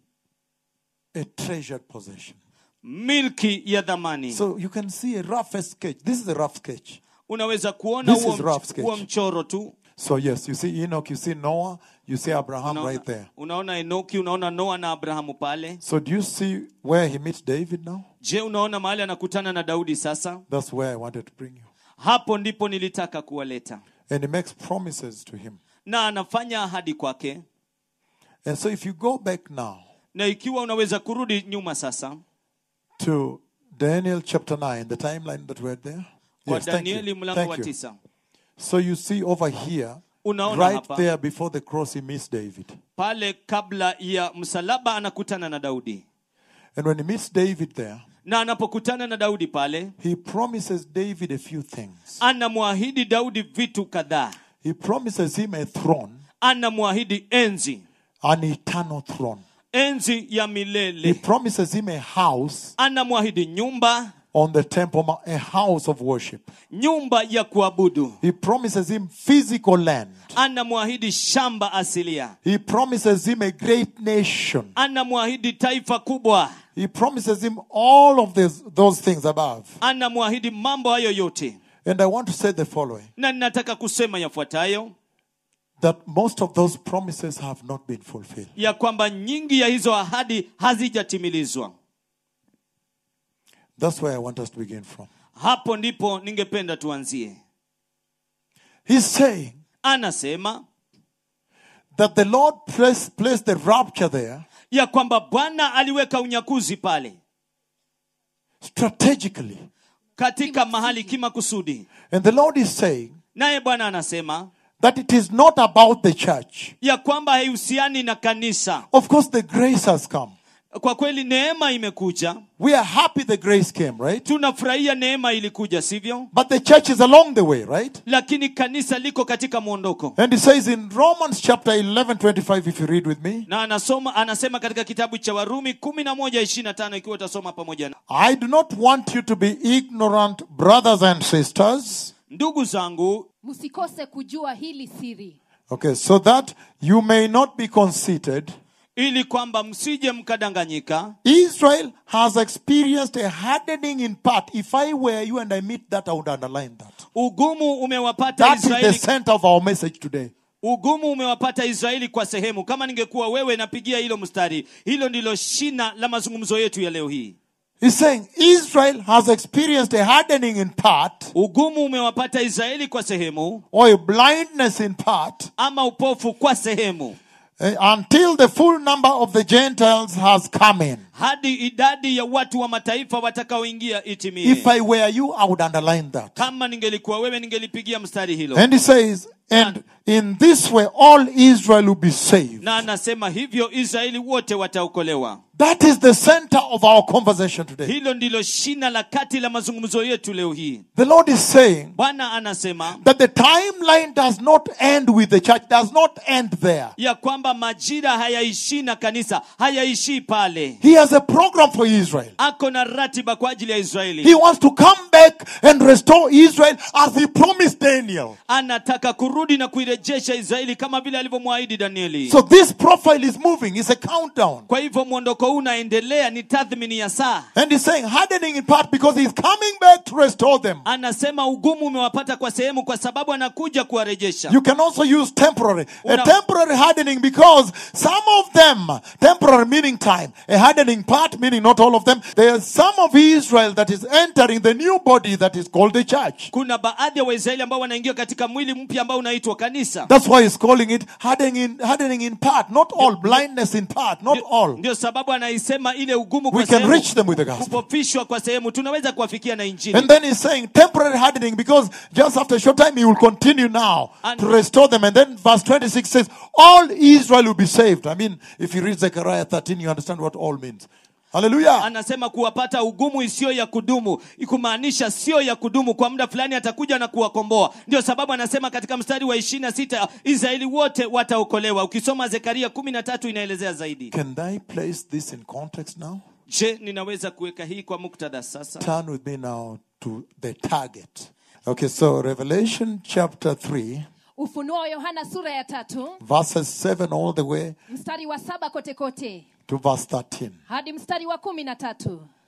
a treasured possession. milki ya dhamani So you can see a rough sketch. This is a rough sketch. unaweza kuona This huo, is rough mch- sketch. huo mchoro tu So, yes, you see Enoch, you see Noah, you see Abraham unaona, right there. unaona enoki unaona noa na abrahamu pale So, do you see where he meets David now? je unaona mahali anakutana na daudi sasa That's where I wanted to bring you. hapo ndipo nilitaka kuwaleta And he makes promises to him. na anafanya ahadi kwake And so, if you go back now na ikiwa unaweza kurudi nyuma sasa to Daniel chapter 9, the timeline that we're there. kwa Yes, thank danieli you. mlango wa Thank you. tisa So, you see over here, Unaona right hapa. there before the cross, he meets David. pale kabla ya msalaba anakutana na daudi And when he meets David there, na anapokutana na daudi pale he promises David a few things. anamwahidi daudi vitu kadhaa He promises him a throne, anamwahidi enzi an eternal throne. enzi ya He milele promises him a house anamwahidi nyumba on the temple, mount, a house of worship. nyumba ya kuabudu He promises him physical land. anamwahidi shamba asilia He promises him a great nation. anamwahidi taifa kubwa He promises him all of this, those things above. anamwahidi mambo hayo yote And I want to say the following na ninataka kusema yafuatayo that most of those promises have not been fulfilled. ya kwamba nyingi ya hizo ahadi hazijatimilizwa That's where I want us to begin from. hapo ndipo ningependa tuanzie He's saying anasema that the Lord placed, placed the rapture there ya kwamba bwana aliweka unyakuzi pale strategically. katika mahali kimakusudi And the Lord is saying naye bwana anasema that it is not about the church. ya kwamba haihusiani na kanisa Of course, the grace has come. kwa kweli neema imekuja We are happy the grace came, right? tunafurahia neema ilikuja sivyo But the church is along the way, right? lakini kanisa liko katika mwondoko And it says in Romans chapter 11, 25, if you read with me, na anasoma anasema katika kitabu cha warumi 11:25 ikiwa utasoma pamoja na I do not want you to be ignorant, brothers and sisters. ndugu zangu msikose kujua hili siri Okay, so that you may not be conceited. ili kwamba msije mkadanganyika Israel has experienced a hardening in part. If I were you and I meet that, I would underline that. ugumu umewapata That is the israeli center of our message today. ugumu umewapata israeli kwa sehemu kama ningekuwa wewe napigia hilo mstari hilo ndilo shina la mazungumzo yetu ya leo hii He's saying Israel has experienced a hardening in part, ugumu umewapata israeli kwa sehemu or a blindness in part, ama upofu kwa sehemu eh, until the full number of the Gentiles has come in. hadi idadi ya watu wa mataifa watakaoingia itimie If I were you, I would underline that. kama ningelikuwa wewe ningelipigia mstari hilo And he says, and in this way all Israel will be saved. na anasema hivyo israeli wote wataokolewa That is the center of our conversation today. hilo ndilo shina la kati la mazungumzo yetu leo hii The Lord is saying bwana anasema that the timeline does not end with the church, does not end there. ya kwamba majira hayaishii na kanisa hayaishii pale He has a program for Israel. ako na ratiba kwa ajili ya He israeli wants to come back and restore Israel as he promised Daniel. anataka kurudi na kuirejesha israeli kama vile alivyomwahidi danieli So this profile is moving. It's a countdown. kwa hivyo mwondoko huu unaendelea ni tathmini ya saa And he's saying hardening in part because he's coming back to restore them. anasema ugumu umewapata kwa sehemu kwa sababu anakuja kuwarejesha You can also use temporary. A Una- temporary hardening because some of them, temporary meaning time, a hardening part meaning not all of them. There's some of Israel that is entering the new body that is called the church. kuna baadhi ya waisraeli ambao wanaingia katika mwili mpya ambao unaitwa kanisa That's why he's calling it hardening in, hardening in part, not all, blindness in part, not all. ndio sababu anaisema ile ugumu We kwa can sehemu reach them with the gospel. kupofishwa kwa sehemu tunaweza kuwafikia na injili And then he's saying temporary hardening because just after a short time he will continue now And- to restore them. And then verse 26 says, All Israel will be saved. I mean, if you read Zechariah 13, you understand what all means. Hallelujah. anasema kuwapata ugumu isiyo ya kudumu kumaanisha sio ya kudumu kwa muda fulani atakuja na kuwakomboa ndio sababu anasema katika mstari wa ishiri na sita israeli wote wataokolewa ukisoma zekaria kumi na tatu inaelezea zaidi Can I place this in context now? je ninaweza kuweka hii kwa muktadha sasa Turn with me now to the target. Okay, so Revelation chapter 3, ufunuo wa yohana sura ya tatu verses 7 all the way mstari wa saba kote kote to verse 13. hadi mstari wa kumi na tatu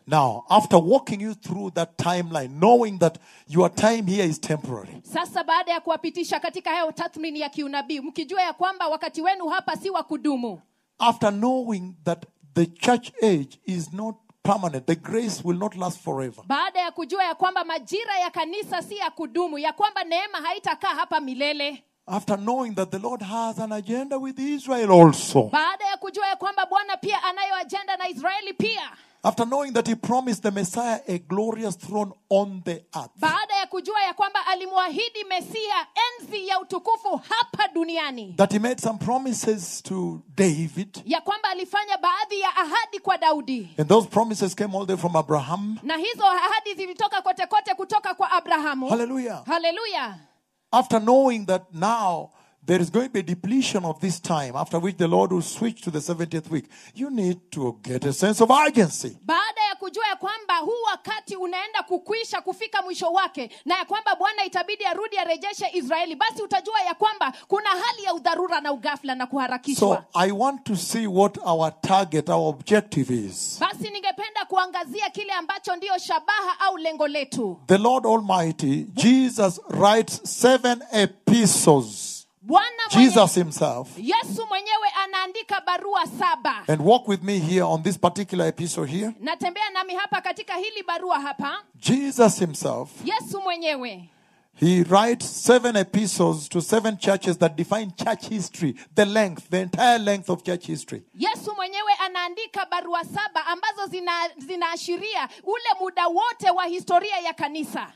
Now, after walking you through that timeline, knowing that your time here is temporary, sasa baada ya kuwapitisha katika hayo tathmini ya kiunabii mkijua ya kwamba wakati wenu hapa si wa kudumu after knowing that the church age is not permanent, the grace will not last forever, baada ya kujua ya kwamba majira ya kanisa si ya kudumu ya kwamba neema haitakaa hapa milele after knowing that the Lord has an agenda with Israel also, baada ya kujua ya kwamba bwana pia anayo ajenda na israeli pia after knowing that He promised the Messiah a glorious throne on the earth, baada ya kujua ya kwamba alimwahidi mesia enzi ya utukufu hapa duniani that He made some promises to David, ya kwamba alifanya baadhi ya ahadi kwa daudi and those promises came all the way from Abraham. na hizo ahadi zilitoka kote kote kutoka kwa abrahamu Hallelujah. haleluya After knowing that now there is going to be a depletion of this time, after which the Lord will switch to the 70th week, you need to get a sense of urgency. baada ya kujua ya kwamba huu wakati unaenda kukwisha kufika mwisho wake na ya kwamba bwana itabidi arudi arejeshe israeli basi utajua ya kwamba kuna hali ya udharura na ugafla na kuharakishwa So I want to see what our target, our objective is. basi ningependa kuangazia kile ambacho ndiyo shabaha au lengo letu The Lord Almighty, Jesus writes seven epistles. bwana mwenye, Jesus Himself. yesu mwenyewe anaandika barua saba And walk with me here on this particular epistle here. natembea nami hapa katika hili barua hapa Jesus Himself, yesu mwenyewe He writes seven epistles to seven churches that define church history, the length, the entire length of church history. yesu mwenyewe anaandika barua saba ambazo zina- zinaashiria ule muda wote wa historia ya kanisa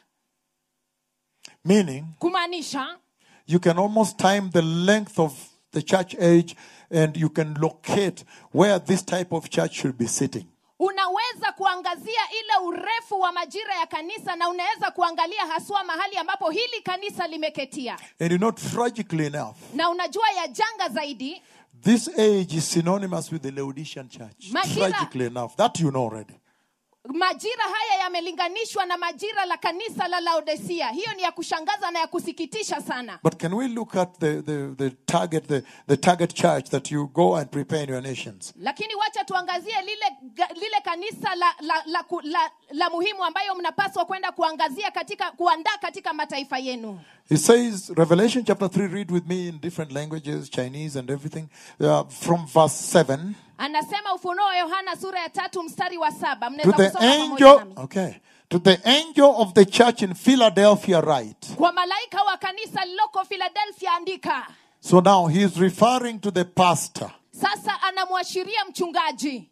Meaning, kumaanisha you can almost time the length of the church age and you can locate where this type of church should be sitting. unaweza kuangazia ile urefu wa majira ya kanisa na unaweza kuangalia haswa mahali ambapo hili kanisa limeketia And you know, tragically enough, na unajua ya janga zaidi this age is synonymous with the Laodicean church. Majira- Tragically enough, that you know already. majira haya yamelinganishwa na majira la kanisa la laodisia hiyo ni ya kushangaza na ya kusikitisha sana But can we look at the, the, the target, the, the target church that you go and prepare in your nations? lakini wacha tuangazie lile, ga- lile kanisa la, la, la, ku- la, la muhimu ambayo mnapaswa kwenda kuangazia katika kuandaa katika mataifa yenu He says, Revelation chapter 3, read with me in different languages, Chinese and everything, uh, from verse 7. anasema ufunuo wa yohana sura ya tatu mstari wa saba To mnaweza the kusoma pamoja angel, nami okay, to the angel of the church in Philadelphia, write. kwa malaika wa kanisa liloko philadelphia andika So now he is referring to the pastor. sasa anamwashiria mchungaji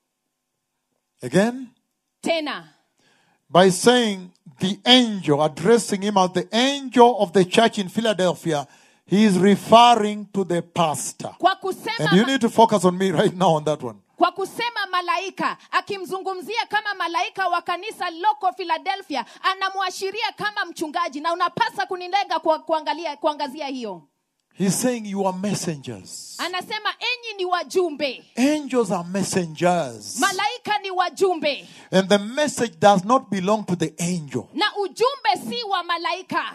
Again, tena by saying the angel, addressing him as the angel of the church in Philadelphia, he is referring to the pastor. kwa kusema And you ma- need to focus on me right now on that one. kwa kusema malaika akimzungumzia kama malaika wa kanisa liloko philadelphia anamwashiria kama mchungaji na unapasa kunilenga kwa, kuangalia, kuangazia hiyo He's saying you are messengers. anasema enyi ni wajumbe Angels are messengers. malaika ni wajumbe And the message does not belong to the angel. na ujumbe si wa malaika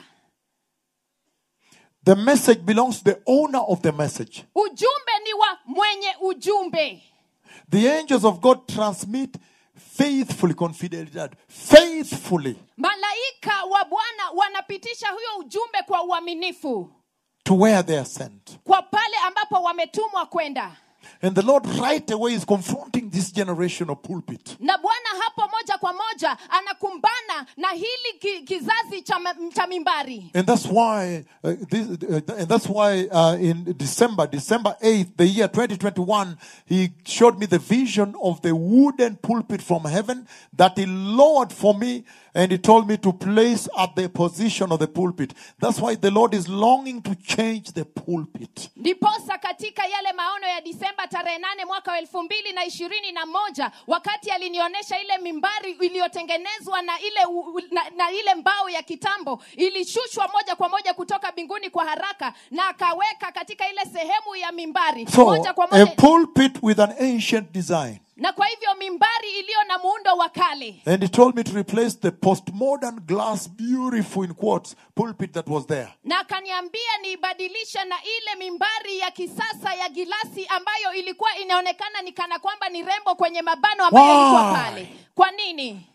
The message belongs to the owner of the message. ujumbe ni wa mwenye ujumbe The angels of God transmit faithfully, confidentially, faithfully malaika wa bwana wanapitisha huyo ujumbe kwa uaminifu to where they are sent. kwa pale ambapo wametumwa kwenda And the Lord right away is confronting this generation of pulpit. na bwana hapo moja kwa moja anakumbana na hili ki, kizazi cha, ma- cha mimbari And that's why, uh, this, uh, and that's why uh, in December, December 8th, the year 2021, he showed me the vision of the wooden pulpit from heaven that he lowered for me and he told me to place at the position of the pulpit. That's why the Lord is longing to change the pulpit. ndiposa katika yale maono ya disemba tarehe nane mwaka wa elfu mbili na ishirini na moja wakati alinionyesha ile mimbari iliyotengenezwa na ile, u- u- na, na ile mbao ya kitambo ilishushwa moja kwa moja kutoka mbinguni kwa haraka na akaweka katika ile sehemu ya mimbari So, moja kwa a moja pulpit with an ancient design. na kwa hivyo mimbari iliyo na muundo wa kale And he told me to replace the postmodern glass, beautiful in quotes, pulpit that was there. na akaniambia niibadilishe na ile mimbari ya kisasa ya gilasi ambayo ilikuwa inaonekana ni kana kwamba ni rembo kwenye mabano ambayo ilikuwa Why? pale kwa nini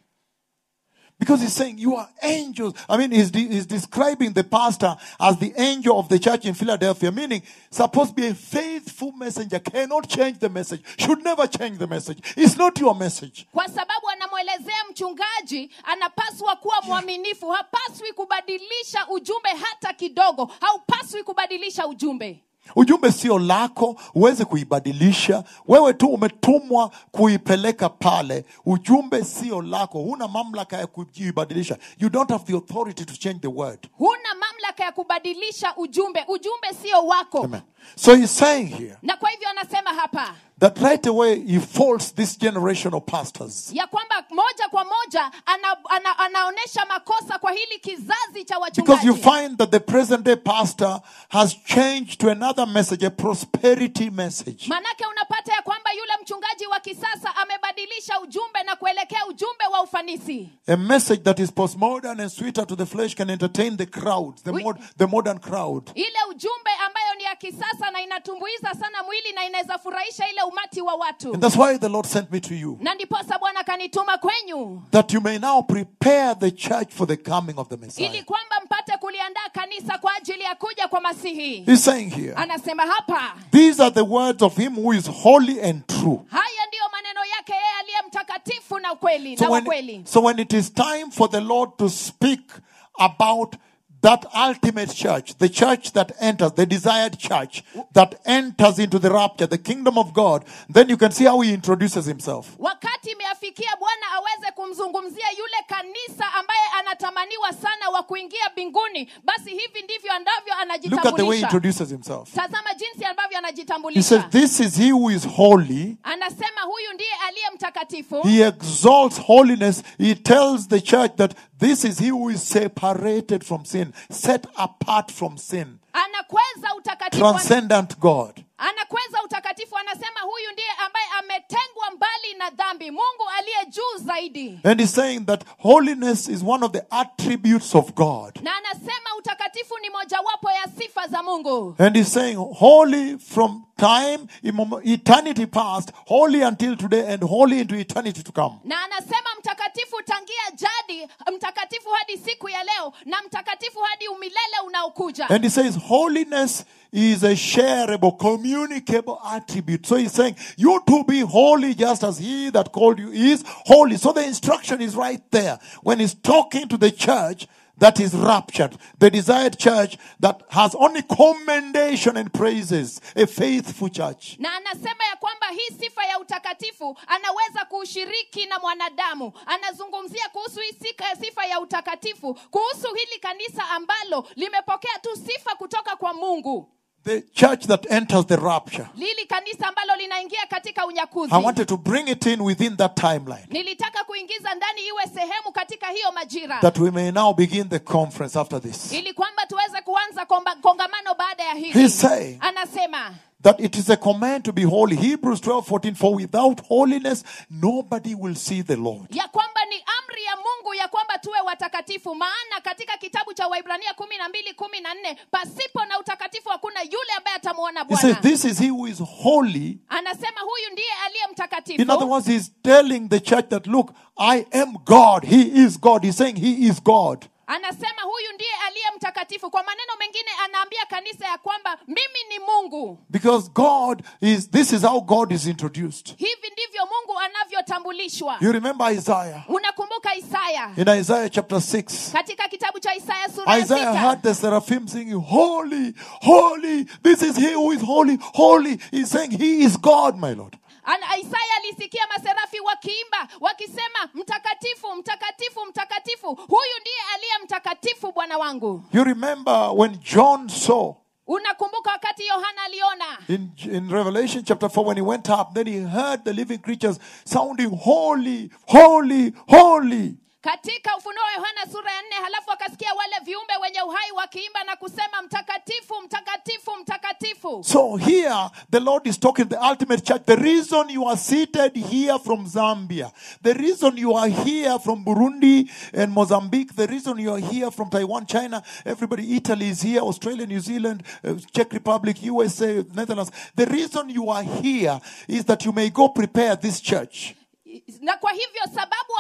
Because he's saying you are angels. I mean, he's, de- he's describing the pastor as the angel of the church in Philadelphia, meaning supposed to be a faithful messenger, cannot change the message, should never change the message. It's not your message. kwa sababu anamwelezea mchungaji anapaswa kuwa mwaminifu hapaswi kubadilisha ujumbe hata kidogo haupaswi kubadilisha ujumbe ujumbe sio lako uweze kuibadilisha wewe tu umetumwa kuipeleka pale ujumbe sio lako huna mamlaka ya kuibadilisha you don't have the authority to change the word huna mamlaka ya kubadilisha ujumbe ujumbe sio wako Amen. so he's saying here na kwa hivyo anasema hapa that right away he faults this generation of pastors ya kwamba moja kwa moja ana, ana, anaonyesha makosa kwa hili kizazi cha because you wachungaji find that the present day pastor has changed to another message a prosperity message manake unapata ya kwamba yule mchungaji wa kisasa amebadilisha ujumbe na kuelekea ujumbe wa ufanisi a message that is postmodern and sweeter to the flesh can entertain the crowds the, We- mod, the modern crowd ile ujumbe ambayo ni ya kisasa na inatumbuiza sana mwili na inaweza furahisha ile umati wa watu And that's why the Lord sent me to you. na ndiposa bwana kanituma kwenyu That you may now prepare the church for the coming of the ili Messiah. kwamba mpate kuliandaa kanisa kwa ajili ya kuja kwa masihi He's saying here, anasema hapa these are the words of him who is holy and true. haya ndiyo maneno yake yeye aliye mtakatifu na ukweli So na wa when, kweli so when it is time for the Lord to speak about that ultimate church, the church that enters, the desired church that enters into the rapture, the kingdom of God, then you can see how he introduces himself. wakati imeafikia bwana aweze kumzungumzia yule kanisa ambaye anatamaniwa sana wa kuingia mbinguni basi hivi ndivyo ambavyo Look at the way he anajitambulisha introduces himself. tazama jinsi ambavyo He says, anajitambulisha This is he who is holy. anasema huyu ndiye aliye mtakatifu He exalts holiness. He tells the church that this is he who is separated from sin, set apart from sin, anakweza utakatifu transcendent God. anakweza utakatifu anasema huyu ndiye ambaye ametengwa mbali na dhambi mungu aliye juu zaidi And he's saying that holiness is one of the attributes of God. na anasema utakatifu ni mojawapo ya sifa za mungu And he's saying holy from time, immem- eternity past, holy until today, and holy into eternity to come. na anasema mtakatifu tangia jadi mtakatifu hadi siku ya leo na mtakatifu hadi umilele unaokuja And he says holiness is a shareable, communicable attribute. So he's saying you to be holy just as he that called you is holy. So the instruction is right there. When he's talking to the church that is raptured, the desired church that has only commendation and praises, a faithful church. na anasema ya kwamba hii sifa ya utakatifu anaweza kuushiriki na mwanadamu anazungumzia kuhusu hii sika- sifa ya utakatifu kuhusu hili kanisa ambalo limepokea tu sifa kutoka kwa mungu The church that enters the rapture. lili kanisa ambalo linaingia katika unyakuzi I wanted to bring it in within that timeline nilitaka kuingiza ndani iwe sehemu katika hiyo majira that we may now begin the conference after this. ili kwamba tuweze kuanza komba- kongamano baada ya hili He's saying anasema that it is a command to be holy. Hebrews 12 14. For without holiness, nobody will see the Lord. ya kwamba ni amri ya mungu ya kwamba tuwe watakatifu maana katika kitabu cha waibrania kumi na mbili kumi na nne pasipo na utakatifu hakuna yule ambaye atamwona He says, bwana This is he who is holy. anasema huyu ndiye aliye In other mtakatifu words, he's telling the church that, look, I am God. He is God. He's saying he is God. anasema huyu ndiye aliye mtakatifu kwa maneno mengine anaambia kanisa ya kwamba mimi ni mungu Because God is, this is how God is introduced. hivi ndivyo mungu anavyotambulishwa You remember Isaiah? unakumbuka isaya In Isaiah chapter 6, katika kitabu cha isaya sura ya Isaiah sita heard the seraphim singing, Holy, holy, this is he who is holy, holy. He's saying he is God, my Lord. Ana- isaya alisikia maserafi wakiimba wakisema mtakatifu mtakatifu mtakatifu huyu ndiye aliye mtakatifu bwana wangu You remember when John saw unakumbuka wakati yohana aliona in, in Revelation chapter 4 when he went up, then he heard the living creatures sounding, Holy, holy, holy. katika ufunuo wa yohana sura ya nne halafu akasikia wale viumbe wenye uhai wakiimba na kusema mtakatifu mtakatifu mtakatifu So here, the Lord is talking the ultimate church. The reason you are seated here from Zambia, the reason you are here from Burundi and Mozambique, the reason you are here from Taiwan, China, everybody, Italy is here, Australia, New Zealand, uh, Czech Republic, USA, Netherlands. The reason you are here is that you may go prepare this church. na kwa hivyo sababu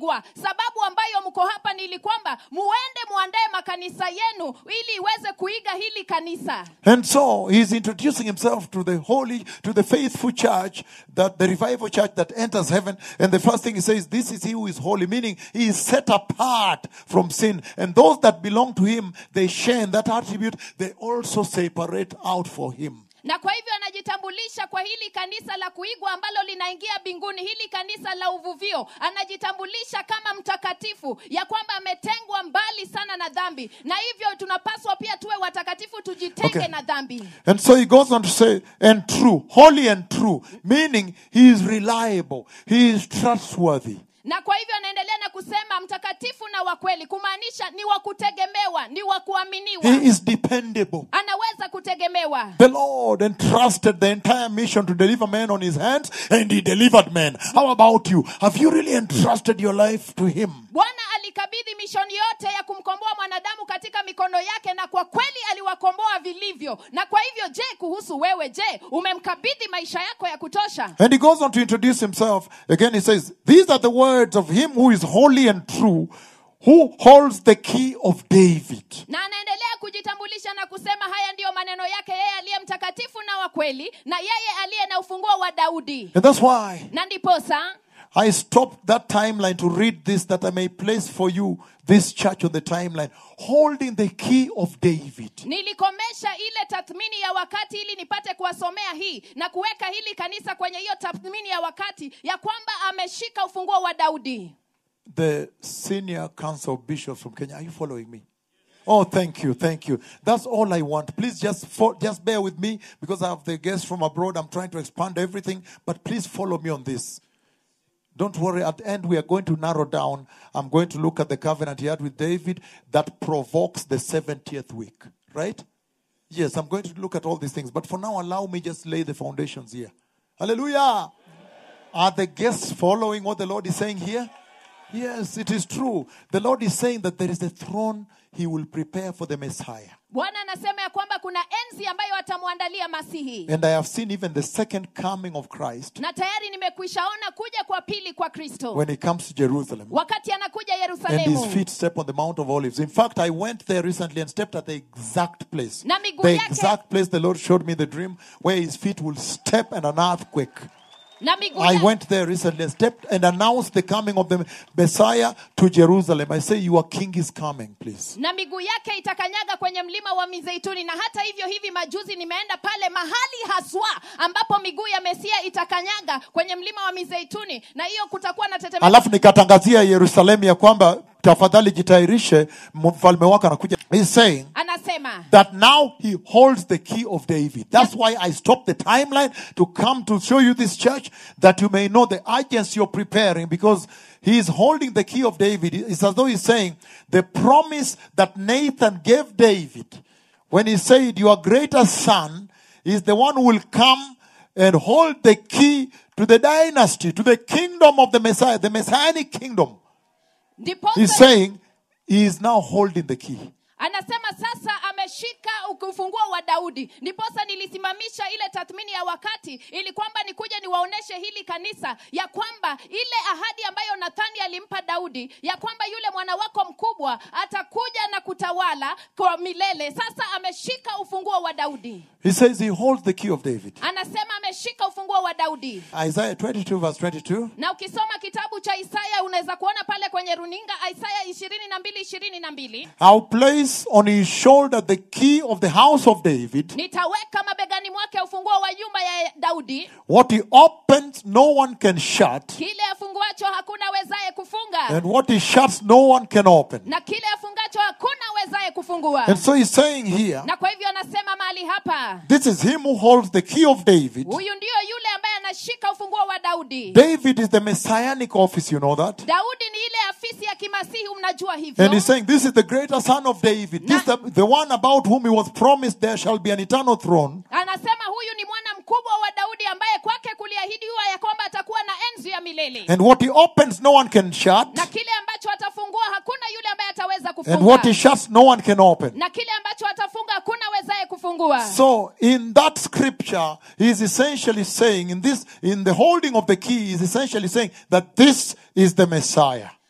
kuigwa sababu ambayo mko hapa ni ili kwamba muende muandae makanisa yenu ili iweze kuiga hili kanisa And so he's introducing himself to the holy, to the faithful church, that the revival church that enters heaven. And the first thing he says, this is he who is holy, meaning he is set apart from sin. And those that belong to him, they share in that attribute. They also separate out for him. na kwa hivyo anajitambulisha kwa hili kanisa la kuigwa ambalo linaingia mbinguni hili kanisa la uvuvio anajitambulisha kama mtakatifu ya kwamba ametengwa mbali sana na dhambi na hivyo tunapaswa pia tuwe watakatifu tujitenge Okay. na dhambi And so he goes on to say, and true, holy and true, meaning he is reliable, he is trustworthy. na kwa hivyo anaendelea na kusema mtakatifu na wa kweli kumaanisha ni wa kutegemewa ni wa kuaminiwa He is dependable. anaweza kutegemewa The Lord entrusted the entire mission to deliver men on his hands, and he delivered men. How about you? Have you really entrusted your life to him? bwana alikabidhi mishoni yote ya kumkomboa mwanadamu katika mikono yake na kwa kweli aliwakomboa vilivyo na kwa hivyo je kuhusu wewe je umemkabidhi maisha yako ya kutosha And he goes on to introduce himself. Again, he says, These are the words of him who is holy and true, who holds the key of David. na anaendelea kujitambulisha na kusema haya ndiyo maneno yake yeye aliye mtakatifu na wa kweli na yeye aliye na ufunguo wa daudi And that's why na ndiposa I stopped that timeline to read this that I may place for you this church on the timeline, holding the key of David. nilikomesha ile tathmini ya wakati ili nipate kuwasomea hii na kuweka hili kanisa kwenye hiyo tathmini ya wakati ya kwamba ameshika ufunguo wa daudi the senior council of bishops from Kenya. Are you following me? Oh, thank you, thank you. That's all I want. Please just fo- just bear with me because I have the guests from abroad. I'm trying to expand everything, but please follow me on this. Don't worry. At the end, we are going to narrow down. I'm going to look at the covenant he had with David that provokes the 70th week. Right? Yes, I'm going to look at all these things. But for now, allow me just lay the foundations here. Hallelujah. Are the guests following what the Lord is saying here? Yes, it is true. The Lord is saying that there is a throne he will prepare for the Messiah. bwana anasema ya kwamba kuna enzi ambayo atamwandalia masihi And I have seen even the second coming of Christ na tayari nimekwishaona kuja kwa pili kwa kristo when he comes to Jerusalem. wakati anakuja And his yerusalemu feet step on the Mount of Olives. In fact, I went there recently and stepped at the exact place. Na miguu The yake- exact place the Lord showed me in the dream where his feet will step and an earthquake. na miguu I ya- went there recently and stepped and announced the coming of the Messiah to Jerusalem. I say, Your king is coming, please. na miguu yake itakanyaga kwenye mlima wa mizeituni na hata hivyo hivi majuzi nimeenda pale mahali haswa ambapo miguu ya mesia itakanyaga kwenye mlima wa mizeituni na hiyo kutakuwa na tetemeko alafu nikatangazia yerusalemu ya kwamba tafadhali jitayarishe mfalme wake anakuja He's saying anasema that now he holds the key of david that's why i stopped the timeline to come to show you this church that you may know the urgency you're preparing because he is holding the key of david it's as though he's saying the promise that nathan gave david when he said your greater son is the one who will come and hold the key to the dynasty to the kingdom of the messiah the messianic kingdom ndiposa He's saying he is now holding the key. anasema sasa ameshika ufunguo wa daudi ndiposa nilisimamisha ile tathmini ya wakati ili kwamba nikuja niwaoneshe hili kanisa ya kwamba ile ahadi ambayo nathani alimpa daudi ya kwamba yule mwana wako mkubwa atakuja na kutawala kwa milele sasa ameshika ufunguo wa daudi He says he holds the key of David. anasema ameshika ufunguo wa daudi Isaiah 22, verse 22. na ukisoma kitabu cha isaya unaweza kuona pale kwenye runinga isaya ishirini na mbili ishirini na mbili I'll place on his shoulder the key of the house of David. nitaweka mabegani mwake ufunguo wa nyumba ya daudi What he opens, no one can shut. kile afunguacho hakuna wezaye kufunga And what he shuts, no one can open. na kile afungacho hakuna wezaye kufungua And so he's saying here, na kwa hivyo anasema mahali hapa this is him who holds the key of David. huyu ndiyo yule ambaye anashika ufunguo wa daudi David is the messianic office, you know that? daudi ni ile afisi ya kimasihi mnajua hivyo And he's saying, This is the greater son of David. This is the, the one about whom he was promised there shall be an eternal throne. anasema huyu ni mwana mkubwa wa daudi ambaye kwake kuliahidiwa ya kwamba atakuwa na enzi ya milele And what he opens, no one can shut. na kile ambacho atafungua hakuna yule ambaye ataweza And kufunga what he shuts, no one can open. na kile ambacho atafunga hakuna wezaye kufungua So in that scripture, he is essentially saying, in this, in the holding of the key, he is essentially saying that this is the Messiah.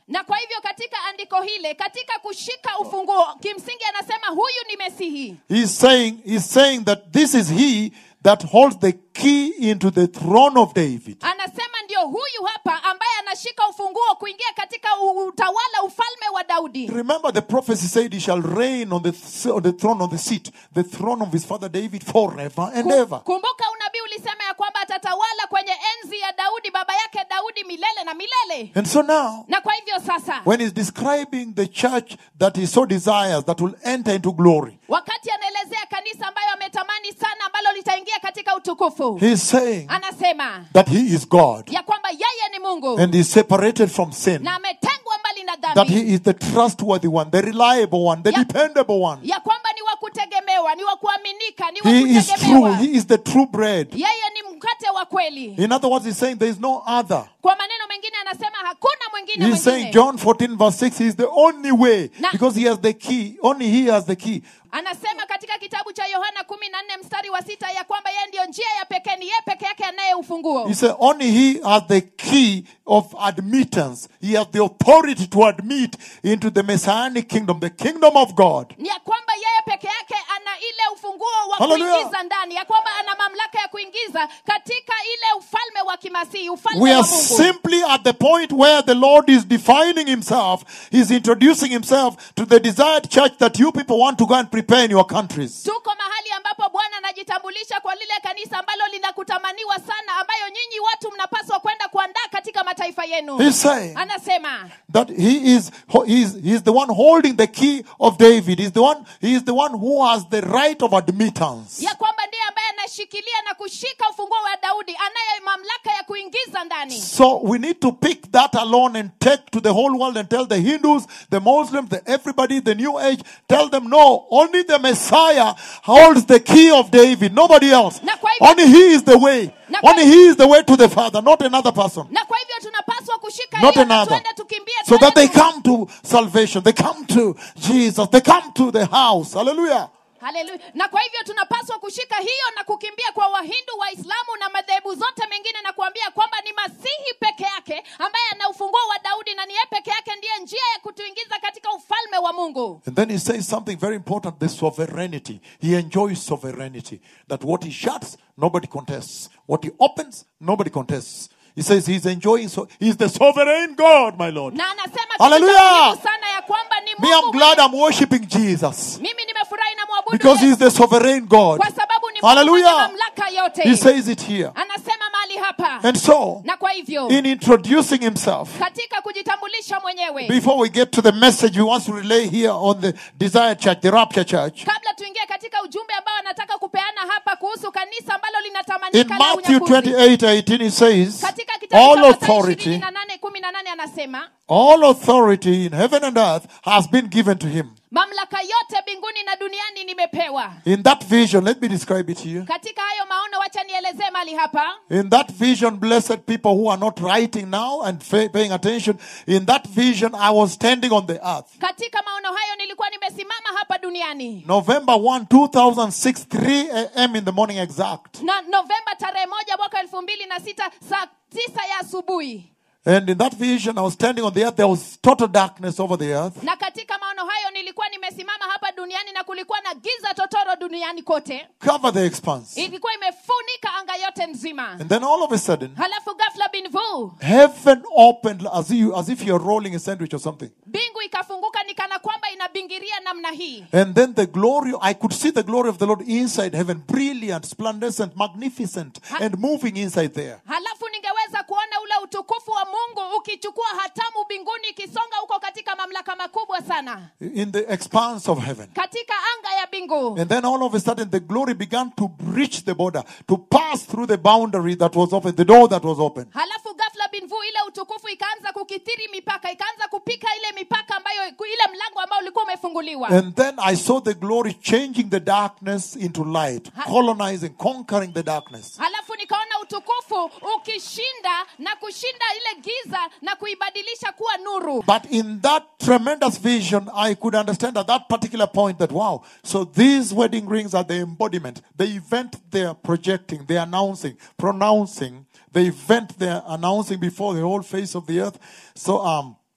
na kwa hivyo katika andiko hile katika kushika ufunguo kimsingi anasema huyu ni mesihi He's saying, he's saying that this is he that holds the key into the throne of David. anasema ndio huyu hapa ambaye anashika ufunguo kuingia katika u- utawala ufalme wa daudi Remember, the prophecy said he shall reign on the, th- on the throne, on the seat, the throne of his father David forever and Ku- ever. kumbuka unabii ulisema ya kwamba atatawala kwenye enzi ya daudi baba yake daudi milele na milele And so now, na kwa hivyo sasa when he's describing the church that he so desires that will enter into glory, wakati anaelezea kanisa ambayo ametamani sana ambalo litaingia katika utukufu he's saying anasema that he is God ya kwamba yeye ni mungu and is separated from sin, na ametengwa mbali na that dhambi he is the trustworthy one, the reliable one, the Yeah. dependable one. ya kwamba ni wa kutegemewa ni wa kuaminika ni wa He is true, kutegemewa he is the true bread. yeye ni mkate wa kweli In other words, he's saying there is no other. kwa maneno mengine anasema hakuna mwingine He's saying mwingine John 14 verse 6 is the only way Na- because he has the key. Only he has the key. anasema katika kitabu cha yohana kumi na nne mstari wa sita ya kwamba yeye ndiyo njia ya pekee ni yeye peke yake anaye ufunguo He said only he has the key of admittance. He has the authority to admit into the messianic kingdom, the kingdom of God. ni ya kwamba yeye peke yake ana ile ufunguo wa Hallelujah. kuingiza ndani ya kwamba ana mamlaka ya kuingiza katika ile ufalme wa kimasihi ufalme We wa are mungu simply at the point where the Lord is defining himself. He's introducing himself to the desired church that you people want to go and prepare in your countries. tuko mahali ambapo bwana anajitambulisha kwa lile kanisa ambalo linakutamaniwa sana ambayo nyinyi watu mnapaswa kwenda kuandaa katika mataifa yenu He's saying anasema that he is he is he is the one holding the key of David. He's the one he is the one who has the right of admittance. ya kwamba ndiye ambaye anashikilia na kushika ufunguo wa daudi anaye mamlaka ya kuingiza ndani So we need to pick that alone and take to the whole world and tell the Hindus, the Muslims, the everybody, the New Age, tell them no, only the Messiah holds the key of David, nobody else. Na kwa hivyo- Only he is the way. Na kwa- Only he is the way to the Father, not another person. na kwa hivyo tunapaswa kushika Not hiyo na another. tuende tukimbie So that they tuende tu- come to salvation, they come to Jesus, they come to the house. Hallelujah. Haleluya. na kwa hivyo tunapaswa kushika hiyo na kukimbia kwa wahindu waislamu na madhehebu zote mengine na kuambia kwamba ni masihi peke yake ambaye ana ufunguo wa daudi na ni yeye peke yake ndiye njia ya kutuingiza katika ufalme wa mungu And then he says something very important the sovereignty. He enjoys sovereignty. That what he shuts, nobody contests. What he opens, nobody contests. He says he's enjoying, so he's the sovereign God, my Lord. na anasema kitu Hallelujah. cha muhimu sana ya kwamba ni Me, I'm mungu glad mwenye- I'm worshiping Jesus mimi nimefurahi na mwabudu because Yesu he's the sovereign God. kwa sababu ni Mungu mwenye Hallelujah. mamlaka yote He says it here. anasema mahali hapa And so, na kwa hivyo in introducing himself, katika kujitambulisha mwenyewe before we get to the message we want to relay here on the desired church, the rapture church, kabla tuingie katika ujumbe ambao anataka kupeana hapa kuhusu kanisa ambalo in linatamanika la Matthew unyakuzi 28 18, it says, katika kitabu All cha Mathayo authority 28, 18 anasema All authority in heaven and earth has been given to him. mamlaka yote mbinguni na duniani nimepewa In that vision, let me describe it here. katika hayo maono wacha nielezee mali hapa In that vision, blessed people who are not writing now and fa- paying attention, in that vision, I was standing on the earth. katika maono hayo nilikuwa nimesimama hapa duniani November 1, 2006, 3 a.m. in the morning exact. na novemba tarehe moja mwaka elfu mbili na sita saa tisa ya asubuhi And in that vision, I was standing on the earth. There was total darkness over the earth. na katika maono hayo nilikuwa nimesimama hapa duniani na kulikuwa na giza totoro duniani kote Cover the expanse. ilikuwa imefunika anga yote nzima And then all of a sudden, halafu ghafla binvu heaven opened as if, as if you're rolling a sandwich or something. mbingu ikafunguka ni kana kwamba inabingiria namna hii And then the glory, I could see the glory of the Lord inside heaven, brilliant, splendescent, magnificent, and moving inside there. halafu ningeweza kuona ule utukufu wa mungu ukichukua hatamu mbinguni ikisonga huko katika mamlaka makubwa sana In the expanse of heaven. katika anga ya mbingu And then all of a sudden the glory began to breach the border, to pass through the boundary that was open, the door that was open. halafu ghafla binvu ile utukufu ikaanza kukithiri mipaka ikaanza kupika ile mipaka ambayo ile mlango ambao ulikuwa umefunguliwa And then I saw the glory changing the darkness into light, colonizing, conquering the darkness. halafu nikaona utukufu ukishinda na kushinda ile giza na kuibadilisha kuwa nuru But in that tremendous vision, I could understand at that particular point that, wow, so these wedding rings are the embodiment, the event they are projecting, they are announcing, pronouncing, the event they are announcing before the whole face of the earth. So, um,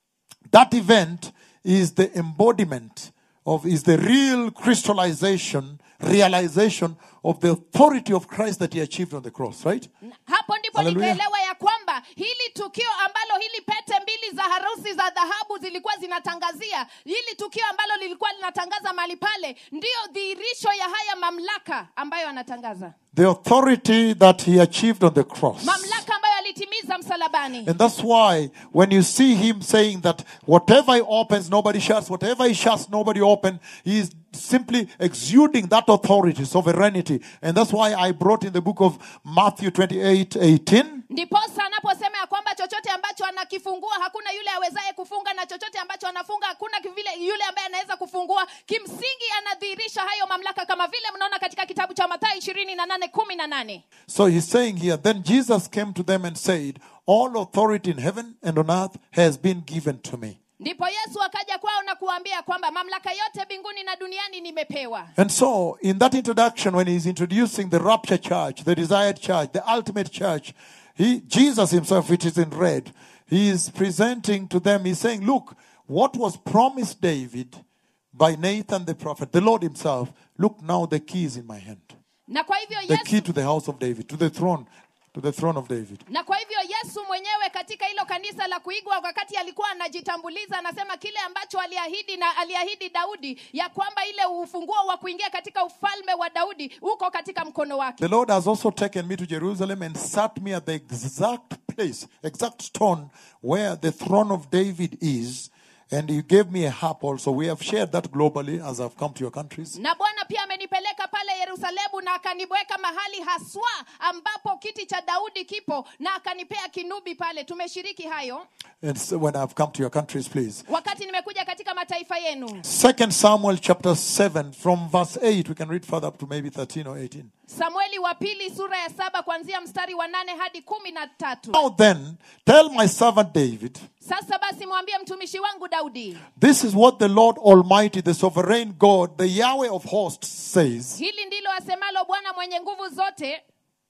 that event is the embodiment of, is the real crystallization, realization of the authority of Christ that he achieved on the cross, right? hapo ndipo Hallelujah. nikaelewa ya kwamba hili tukio ambalo hili pete mbili za harusi za dhahabu zilikuwa zinatangazia hili tukio ambalo lilikuwa linatangaza mahali pale ndiyo dhihirisho ya haya mamlaka ambayo anatangaza The authority that he achieved on the cross. mamlaka ambayo alitimiza msalabani And that's why when you see him saying that whatever he opens, nobody shuts, whatever he shuts, nobody opens, he is simply exuding that authority, sovereignty. And that's why I brought in the book of Matthew 28 18. ndiposa anaposema ya kwamba chochote ambacho anakifungua hakuna yule awezaye kufunga na chochote ambacho anafunga hakuna vile yule ambaye anaweza kufungua kimsingi anadhihirisha hayo mamlaka kama vile mnaona katika kitabu cha mathayo ishirini na nane kumi na nane So he's saying here, then Jesus came to them and said, All authority in heaven and on earth has been given to me. ndipo yesu akaja kwao na kuwaambia kwamba mamlaka yote mbinguni na duniani nimepewa And so, in that introduction, when he's introducing the rapture church, the desired church, the ultimate church, he, Jesus himself, which is in red, he is presenting to them, he's saying, Look, what was promised David by Nathan the prophet, the Lord himself, look now, the key is in my hand. na kwa hivyo The key yesu to the house of David, to the throne, to the throne of David. na kwa hivyo yesu mwenyewe katika hilo kanisa la kuigwa wakati alikuwa anajitambuliza anasema kile ambacho aliahidi na aliahidi daudi ya kwamba ile ufunguo wa kuingia katika ufalme wa daudi uko katika mkono wake The Lord has also taken me to Jerusalem and sat me at the exact place, exact stone where the throne of David is. And He gave me a harp also. We have shared that globally as I've come to your countries. na bwana pia amenipeleka pale yerusalemu na akaniweka mahali haswa ambapo kiti cha daudi kipo na akanipea kinubi pale tumeshiriki hayo And so when I've come to your countries, please. wakati nimekuja katika mataifa yenu Second Samuel chapter 7, from verse 8, we can read further up to maybe 13 or 18. samueli wa pili sura ya saba kuanzia mstari wa nane hadi kumi na tatu Now then, tell my servant David, sasa basi mwambie mtumishi wangu daudi this is what the Lord Almighty, the sovereign God, the Yahweh of hosts says. hili ndilo asemalo bwana mwenye nguvu zote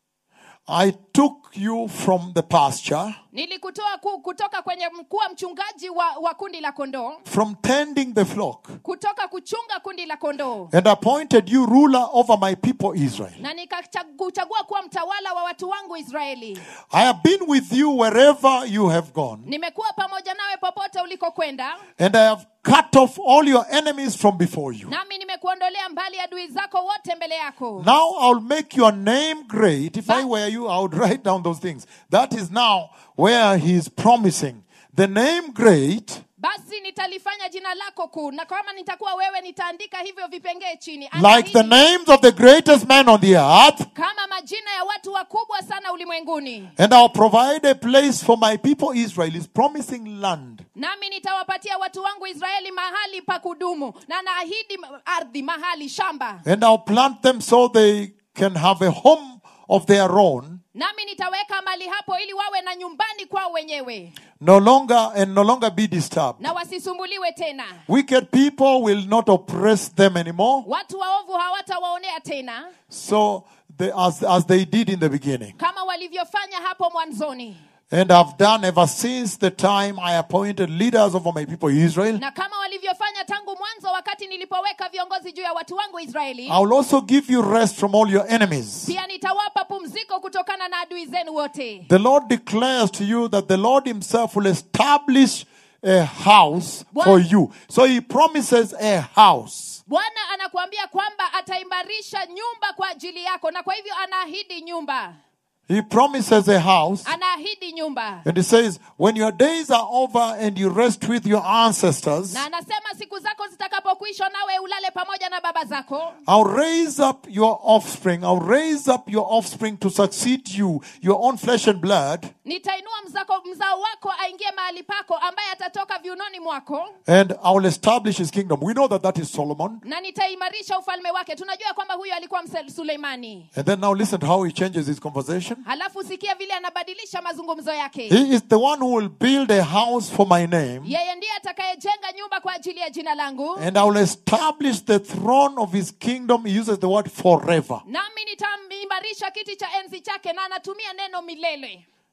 I took you from the pasture, nilikutoa ku, kutoka kwenye kuwa mchungaji wa, wa kundi la kondoo from tending the flock, kutoka kuchunga kundi la kondoo and appointed you ruler over my people Israel. na nikakuchagua kuwa mtawala wa watu wangu israeli I have been with you wherever you have gone, nimekuwa pamoja nawe popote ulikokwenda and I have cut off all your enemies from before you. nami nimekuondolea mbali adui zako wote mbele yako Now I'll make your name great. If I were you, I would write down those things. That is now where he is promising. The name great, basi nitalifanya jina lako kuu na kama nitakuwa wewe nitaandika hivyo vipengee chini like the Anaahidi names of the greatest men on the earth, kama majina ya watu wakubwa sana ulimwenguni and I'll provide a place for my people Israel. Is promising land. nami nitawapatia watu wangu israeli mahali pa kudumu na naahidi ardhi mahali shamba And I'll plant them so they can have a home of their own, nami nitaweka mali hapo ili wawe na nyumbani kwao wenyewe no longer and no longer be disturbed. na wasisumbuliwe tena Wicked people will not oppress them anymore. watu waovu hawatawaonea tena So they, as, as they did in the beginning. kama walivyofanya hapo mwanzoni And I've done ever since the time I appointed leaders over my people Israel. na kama walivyofanya tangu mwanzo wakati nilipoweka viongozi juu ya watu wangu israeli I will also give you rest from all your enemies. pia nitawapa pumziko kutokana na adui zenu wote The Lord declares to you that the Lord Himself will establish a house for you. So He promises a house. bwana anakuambia kwamba ataimarisha nyumba kwa ajili yako na kwa hivyo anaahidi nyumba He promises a house. anaahidi nyumba And He says, when your days are over and you rest with your ancestors, na anasema siku zako zitakapokuishwa nawe ulale pamoja na baba zako I'll raise up your offspring. I'll raise up your offspring to succeed you, your own flesh and blood. nitainua mzako, mzao wako aingie mahali pako ambaye atatoka viunoni mwako and I will establish his kingdom. We know that that is Solomon. na nitaimarisha ufalme wake tunajua kwamba huyo alikuwa Mse- suleimani And then now listen to how he changes his conversation. halafu sikia vile anabadilisha mazungumzo yake He is the one who will build a house for my name, yeye ndiye atakayejenga nyumba kwa ajili ya jina langu and I will establish the throne of his kingdom. He uses the word forever. nami nitamimarisha kiti cha enzi chake na anatumia neno milele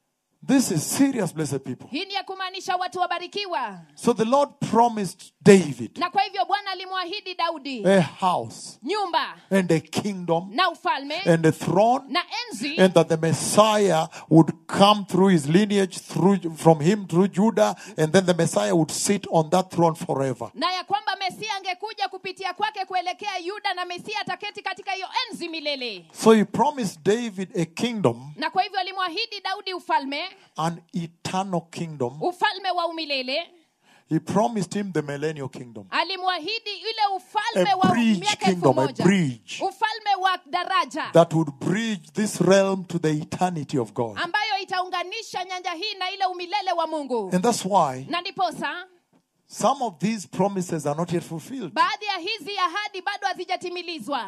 This is serious, blessed people. hii ni ya kumaanisha watu wabarikiwa So the Lord promised David na kwa hivyo bwana alimwahidi daudi a house nyumba and a kingdom na ufalme and a throne na enzi and that the Messiah would come through his lineage through from him through Judah and then the Messiah would sit on that throne forever. na ya kwamba mesia angekuja kupitia kwake kuelekea yuda na mesia ataketi katika hiyo enzi milele So he promised David a kingdom, na kwa hivyo alimwahidi daudi ufalme an eternal kingdom. ufalme wa umilele He promised him the millennial kingdom. alimwahidi ile ufalme A wa bridge miaka elfu kingdom, a moja bridge. ufalme wa daraja that would bridge this realm to the eternity of God. ambayo itaunganisha nyanja hii na ile umilele wa mungu And that's why na ndiposa some of these promises are not yet fulfilled. baadhi ya hizi ahadi bado hazijatimilizwa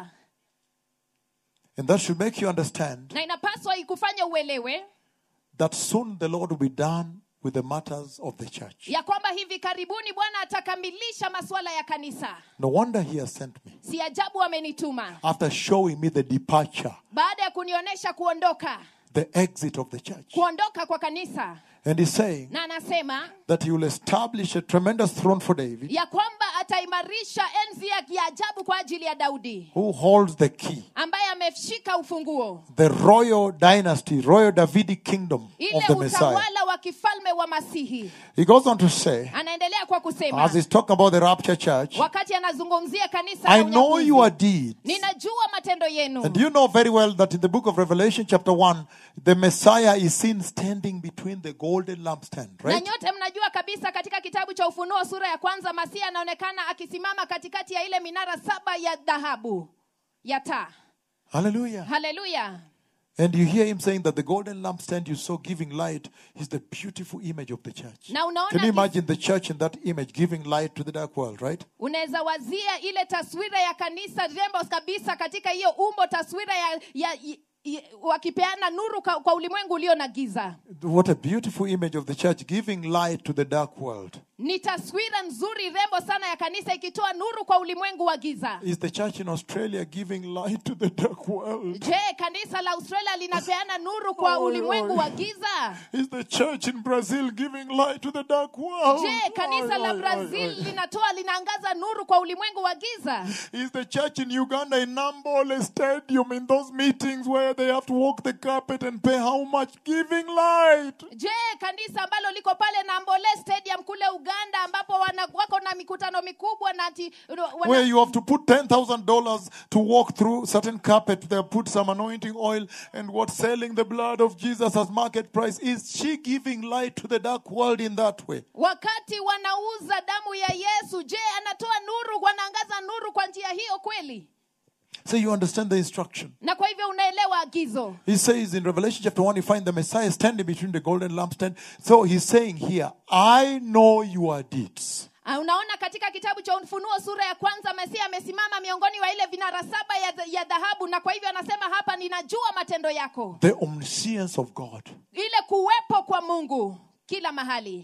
And that should make you understand na inapaswa ikufanya uelewe that soon the Lord will be done with the matters of the church. ya kwamba hivi karibuni bwana atakamilisha masuala ya kanisa No wonder He has sent me si ajabu amenituma after showing me the departure, baada ya kunionyesha kuondoka the exit of the church. kuondoka kwa kanisa And He's saying na anasema that He will establish a tremendous throne for David ya kwamba ataimarisha enzi ya ya ajabu kwa ajili ya daudi who holds the key. ambaye ameshika ufunguo The royal dynasty, royal Davidic kingdom of ile the Messiah. utawala wa kifalme wa masihi He goes on to say, anaendelea kwa kusema as he's talking about the rapture church, wakati anazungumzia kanisa I la know unyakuzi, your deeds. ninajua matendo yenu And you know very well that in the book of Revelation, chapter 1, the Messiah is seen standing between the golden lampstand, na right? nyote mnajua kabisa katika kitabu cha ufunuo sura ya kwanza masihi anaonekana akisimama katikati ya ile minara saba ya dhahabu ya taa Hallelujah. haleluya And you hear him saying that the golden lampstand you saw giving light is the beautiful image of the church. na unaona Can you kis- imagine the church in that image giving light to the dark world, right? unaweza wazia ile taswira ya kanisa rembo kabisa katika hiyo umbo taswira ya, ya, ya, ya wakipeana nuru kwa, kwa ulimwengu ulio na giza What a beautiful image of the church giving light to the dark world. ni taswira nzuri rembo sana ya kanisa ikitoa nuru kwa ulimwengu wa giza Is the church in Australia giving light to the dark world? je kanisa la australia linapeana nuru kwa Oi, ulimwengu oi. wa giza Is the church in Brazil giving light to the dark world? je kanisa Oi, la oi, oi, brazil oi. linatoa linaangaza nuru kwa ulimwengu wa giza Is the church in Uganda in Nambole Stadium in those meetings where they have to walk the carpet and pay how much? Giving light. je kanisa ambalo liko pale na mbole stadium kule uganda ambapo wana, wako na mikutano mikubwa na ati, wana, Where you have to put $10,000 to walk through certain carpet. They put some anointing oil and what selling the blood of Jesus as market price. Is she giving light to the dark world in that way? wakati wanauza damu ya yesu je anatoa nuru wanaangaza nuru kwa njia hiyo kweli So you understand the instruction. na kwa hivyo unaelewa agizo He says in Revelation chapter 1, you find the Messiah standing between the golden lampstand. So he's saying here, I know your deeds. Ah, unaona katika kitabu cha ufunuo sura ya kwanza mesia amesimama miongoni wa ile vinara saba ya, ya dhahabu na kwa hivyo anasema hapa ninajua matendo yako The omniscience of God. ile kuwepo kwa mungu kila mahali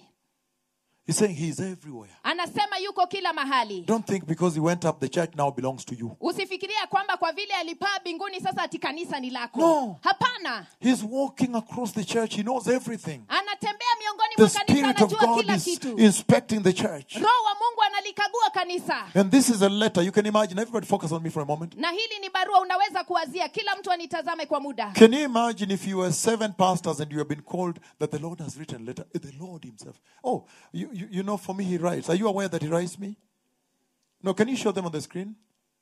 He's saying he's everywhere. anasema yuko kila mahali Don't think because he went up, the church now belongs to you. usifikiria kwamba kwa vile alipaa mbinguni sasa ati kanisa ni lako No. hapana He's walking across the church. He knows everything. anatembea miongoni The mwa kanisa Spirit of anajua God kila is kitu inspecting the church. roho wa mungu analikagua kanisa And this is a letter. You can imagine. Everybody focus on me for a moment. na hili ni barua unaweza kuwazia kila mtu anitazame kwa muda Can you imagine if you were seven pastors and you have been called that the Lord has written a letter? The Lord Himself. Oh, you, you, you know, for me, He writes. Are you aware that He writes me? No, can you show them on the screen?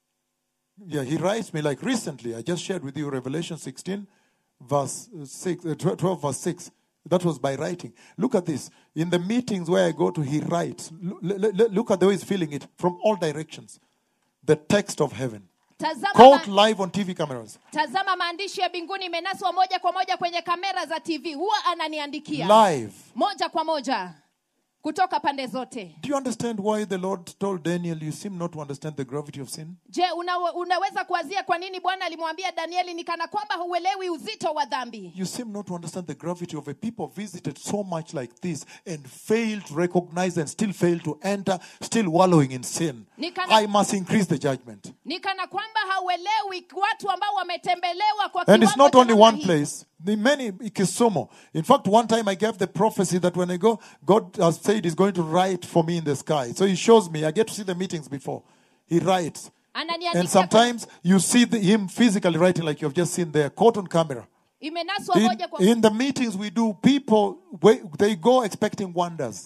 Yeah, He writes me like recently. I just shared with you Revelation 16, verse uh, 6, uh, 12, verse 6. That was by writing. Look at this. In the meetings where I go to, He writes. Look, look at the way He's feeling it from all directions. The text of heaven. tazama, Caught ma, live on TV cameras. tazama maandishi ya mbinguni imenaswa moja kwa moja kwenye kamera za tv huwa ananiandikia Live. moja kwa moja kutoka pande zote Do you understand why the Lord told Daniel, You seem not to understand the gravity of sin? je una, unaweza kuwazia kwa nini bwana alimwambia danieli ni kana kwamba huelewi uzito wa dhambi You seem not to understand the gravity of a people visited so much like this and failed to recognize and still failed to enter, still wallowing in sin. Nikana- I must increase the judgment. ni kana kwamba hauelewi watu ambao wametembelewa kwa And it's kiwango not cha only namna one hii. place. The many Kisumu. In fact, one time I gave the prophecy that when I go, God has said He's going to write for me in the sky. So He shows me. I get to see the meetings before. He writes. Ananiandikia And kwa- sometimes you see the, Him physically writing, like you have just seen there, caught on camera. imenaswa In, moja kwa in the meetings we do, people wait, they go expecting wonders.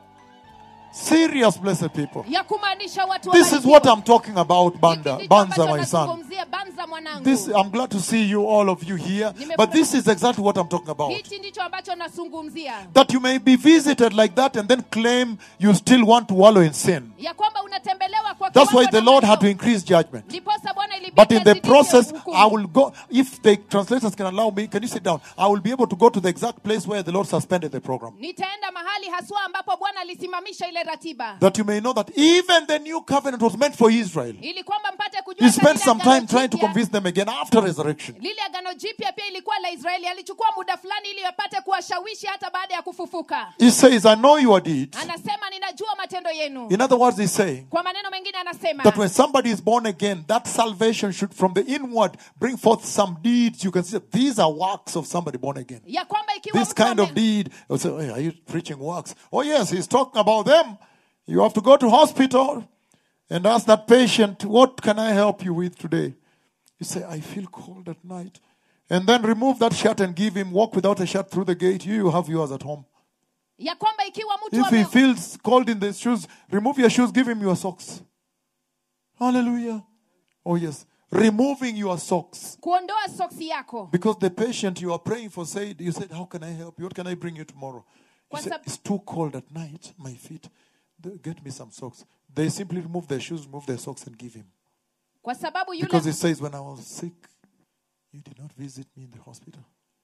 Serious blessed people. ya kumaanisha watu This is wabarikiwe. what I'm talking about, Hiki Banda, ndicho Banza, ambacho my son. nazungumzia, Banza mwanangu This I'm glad to see you, all of you here. Nimefurahi- But this is exactly what I'm talking about. hichi ndicho ambacho nazungumzia That you may be visited like that and then claim you still want to wallow in sin. ya kwamba unatembelewa kwa That's why kiwango the namna Lord had to hiyo. increase judgment. ndiposa bwana ilibidi But in the azidishe process, hukumu. I will go. If the translators can allow me, can you sit down? I will be able to go to the exact place where the Lord suspended the program. nitaenda mahali haswa ambapo bwana alisimamisha ile ratiba That you may know that even the new covenant was meant for Israel. ili kwamba mpate kujua He hata spent lile some agano time trying to jipya- convince them again after resurrection. lile agano jipya pia ilikuwa la israeli alichukua muda fulani ili apate kuwashawishi hata baada ya kufufuka He says, I know your deeds. anasema ninajua matendo yenu In other words, he's saying kwa maneno mengine anasema that when somebody is born again, that salvation should from the inward bring forth some deeds. You can see that these are works of somebody born again. ya kwamba ikiwa This mtu kind of ame- deed. You say, "Hey, are you preaching works? Oh, yes, he's talking about them. You have to go to hospital and ask that patient, what can I help you with today? You say, I feel cold at night. And then remove that shirt and give him, walk without a shirt through the gate. You, you have yours at home. ya kwamba ikiwa mtu If he ame- feels cold in the shoes, remove your shoes, give him your socks. Hallelujah. Oh, yes. Removing your socks. kuondoa soksi yako Because the patient you are praying for said, You said, How can I help you? What can I bring you tomorrow? You Kwa said, sab- It's too cold at night, my feet. Th- Get me some socks. They simply remove their shoes, remove their socks, and give him. kwa sababu yule Because it says, When I was sick, you did not visit me in the hospital.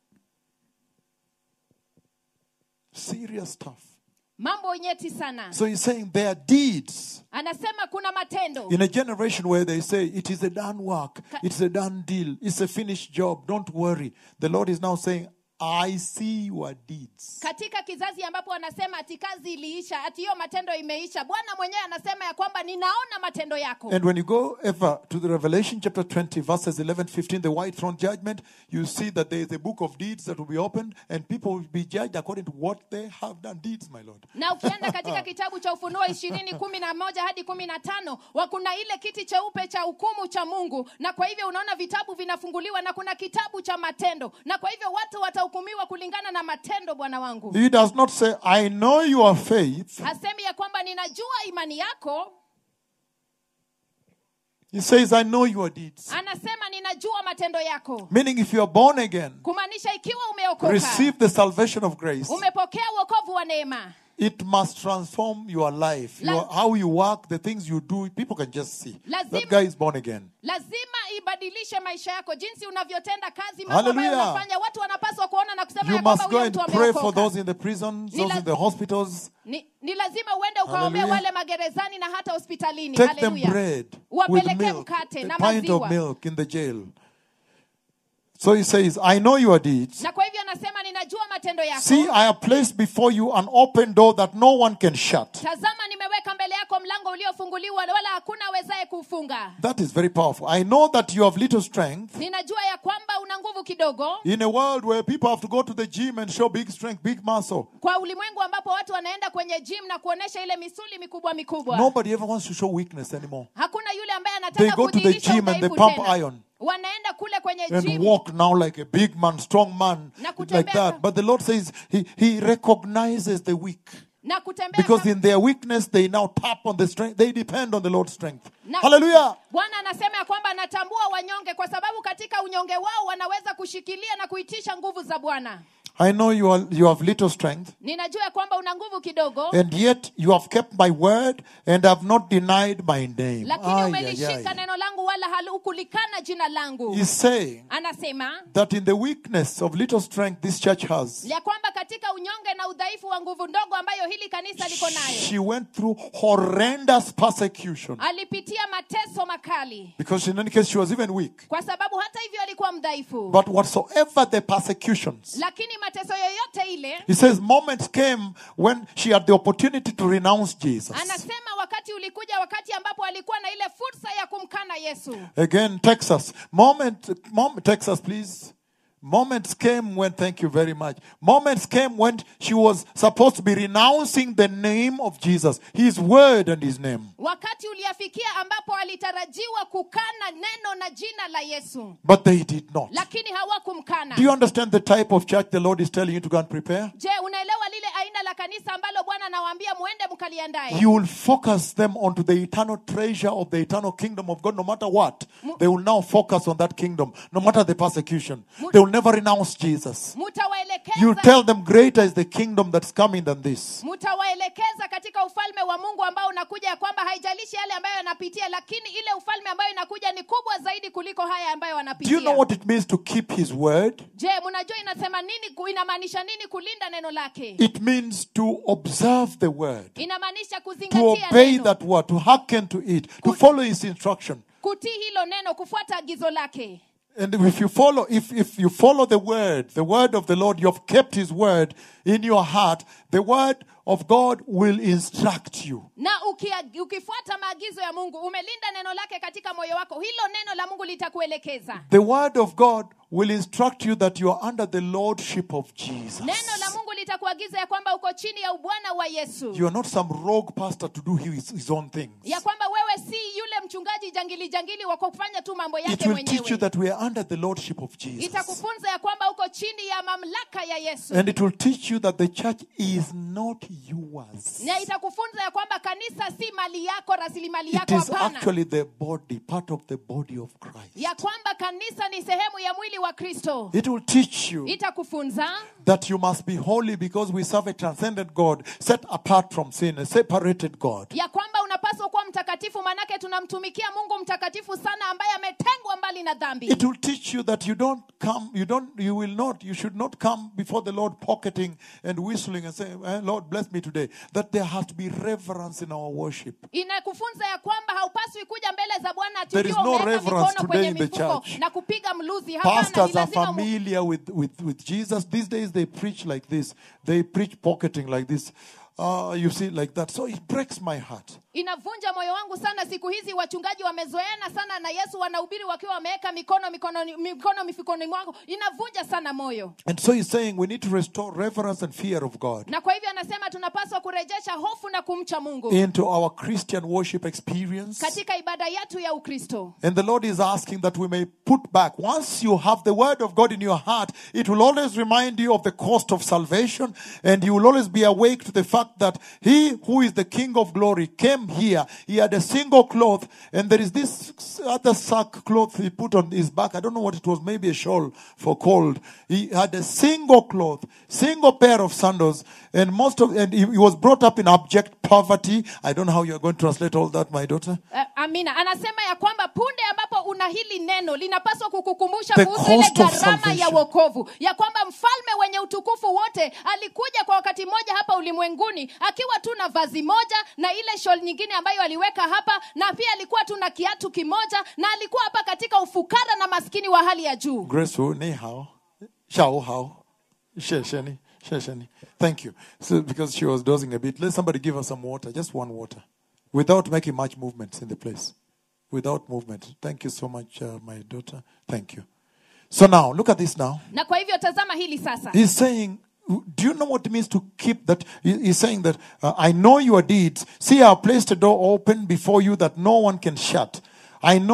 Serious stuff. mambo nyeti sana So he's saying their deeds anasema kuna matendo in a generation where they say it is a done work, it's a done deal, it's a finished job, don't worry. The Lord is now saying, I see your deeds. katika kizazi ambapo wanasema ati kazi iliisha ati hiyo matendo imeisha bwana mwenyewe anasema ya kwamba ninaona matendo yako And when you go ever to the Revelation chapter 20, verses 11, 15, the white throne judgment, you see that there is a book of deeds that will be opened and people will be judged according to what they have done. Deeds, my Lord. na ukienda katika kitabu cha ufunuo ishirini kumi na moja hadi kumi na tano wa kuna ile kiti cheupe cha hukumu cha mungu na kwa hivyo unaona vitabu vinafunguliwa na kuna kitabu cha matendo na kwa hivyo watu watahukumiwa kulingana na matendo bwana wangu He does not say, I know your faith. hasemi ya kwamba ninajua imani yako He says, I know your deeds. anasema ninajua matendo yako Meaning, if you are born again, kumaanisha ikiwa umeokoka receive the salvation of grace. umepokea uokovu wa neema it must transform your life La- your, how you work the things you do people can just see Lazima- that guy is born again lazima ibadilishe maisha yako jinsi unavyotenda kazi mambo ambayo Hallelujah. unafanya watu wanapaswa kuona na kusema you ya kwamba must go huyo and mtu pray for ameokoka those in the prisons Ni those la- in the hospitals ni, ni lazima uende ukaombea Hallelujah. wale magerezani na hata hospitalini take them Hallelujah. bread with Uwapelekee milk mkate na a pint of maziwa milk in the jail so he says i know your deeds na kwa hivyo anasema ninajua matendo yako see i have placed before you an open door that no one can shut tazama nimeweka mbele yako mlango uliofunguliwa wala hakuna awezaye kuufunga that is very powerful i know that you have little strength ninajua ya kwamba una nguvu kidogo in a world where people have to go to the gym and show big strength big muscle kwa ulimwengu ambapo watu wanaenda kwenye gym na kuonesha ile misuli mikubwa mikubwa Nobody ever wants to show weakness anymore. hakuna yule ambaye They anataka go to the kudhihirisha gym and they udhaifu pump tena. iron. wanaenda kule kwenye And gym walk now like a big man, strong man, Na like kutembea that. ka- But the Lord says He, he recognizes the weak. na kutembea Because kama- in their weakness, they now tap on the strength. They depend on the Lord's strength. Na- Hallelujah. bwana anasema ya kwamba anatambua wanyonge kwa sababu katika unyonge wao wanaweza kushikilia na kuitisha nguvu za bwana I know you, are, you have little strength, ninajua ya kwamba una nguvu kidogo and yet you have kept my word and have not denied my name. lakini Ay, ay, umelishika ay. neno langu wala halukulikana jina langu He's saying anasema that in the weakness of little strength this church has, ya kwamba katika unyonge na udhaifu wa nguvu ndogo ambayo hili kanisa liko nayo she went through horrendous persecution. alipitia mateso makali Because in any case, she was even weak. kwa sababu hata hivyo alikuwa mdhaifu But whatsoever the persecutions, lakini mateso yoyote ile he says moments came when she had the opportunity to renounce Jesus. anasema wakati ulikuja wakati ambapo alikuwa na ile fursa ya kumkana yesu Again, Texas. Moment, mom, Texas, please. Moments came when, thank you very much. Moments came when she was supposed to be renouncing the name of Jesus, his word and his name. wakati uliafikia ambapo alitarajiwa kukana neno na jina la yesu But they did not. lakini hawakumkana Do you understand the type of church the Lord is telling you to go and prepare? je unaelewa lile aina la kanisa ambalo bwana anawaambia muende mkaliandae You will focus them onto the eternal treasure of the eternal kingdom of God, no matter what. They will now focus on that kingdom, no matter the persecution. They will never renounce Jesus. You mutawaelekeza tell them, greater is the kingdom that's coming than this. mutawaelekeza katika ufalme wa mungu ambao unakuja ya kwamba haijalishi yale ambayo yanapitia lakini ile ufalme ambayo inakuja ni kubwa zaidi kuliko haya ambayo Do wanapitia you know what it means to keep his word? je mnajua inasema nini ku- inamaanisha nini kulinda neno lake It means to observe the word, inamaanisha to kuzingatia obey neno that word, to hearken to it, to follow his instruction. kutii hilo neno kufuata agizo lake And if you follow, if, if you follow the word, the word of the Lord, you have kept his word in your heart, the word of God will instruct you. na ukia, ukifuata maagizo ya mungu umelinda neno lake katika moyo wako hilo neno la mungu litakuelekeza The word of God will instruct you that you are under the lordship of Jesus. neno la mungu litakuagiza ya kwamba uko chini ya ubwana wa yesu You are not some rogue pastor to do his, his own things. ya kwamba wewe si yule mchungaji jangili jangili wa kufanya tu mambo It yake will teach you mwenyewe that we are under the lordship of Jesus. itakufunza ya kwamba uko chini ya mamlaka ya yesu And it will teach you that the church is not yours. na itakufunza ya kwamba kanisa si mali yako rasilimali It yako is hapana actually the body, part of the body of Christ. ya kwamba kanisa ni sehemu ya mwili wa kristo It will teach you itakufunza that you must be holy because we serve a transcendent God, set apart from sin, a separated God. ya kwamba unapaswa kuwa mtakatifu manake tunamtumikia mungu mtakatifu sana ambaye ametengwa mbali na dhambi It will teach you that you don't come, you don't, you will not, you should not come before the Lord pocketing and whistling and saying, eh, Lord, bless me today. That there has to be reverence in our worship. inakufunza ya kwamba haupaswi kuja mbele za bwana ati There is ukiwa no umeweka reverence mikono today kwenye in the mifuko church. na kupiga mluzi hapana ni Pastors are lazima mu- familiar with, with, with Jesus. These days they preach like this. They preach pocketing like this. Uh, you see, like that. So it breaks my heart. inavunja moyo wangu sana siku hizi wachungaji wamezoeana sana na yesu wanahubiri wakiwa wameweka mikono mikono mikono mifukoni mwako inavunja sana moyo And so he's saying we need to restore reverence and fear of God na kwa hivyo anasema tunapaswa kurejesha hofu na kumcha mungu into our Christian worship experience. katika ibada yetu ya ukristo And the Lord is asking that we may put back. Once you have the word of God in your heart, it will always remind you of the cost of salvation. And you will always be awake to the fact that He who is the King of glory came here. He had a single cloth. And there is this other sack cloth he put on his back. I don't know what it was. Maybe a shawl for cold. He had a single cloth, single pair of sandals. And most of, and he he was brought up in abject poverty. I don't know how you are going to translate all that, my daughter. Uh, amina anasema ya kwamba punde ambapo una hili neno linapaswa kukukumbusha The kuhusu ile cost of gharama ya salvation. wokovu ya kwamba mfalme wenye utukufu wote alikuja kwa wakati mmoja hapa ulimwenguni akiwa tu na vazi moja na ile shol nyingine ambayo aliweka hapa na pia alikuwa tu na kiatu kimoja na alikuwa hapa katika ufukara na maskini wa hali ya juu Graceful, ni hao, shao hao, shesheni, shesheni. Thank you. So because she was dozing a bit, let somebody give her some water, just one water, without making much movements in the place, without movement. Thank you so much, uh, my daughter. Thank you. So now, look at this now. na kwa hivyo tazama hili sasa He's saying, do you know what it means to keep that? He- He's saying that uh, I know your deeds. See, I have placed a door open before you that no one can shut. I know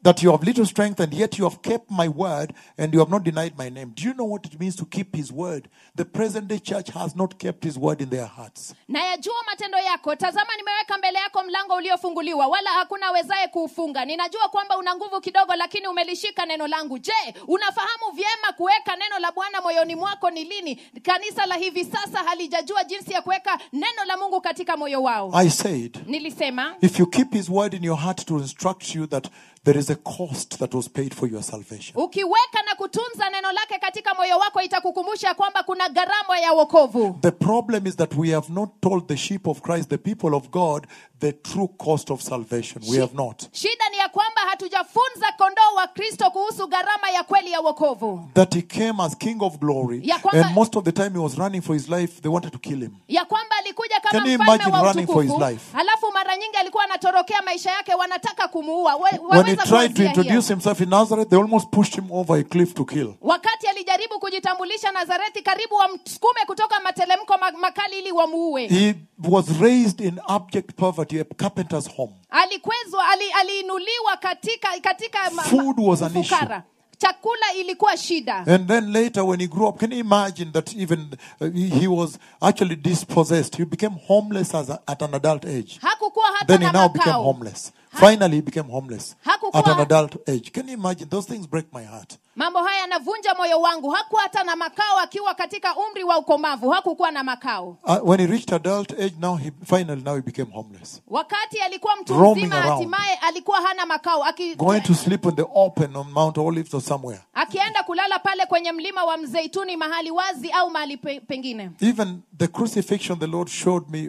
that you have little strength and yet you have kept my word and you have not denied my name. Do you know what it means to keep his word? The present day church has not kept his word in their hearts. nayajua matendo yako tazama nimeweka mbele yako mlango uliofunguliwa wala hakuna awezaye kuufunga ninajua kwamba una nguvu kidogo lakini umelishika neno langu je unafahamu vyema kuweka neno la bwana moyoni mwako ni lini kanisa la hivi sasa halijajua jinsi ya kuweka neno la mungu katika moyo wao I said, nilisema if you keep his word in your heart to instruct you that there is a cost that was paid for your salvation. ukiweka na kutunza neno lake katika moyo wako itakukumbusha kwamba kuna gharama ya wokovu The problem is that we have not told the sheep of Christ, the people of God, the true cost of salvation. We have not. shida ni ya kwamba hatujafunza kondoo wa kristo kuhusu gharama ya kweli ya wokovu That he came as King of glory, Ya kwamba- and most of the time he was running for his life, they wanted to kill him. ya kwamba alikuja kama Can you mfalme imagine wa running for his utukufu life? halafu mara nyingi alikuwa anatorokea maisha yake wanataka kumuua We- When he waweza tried to kuanzia hiyo. introduce himself in Nazareth, they almost pushed him over a cliff to kill. wakati alijaribu kujitambulisha nazareti karibu wamsukume kutoka matelemko ma- makali ili wamuue He was raised in abject poverty, a carpenter's home. alikwezwa ali, aliinuliwa katika katika ma- ma- Food was an ufukara. chakula ilikuwa shida And then later, when he grew up, can you imagine that even uh, he, he was actually dispossessed? He became homeless as a, at an adult age. hakukuwa hata Then he na now became makao homeless. Finally, he became homeless Hakukuwa- at an adult age. Can you imagine? Those things break my heart. mambo haya yanavunja moyo wangu hakuwa hata na makao akiwa katika umri wa ukomavu hakukuwa na makao Uh, when he reached adult age, now he finally now he became homeless, wakati alikuwa mtu Roaming mzima around. hatimaye alikuwa hana makao aki, going to sleep in the open on Mount Olives or somewhere. akienda kulala pale kwenye mlima wa mzeituni mahali wazi au mahali pe, pengine Even the crucifixion the Lord showed me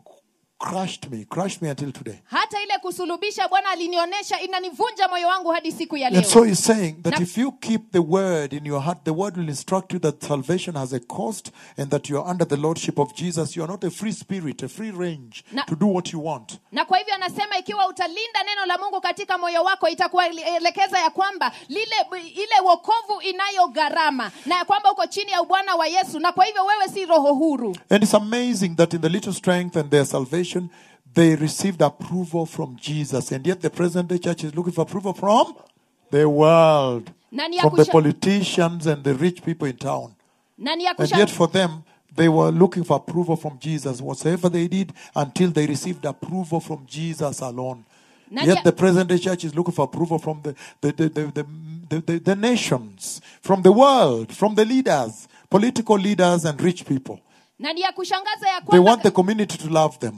crushed me, crushed me until today. hata ile kusulubisha bwana alinionyesha inanivunja moyo wangu hadi siku ya leo And so he's saying that Na- if you keep the word in your heart, the word will instruct you that salvation has a cost and that you are under the lordship of Jesus. You are not a free spirit, a free range Na- to do what you want. na kwa hivyo anasema ikiwa utalinda neno la mungu katika moyo wako itakuelekeza ya kwamba lile ile wokovu inayo gharama na ya kwamba uko chini ya ubwana wa yesu na kwa hivyo wewe si roho huru And it's amazing that in the little strength and their salvation, they received approval from Jesus. And yet the present day church is looking for approval from the world, Na ni ya from the kusha- politicians and the rich people in town. na ni ya And kusha- yet for them, they were looking for approval from Jesus, whatsoever they did, until they received approval from Jesus alone. Na Yet ya- the present day church is looking for approval from the, the, the, the, the, the, the, the nations, from the world, from the leaders, political leaders and rich people. na ni ya kushangaza ya They kwamba want the community to love them.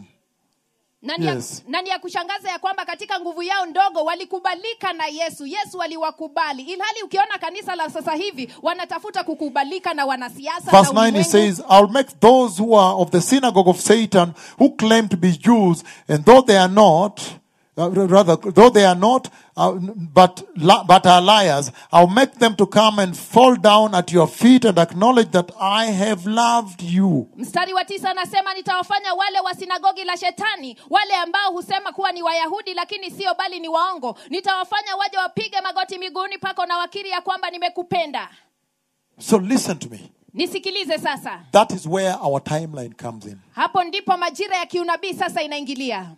na ni ya- Yes. na ni ya kushangaza ya kwamba katika nguvu yao ndogo walikubalika na yesu yesu aliwakubali ilhali ukiona kanisa la sasa hivi wanatafuta kukubalika na wanasiasa Verse na 9 he ulimwengu. says, I'll make those who are of the synagogue of Satan, who claim to be Jews, and though they are not, uh, rather, though they are not, uh, but, li- but are liars, I'll make them to come and fall down at your feet and acknowledge that I have loved you. mstari wa tisa anasema nitawafanya wale wa sinagogi la shetani wale ambao husema kuwa ni wayahudi lakini sio bali ni waongo nitawafanya waje wapige magoti miguuni pako na wakiri ya kwamba nimekupenda So listen to me. nisikilize sasa That is where our timeline comes in. hapo ndipo majira ya kiunabii sasa inaingilia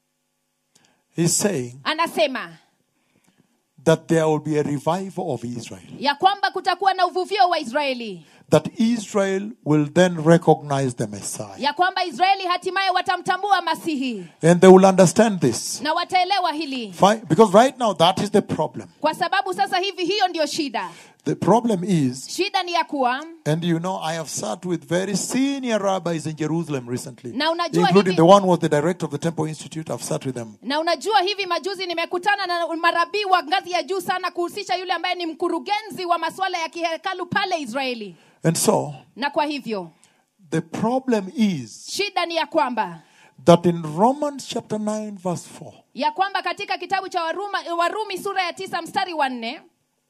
He's saying anasema that there will be a revival of Israel. ya kwamba kutakuwa na uvuvio wa israeli That Israel will then recognize the Messiah. ya kwamba israeli hatimaye watamtambua masihi And they will understand this. na wataelewa hili Fine, because right now that is the problem. kwa sababu sasa hivi hiyo ndio shida The problem is, shida ni ya kuwa and you know, I have sat with very senior rabbis in Jerusalem recently, Na unajua including hivi- the one who was the director of the Temple Institute. I've sat with them. na unajua hivi majuzi nimekutana na marabii wa ngazi ya juu sana kuhusisha yule ambaye ni mkurugenzi wa masuala ya kihekalu pale israeli And so, na kwa hivyo the problem is shida ni ya kwamba that in Romans chapter 9, verse 4, ya kwamba katika kitabu cha Waruma, warumi sura ya tisa mstari wa nne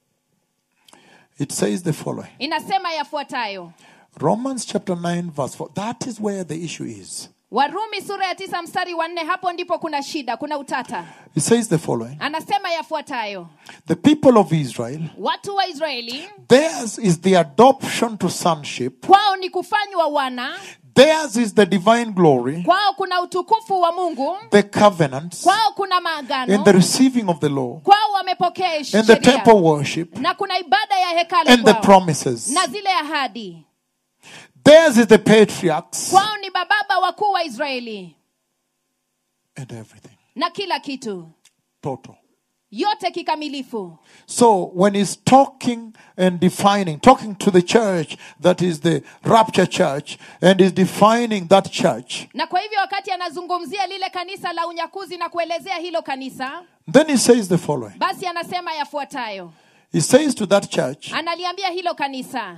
it says the following inasema yafuatayo Romans chapter 9, verse 4. That is where the issue is. warumi sura ya tisa mstari wa nne hapo ndipo kuna shida kuna utata It says the following anasema yafuatayo The people of Israel, watu wa israeli theirs is the adoption to sonship, kwao ni kufanywa wana Theirs is the divine glory, kwao kuna utukufu wa mungu the covenants, kwao kuna and maagano the receiving of the law, kwao wamepokea and the sheria temple worship, na kuna ibada ya hekalu and the kwao promises. na zile ahadi Theirs is the patriarchs kwao ni bababa wakuu wa israeli and everything. na kila kitu Total. yote kikamilifu So when he's talking and defining, talking to the church that is the rapture church, and is defining that church, na kwa hivyo wakati anazungumzia lile kanisa la unyakuzi na kuelezea hilo kanisa then he says the following. basi anasema yafuatayo He says to that church analiambia hilo kanisa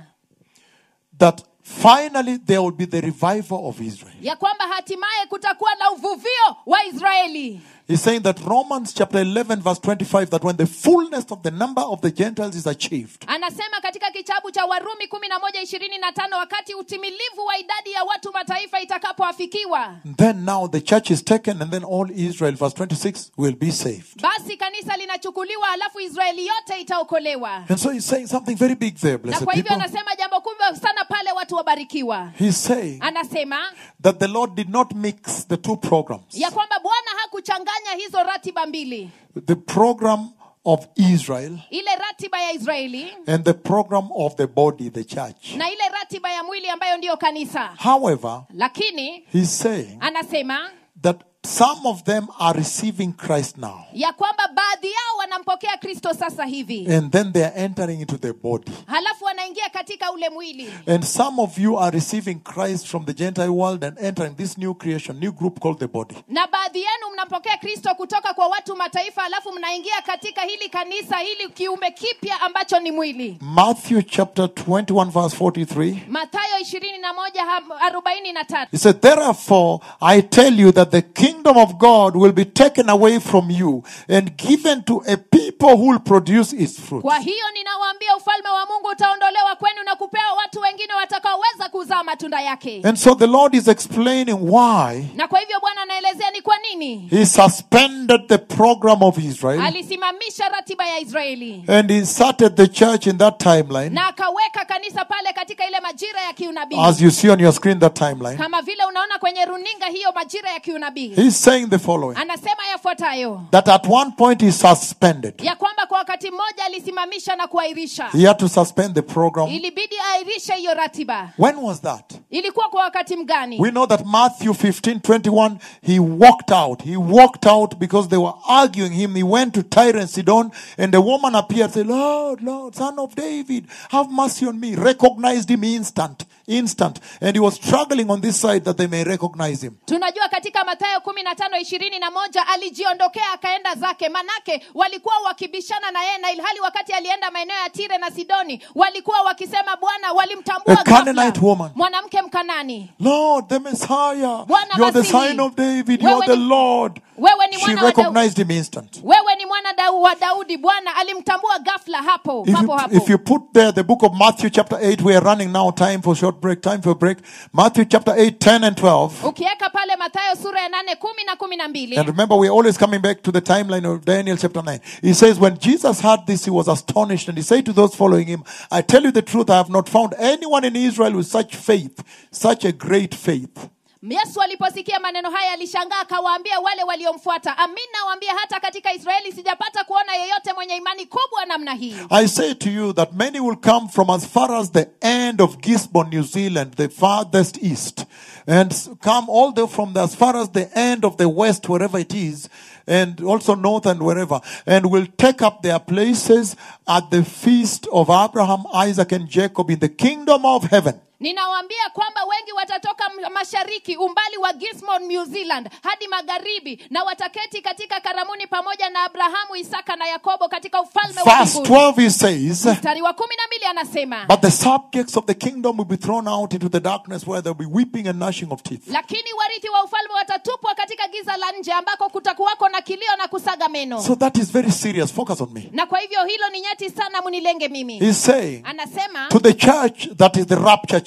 that finally there will be the revival of Israel. ya kwamba hatimaye kutakuwa na uvuvio wa israeli He's saying that Romans chapter 11 verse 25 that when the fullness of the number of the Gentiles is achieved, anasema katika kitabu cha warumi kumi na moja ishirini na tano wakati utimilivu wa idadi ya watu mataifa itakapoafikiwa then now the church is taken and then all Israel verse 26 will be saved. basi kanisa linachukuliwa alafu israeli yote itaokolewa And so he's saying something very big there, na blessed kwa hivyo people. anasema jambo kubwa sana pale watu wabarikiwa He's saying anasema that the Lord did not mix the two programs. ya kwamba bwana hakuchanganya hizo ratiba mbili The program of Israel ile ratiba ya israeli and the program of the body, the church. na ile ratiba ya mwili ambayo ndiyo kanisa However, lakini he's saying anasema that some of them are receiving Christ now. ya kwamba baadhi yao wanampokea kristo sasa hivi And then they are entering into the body. halafu wanaingia katika ule mwili And some of you are receiving Christ from the Gentile world and entering this new creation, new group called the body. na baadhi yenu mnampokea kristo kutoka kwa watu mataifa halafu mnaingia katika hili kanisa hili kiumbe kipya ambacho ni mwili Matthew chapter 21, verse 43. mathayo ishirini na moja arobaini na tatu He said, Therefore, I tell you that the kingdom of God will be taken away from you and given to a people who will produce its fruit. kwa hiyo ninawaambia ufalme wa mungu utaondolewa kwenu na kupewa watu wengine watakaoweza kuzaa matunda yake And so the Lord is explaining why na kwa hivyo bwana anaelezea ni kwa nini He suspended the program of Israel alisimamisha ratiba ya israeli and inserted the church in that timeline. na akaweka kanisa pale katika ile majira ya kiunabii As you see on your screen, that timeline. kama vile unaona kwenye runinga hiyo majira ya kiunabii He's saying the following anasema yafuatayo that at one point he suspended. ya kwamba kwa wakati mmoja alisimamisha na kuahirisha He had to suspend the program. ilibidi ahirishe hiyo ratiba When was that? ilikuwa kwa wakati mgani We know that Matthew 15 21, he walked out. He walked out because they were arguing him. He went to Tyre and Sidon, and the woman appeared, said, Lord, Lord, son of David, have mercy on me. Recognized him instant, instant. And he was struggling on this side that they may recognize him. tunajua katika mathayo kumi na tano ishirini na moja alijiondokea akaenda zake manake walikuwa wakibishana na yeye na ilhali wakati alienda maeneo ya tire na sidoni walikuwa wakisema bwana walimtambua A Canaanite ghafla. woman. mwanamke mkanani Lord, the Messiah. Bwana You're the Masihi. sign of David. Wewe You're the ni- Lord. wewe ni She mwana wa Daudi. recognized him instant. wewe ni mwana dau wa daudi bwana alimtambua ghafla hapo If papo you, hapo if you put there the book of Matthew chapter 8, we are running now, time for short break, time for break. Matthew chapter 8, 10 and 12. ukiweka pale mathayo sura ya nane kumi na kumi na mbili And remember, we're always coming back to the timeline of Daniel chapter 9. He says, When Jesus heard this, he was astonished, and he said to those following him, I tell you the truth, I have not found anyone in Israel with such faith, such a great faith. yesu aliposikia maneno haya alishangaa akawaambia wale waliomfuata amin nawaambia hata katika israeli sijapata kuona yeyote mwenye imani kubwa namna hii I say to you that many will come from as far as the end of Gisborne, New Zealand, the farthest east, and s- come all the from the, as far as the end of the west, wherever it is, and also north and wherever, and will take up their places at the feast of Abraham, Isaac, and Jacob in the kingdom of heaven. ninawaambia kwamba wengi watatoka m- mashariki umbali wa gismon new zealand hadi magharibi na wataketi katika karamuni pamoja na abrahamu isaka na yakobo katika ufalme wa Verse mbinguni 12 he says, mstari wa kumi na mbili anasema But the subjects of the kingdom will be thrown out into the darkness where there'll be weeping and gnashing of teeth. lakini warithi wa ufalme watatupwa katika giza la nje ambako kutakuwako na kilio na kusaga meno So that is very serious. Focus on me. na kwa hivyo hilo ni nyeti sana munilenge mimi He's saying anasema to the church that is the rapture church.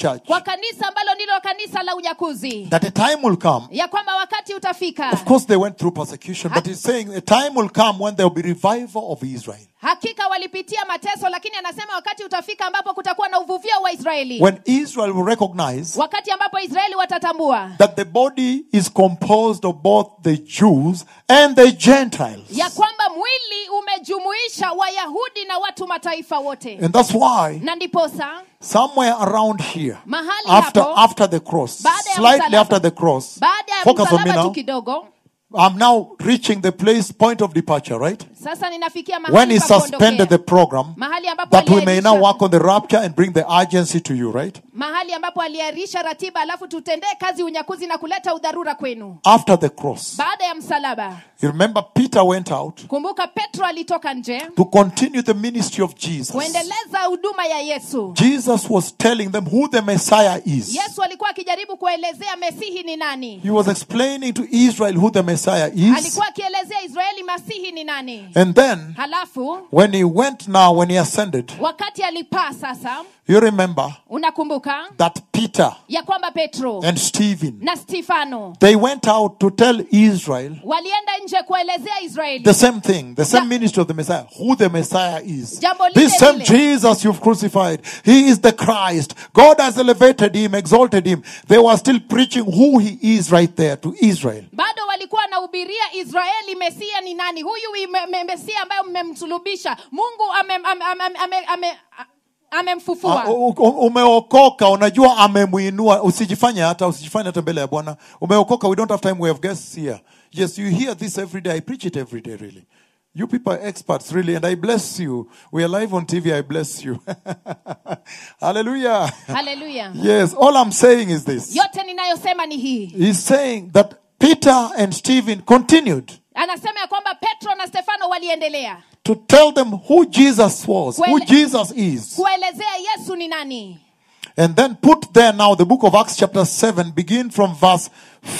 church kwa kanisa ambalo ndilo kanisa la unyakuzi that a time will come. ya kwamba wakati utafika Of course, they went through persecution, but he's saying a time will come when there will be revival of Israel. hakika walipitia mateso lakini anasema wakati utafika ambapo kutakuwa na uvuvio wa israeli When Israel will recognize wakati ambapo israeli watatambua that the body is composed of both the Jews and the Gentiles. ya kwamba mwili umejumuisha wayahudi na watu mataifa wote And that's why na ndiposa somewhere around here, Mahali after hapo, after the cross, baada ya slightly msalaba, after the cross, baada ya focus on me msalaba tu now. kidogo I'm now reaching the place, point of departure, right? sasa ninafikia When mahali he pa suspended the kuondokea. program, mahali ambapo that we may now aliahirisha- work on the rapture and bring the urgency to you, right? mahali ambapo aliahirisha ratiba alafu tutendee kazi unyakuzi na kuleta udharura kwenu After the cross, baada ya msalaba you remember Peter went out kumbuka petro alitoka nje to continue the ministry of Jesus. kuendeleza huduma ya yesu Jesus was telling them who the Messiah is. yesu alikuwa akijaribu kuelezea mesihi ni nani He was explaining to Israel who the Messiah is. alikuwa akielezea israeli masihi ni nani And then, halafu when he went now, when he ascended, wakati alipaa sasa you remember unakumbuka that Peter ya kwamba petro and Stephen, na stefano they went out to tell Israel walienda nje kuelezea israeli the same thing, the same Ja- ministry of the Messiah, who the Messiah is. Jambo lile This same lile. Jesus you've crucified, he is the Christ. God has elevated him, exalted him. They were still preaching who he is right there to Israel. bado walikuwa wanahubiria israeli mesia ni nani huyu ime- me- mesia ambayo mmemsulubisha mungu amem- ame- ame- ame- ame- a- amemfufua Ah, u- u- umeokoka unajua amemwinua usijifanye hata usijifanye hata mbele ya bwana umeokoka we don't have time we have guests here yes you hear this every day i preach it every day really you people are experts really and i bless you we are live on tv i bless you hallelujah haleluya yes all i'm saying is this yote ninayosema ni hii he's saying that peter and stephen continued anasema ya kwamba petro na stefano waliendelea to tell them who jesus was who Kwele- jesus is kuelezea yesu ni nani And then put there now the book of Acts, chapter 7, begin from verse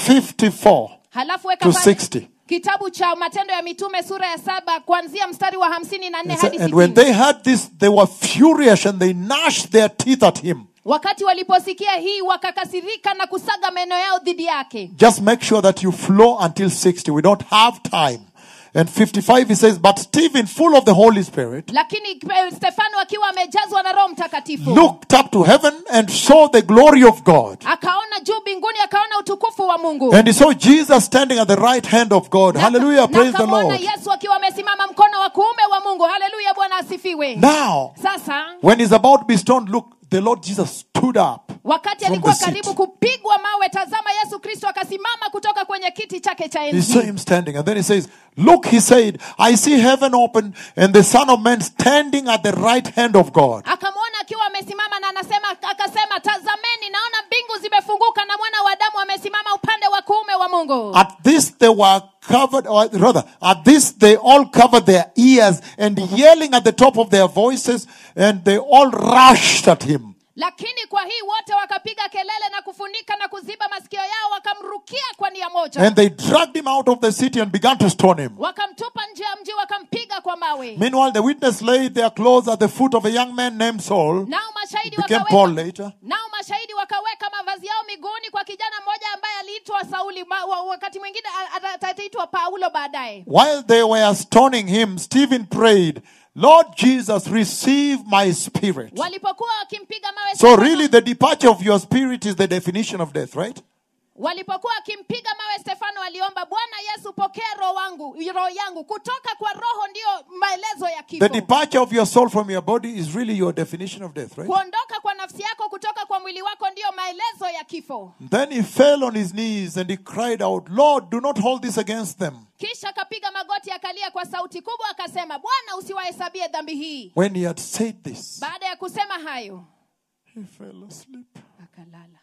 54 halafu weka to pale 60. kitabu cha matendo ya mitume sura ya saba kuanzia mstari wa hamsini na nne And, so- hadi and when sitini they heard this, they were furious and they gnashed their teeth at him. wakati waliposikia hii wakakasirika na kusaga meno yao dhidi yake Just make sure that you flow until 60. We don't have time. And 55, he says, But Stephen, full of the Holy Spirit, lakini eh, stefano akiwa amejazwa na roho mtakatifu looked up to heaven and saw the glory of God. akaona juu mbinguni akaona utukufu wa mungu And he saw Jesus standing at the right hand of God. Na- Hallelujah. na Praise the akamwona Lord. yesu akiwa amesimama mkono wa kuume wa mungu haleluya bwana asifiwe Now, sasa when he's about to be stoned, look, the Lord Jesus stood up. wakati From alikuwa the seat. karibu kupigwa mawe tazama yesu kristo akasimama kutoka kwenye kiti chake cha He enzi saw him standing, and then he says, Look, he said, I see heaven open and the Son of Man standing at the right hand of God. akamwona akiwa amesimama na anasema akasema tazameni naona mbingu zimefunguka na mwana wa damu amesimama upande wa kuume wa mungu At this, they were covered, or rather, at this, they all covered their ears and yelling at the top of their voices, and they all rushed at him. lakini kwa hii wote wakapiga kelele na kufunika na kuziba masikio yao wakamrukia kwa nia moja And they dragged him out of the city and began to stone him. wakamtupa nje ya mji wakampiga kwa mawe Meanwhile, the witness laid their clothes at the foot of a young man named Saul. nao mashahidi Became Paul wakaweka, later. nao mashahidi wakaweka mavazi yao miguuni kwa kijana mmoja ambaye aliitwa sauli ma, wa, wakati mwingine a- ata- ataitwa paulo baadaye While they were stoning him, Stephen prayed, Lord Jesus, receive my spirit. walipokuwa wakimpiga mawe So, Stefano- really, the departure of your spirit is the definition of death, right? walipokuwa wakimpiga mawe stefano aliomba bwana yesu pokea roho wangu roho yangu kutoka kwa roho ndiyo maelezo ya kifo The departure of your soul from your body is really your definition of death, right? kuondoka kwa nafsi yako kutoka kwa mwili wako ndiyo maelezo ya kifo Then he fell on his knees and he cried out, Lord, do not hold this against them. kisha akapiga magoti akalia kwa sauti kubwa akasema bwana usiwahesabie dhambi hii When he had said this, baada ya kusema hayo he fell asleep. akalala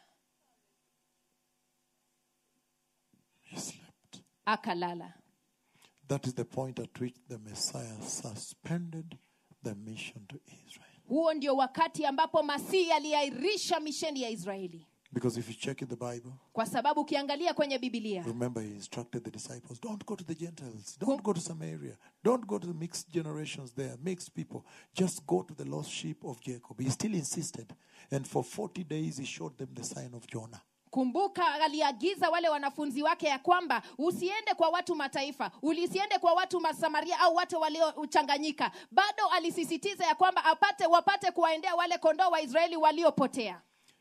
He slept. akalala That is the point at which the Messiah suspended the mission to Israel. huo ndio wakati ambapo masihi aliahirisha misheni ya israeli Because if you check in the Bible, kwa sababu ukiangalia kwenye bibilia remember he instructed the disciples don't go to the Gentiles, don't go to Samaria, don't go to the mixed generations there, mixed people. Just go to the lost sheep of Jacob. He still insisted. And for 40 days, he showed them the sign of Jonah. kumbuka aliagiza wale wanafunzi wake ya kwamba usiende kwa watu mataifa ulisiende kwa watu masamaria au watu waliochanganyika bado alisisitiza ya kwamba apate wapate kuwaendea wale kondoo wa israeli waliopotea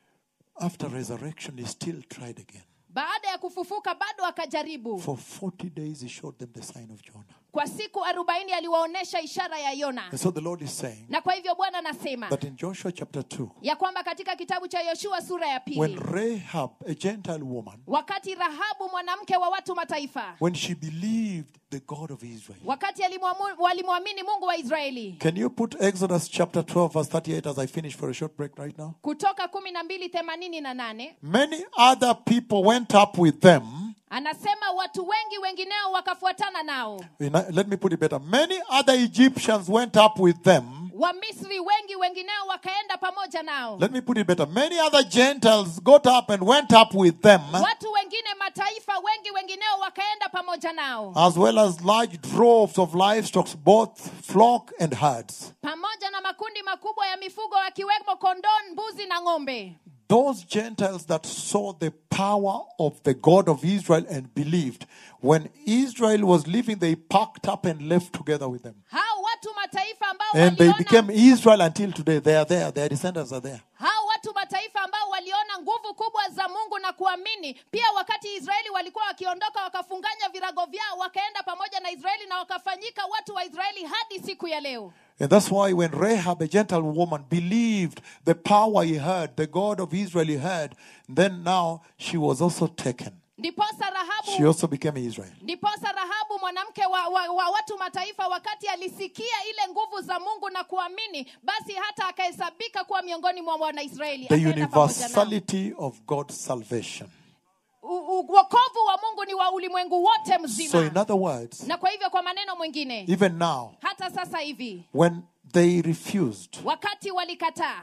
After resurrection, he still tried again. baada ya kufufuka bado akajaribu For 40 days, he showed them the sign of Jonah. kwa siku arobaini aliwaonyesha ishara ya yona And so the Lord is saying na kwa hivyo bwana anasema that in Joshua chapter 2, ya kwamba katika kitabu cha yoshua sura ya when pili Rahab, a Gentile woman, wakati rahabu mwanamke wa watu mataifa when she believed the God of Israel, wakati alimwamu- walimwamini mungu wa israeli Can you put Exodus chapter 12, verse 38 as I finish for a short break right now? kutoka kumi na mbili themanini na nane Many other people went up with them. anasema watu wengi wengineo wakafuatana nao In- Let me put it better. Many other Egyptians went up with them. wamisri wengi wengineo wakaenda pamoja nao Let me put it better. Many other Gentiles got up and went up with them, watu wengine mataifa wengi wengineo wakaenda pamoja nao as well as large droves of livestock, both flock and herds. pamoja na makundi makubwa ya mifugo wakiwemo kondoo mbuzi na ng'ombe Those Gentiles that saw the power of the God of Israel and believed, when Israel was leaving, they packed up and left together with them. hao watu mataifa ambao And they became waliona Israel until today. They are there. Their descendants are there. hao watu mataifa ambao waliona nguvu kubwa za mungu na kuamini pia wakati israeli walikuwa wakiondoka wakafunganya virago vyao wakaenda pamoja na israeli na wakafanyika watu wa israeli hadi siku ya leo And that's why when Rahab, a Gentile woman, believed the power he heard, the God of Israel he heard, then now she was also taken. ndiposa rahabu She also became Israel. ndiposa rahabu mwanamke wa, wa, wa watu mataifa wakati alisikia ile nguvu za mungu na kuamini basi hata akahesabika kuwa miongoni mwa wanaisraeli The akaenda pamoja nao. universality of God's salvation. U- u- wokovu wa mungu ni wa ulimwengu wote mzima So, in other words, na kwa hivyo kwa maneno mwingine even now, hata sasa hivi when they refused, wakati walikataa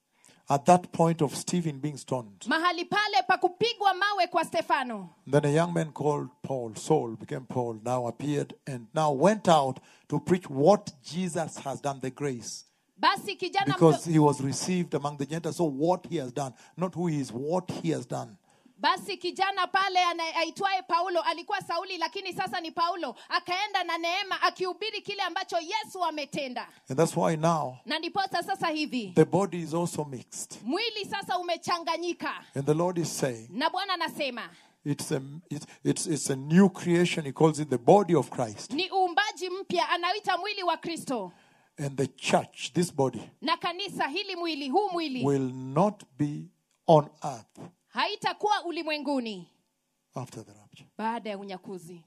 at that point of Stephen being stoned, mahali pale pa kupigwa mawe kwa stefano then a young man called Paul, Saul became Paul, now appeared and now went out to preach what Jesus has done, the grace. basi kijana Because mdo- he was received among the Gentiles. So, what he has done, not who he is, what he has done. basi kijana pale ana- aitwaye paulo alikuwa sauli lakini sasa ni paulo akaenda na neema akihubiri kile ambacho yesu ametenda And that's why now na ndiposa sasa hivi the body is also mixed. mwili sasa umechanganyika And the Lord is saying na bwana anasema it's a, it's, it's, it's a new creation. He calls it the body of Christ. ni uumbaji mpya anaita mwili wa kristo And the church, this body, na kanisa hili mwili huu mwili will not be on earth haitakuwa ulimwenguni after the rapture. baada ya unyakuzi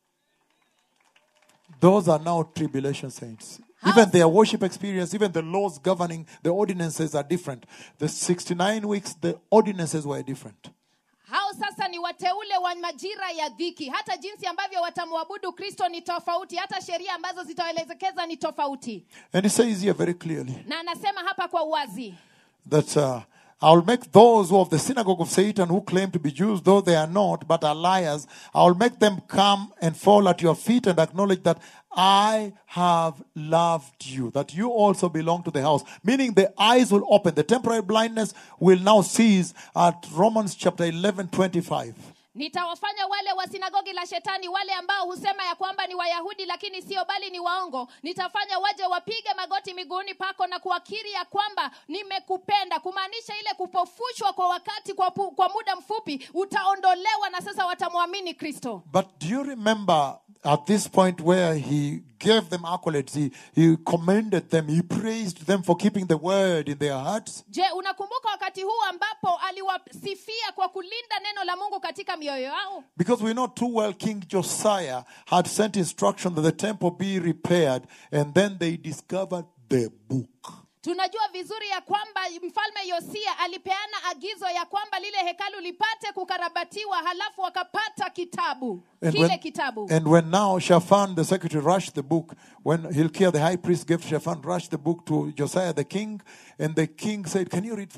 Those are now tribulation saints. Even their worship experience, even the laws governing the ordinances are different. The 69 weeks, the ordinances were different. hao sasa ni wateule wa majira ya dhiki hata jinsi ambavyo watamwabudu kristo ni tofauti hata sheria ambazo zitawaelekeza ni tofauti And he says here very clearly na anasema hapa kwa uwazi that uh, I'll make those who of the synagogue of Satan who claim to be Jews, though they are not, but are liars, I'll make them come and fall at your feet and acknowledge that I have loved you, that you also belong to the house. Meaning the eyes will open, the temporary blindness will now cease at Romans chapter 11 25. nitawafanya wale wa sinagogi la shetani wale ambao husema ya kwamba ni wayahudi lakini sio bali ni waongo nitafanya waje wapige magoti miguuni pako na kuakiri ya kwamba nimekupenda kumaanisha ile kupofushwa kwa wakati kwa, pu, kwa muda mfupi utaondolewa na sasa watamwamini kristo But do you remember at this point where he gave them accolades, he, he commended them, he praised them for keeping the word in their hearts? je unakumbuka wakati huu ambapo aliwasifia kwa kulinda neno la mungu katika mioyo yao Because we know too well King Josiah had sent instruction that the temple be repaired, and then they discovered the book. tunajua vizuri ya kwamba mfalme yosia alipeana agizo ya kwamba lile hekalu lipate kukarabatiwa halafu wakapata kitabu And kile when, kitabu and when now Shaphan, the secretary, rushed the book, when Hilkiah, the high priest, gave Shaphan, rushed the book to Josiah, the king, and the king said, Can you read for me?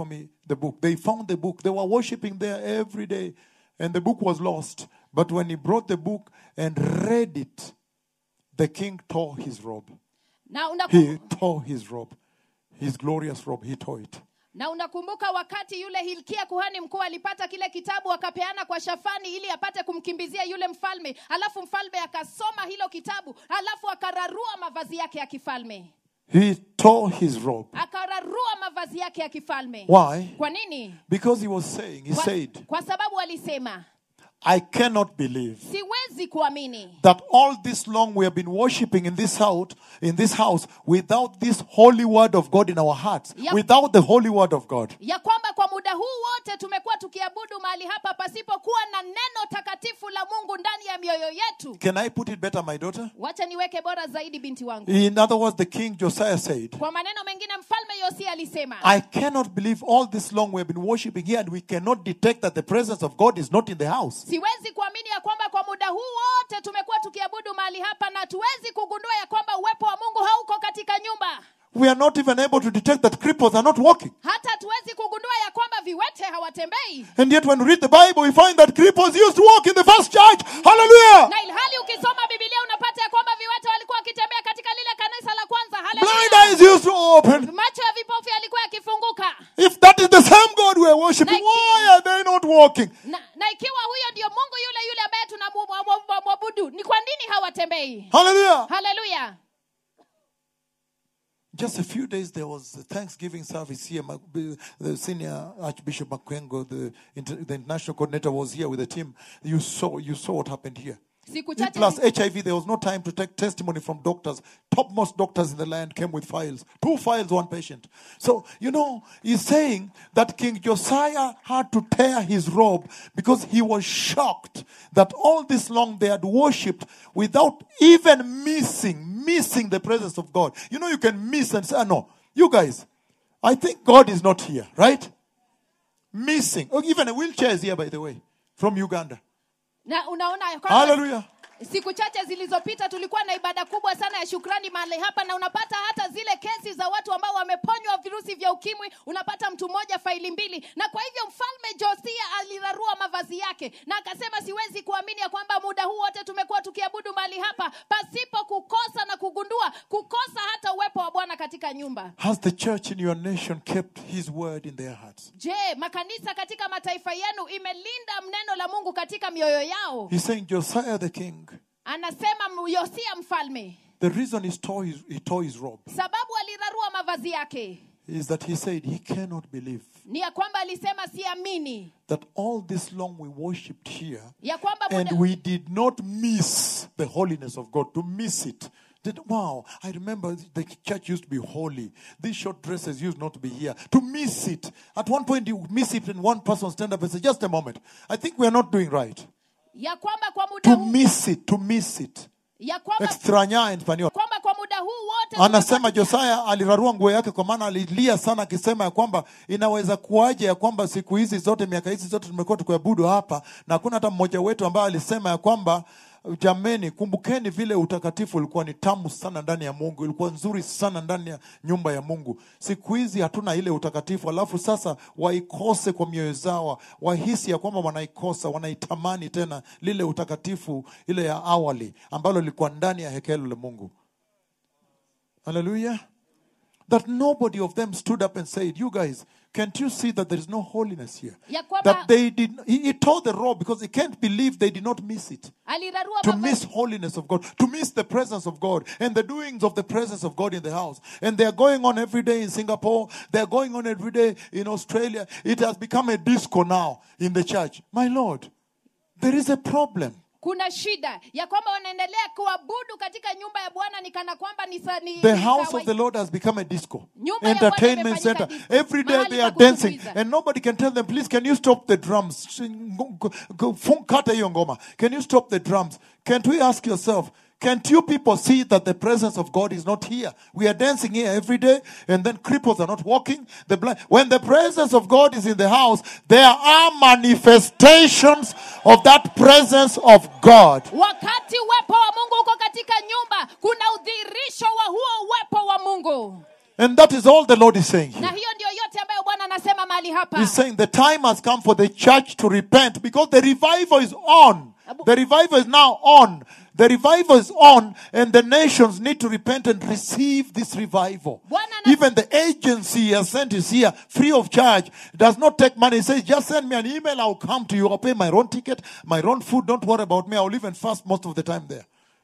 the book. They found the book. They were worshiping there every day, and the book was lost. But when he brought the book and read it, the king tore his robe. na unakum- He tore his robe, his glorious robe. He tore it. na unakumbuka wakati yule hilkia kuhani mkuu alipata kile kitabu akapeana kwa shafani ili apate kumkimbizia yule mfalme alafu mfalme akasoma hilo kitabu alafu akararua mavazi yake ya kifalme He tore his robe. akararua mavazi yake ya kifalme Why? kwa nini Because he was saying, he kwa, said, kwa sababu alisema I cannot believe siwezi kuamini that all this long we have been worshiping in this house, in this house, without this holy word of God in our hearts, Yep. without the holy word of God. ya kwamba kwa muda huu wote tumekuwa tukiabudu mahali hapa pasipokuwa na neno takatifu la mungu ndani ya mioyo yetu Can I put it better, my daughter? wacha niweke bora zaidi binti wangu In other words, the king Josiah said, kwa maneno mengine mfalme yosia alisema I cannot believe all this long we have been worshiping here and we cannot detect that the presence of God is not in the house. siwezi kuamini ya kwamba kwa muda huu wote tumekuwa tukiabudu mahali hapa na tuwezi kugundua ya kwamba uwepo wa mungu hauko katika nyumba We are not even able to detect that cripples are not walking. hata tuwezi kugundua ya kwamba viwete hawatembei And yet, when we read the Bible, we find that cripples used to walk in the first church. Hallelujah! na ilhali ukisoma bibilia unapata ya kwamba viwete walikuwa wakitembea katika lile kanisa la kwanza Blind Hallelujah. eyes used to open. macho ya vipofu yalikuwa yakifunguka If that is the same God we are worshiping, why are they not walking? na, na ikiwa huyo ndio mungu yule yule ambaye tunamwabudu ni kwa nini hawatembei Hallelujah! haleluya Just a few days, there was a Thanksgiving service here. Ma- The senior Archbishop Makwengo, the, inter- the international coordinator, was here with the team. You saw, you saw what happened here. siku chache Plus HIV, there was no time to take testimony from doctors. Topmost doctors in the land came with files. Two files, one patient. So, you know, he's saying that King Josiah had to tear his robe because he was shocked that all this long they had worshipped without even missing, missing the presence of God. You know, you can miss and say, "Ah, no, you guys, I think God is not here, right? Missing. Oh, even a wheelchair is here, by the way, from Uganda. na unaona ya kwamba Hallelujah. siku chache zilizopita tulikuwa na ibada kubwa sana ya shukrani mahali hapa na unapata hata zile kesi za watu ambao wameponywa virusi vya ukimwi unapata mtu mmoja faili mbili na kwa hivyo mfalme josia alirarua mavazi yake na akasema siwezi kuamini ya kwamba muda huu wote tumekuwa tukiabudu mahali hapa pasipo kukosa na kugundua kukosa hata uwepo wa bwana katika nyumba Has the church in your nation kept his word in their hearts? je makanisa katika mataifa yenu imelinda neno la mungu katika mioyo yao He's saying Josiah the king, anasema yosia mfalme the reason he tore his, he tore his robe sababu alirarua mavazi yake is that he said he cannot believe ni ya kwamba alisema siamini that all this long we worshipped here ya kwamba and muda, we did not miss the holiness of God, to miss it. That, wow, I remember the church used to be holy. These short dresses used not to be here. To miss it. At one point, you miss it, and one person stand up and say, Just a moment. I think we are not doing right. ya kwamba kwa muda To huu, miss it, to miss it. ya kwamba, Extrañar en español. kwamba kwa muda huu wote anasema josaya alirarua nguo yake kwa maana alilia sana akisema ya kwamba inaweza kuwaje ya kwamba siku hizi zote miaka hizi zote tumekuwa tukiabudu hapa na hakuna hata mmoja wetu ambaye alisema ya kwamba jameni kumbukeni vile utakatifu ulikuwa ni tamu sana ndani ya mungu ilikuwa nzuri sana ndani ya nyumba ya mungu siku hizi hatuna ile utakatifu alafu sasa waikose kwa mioyo zao wahisi ya kwamba wanaikosa wanaitamani tena lile utakatifu ile ya awali ambalo lilikuwa ndani ya hekelu la mungu Hallelujah. That nobody of them stood up and said, You guys, can't you see that there is no holiness here? Ya kwamba- That they did, he, he told the robe because he can't believe they did not miss it. alirarua To mavazi- miss holiness of God, to miss the presence of God and the doings of the presence of God in the house. And they are going on every day in Singapore, they are going on every day in Australia. It has become a disco now in the church. My Lord, there is a problem. kuna shida ya kwamba wanaendelea kuabudu katika nyumba ya bwana ni kana kwamba ni, sa- ni The ni house kawaida. of the Lord has become a disco, Nyumba ya Bwana entertainment imefanyika center. disco. Every day Mahali they pa are dancing, kutumbuiza. and nobody can tell them, please, can you stop the drums? Fun- Kata hiyo ngoma. Can you stop the drums? Can't we ask yourself, can't you people see that the presence of God is not here? We are dancing here every day, and then cripples are not walking. The blind. When the presence of God is in the house, there are manifestations of that presence of God. wakati uwepo wa mungu uko katika nyumba kuna udhihirisho wa huo uwepo wa mungu And that is all the Lord is saying na here. hiyo ndio yote ambayo bwana anasema mahali hapa He's saying the time has come for the church to repent because the revival is on. The revival is now on. The revival is on, and the nations need to repent and receive this revival. Bwana ana- Even the agency he has sent is here free of charge, does not take money. He says, Just send me an email, I'll come to you. I'll pay my own ticket, my own food. Don't worry about me. I'll live and fast most of the time there.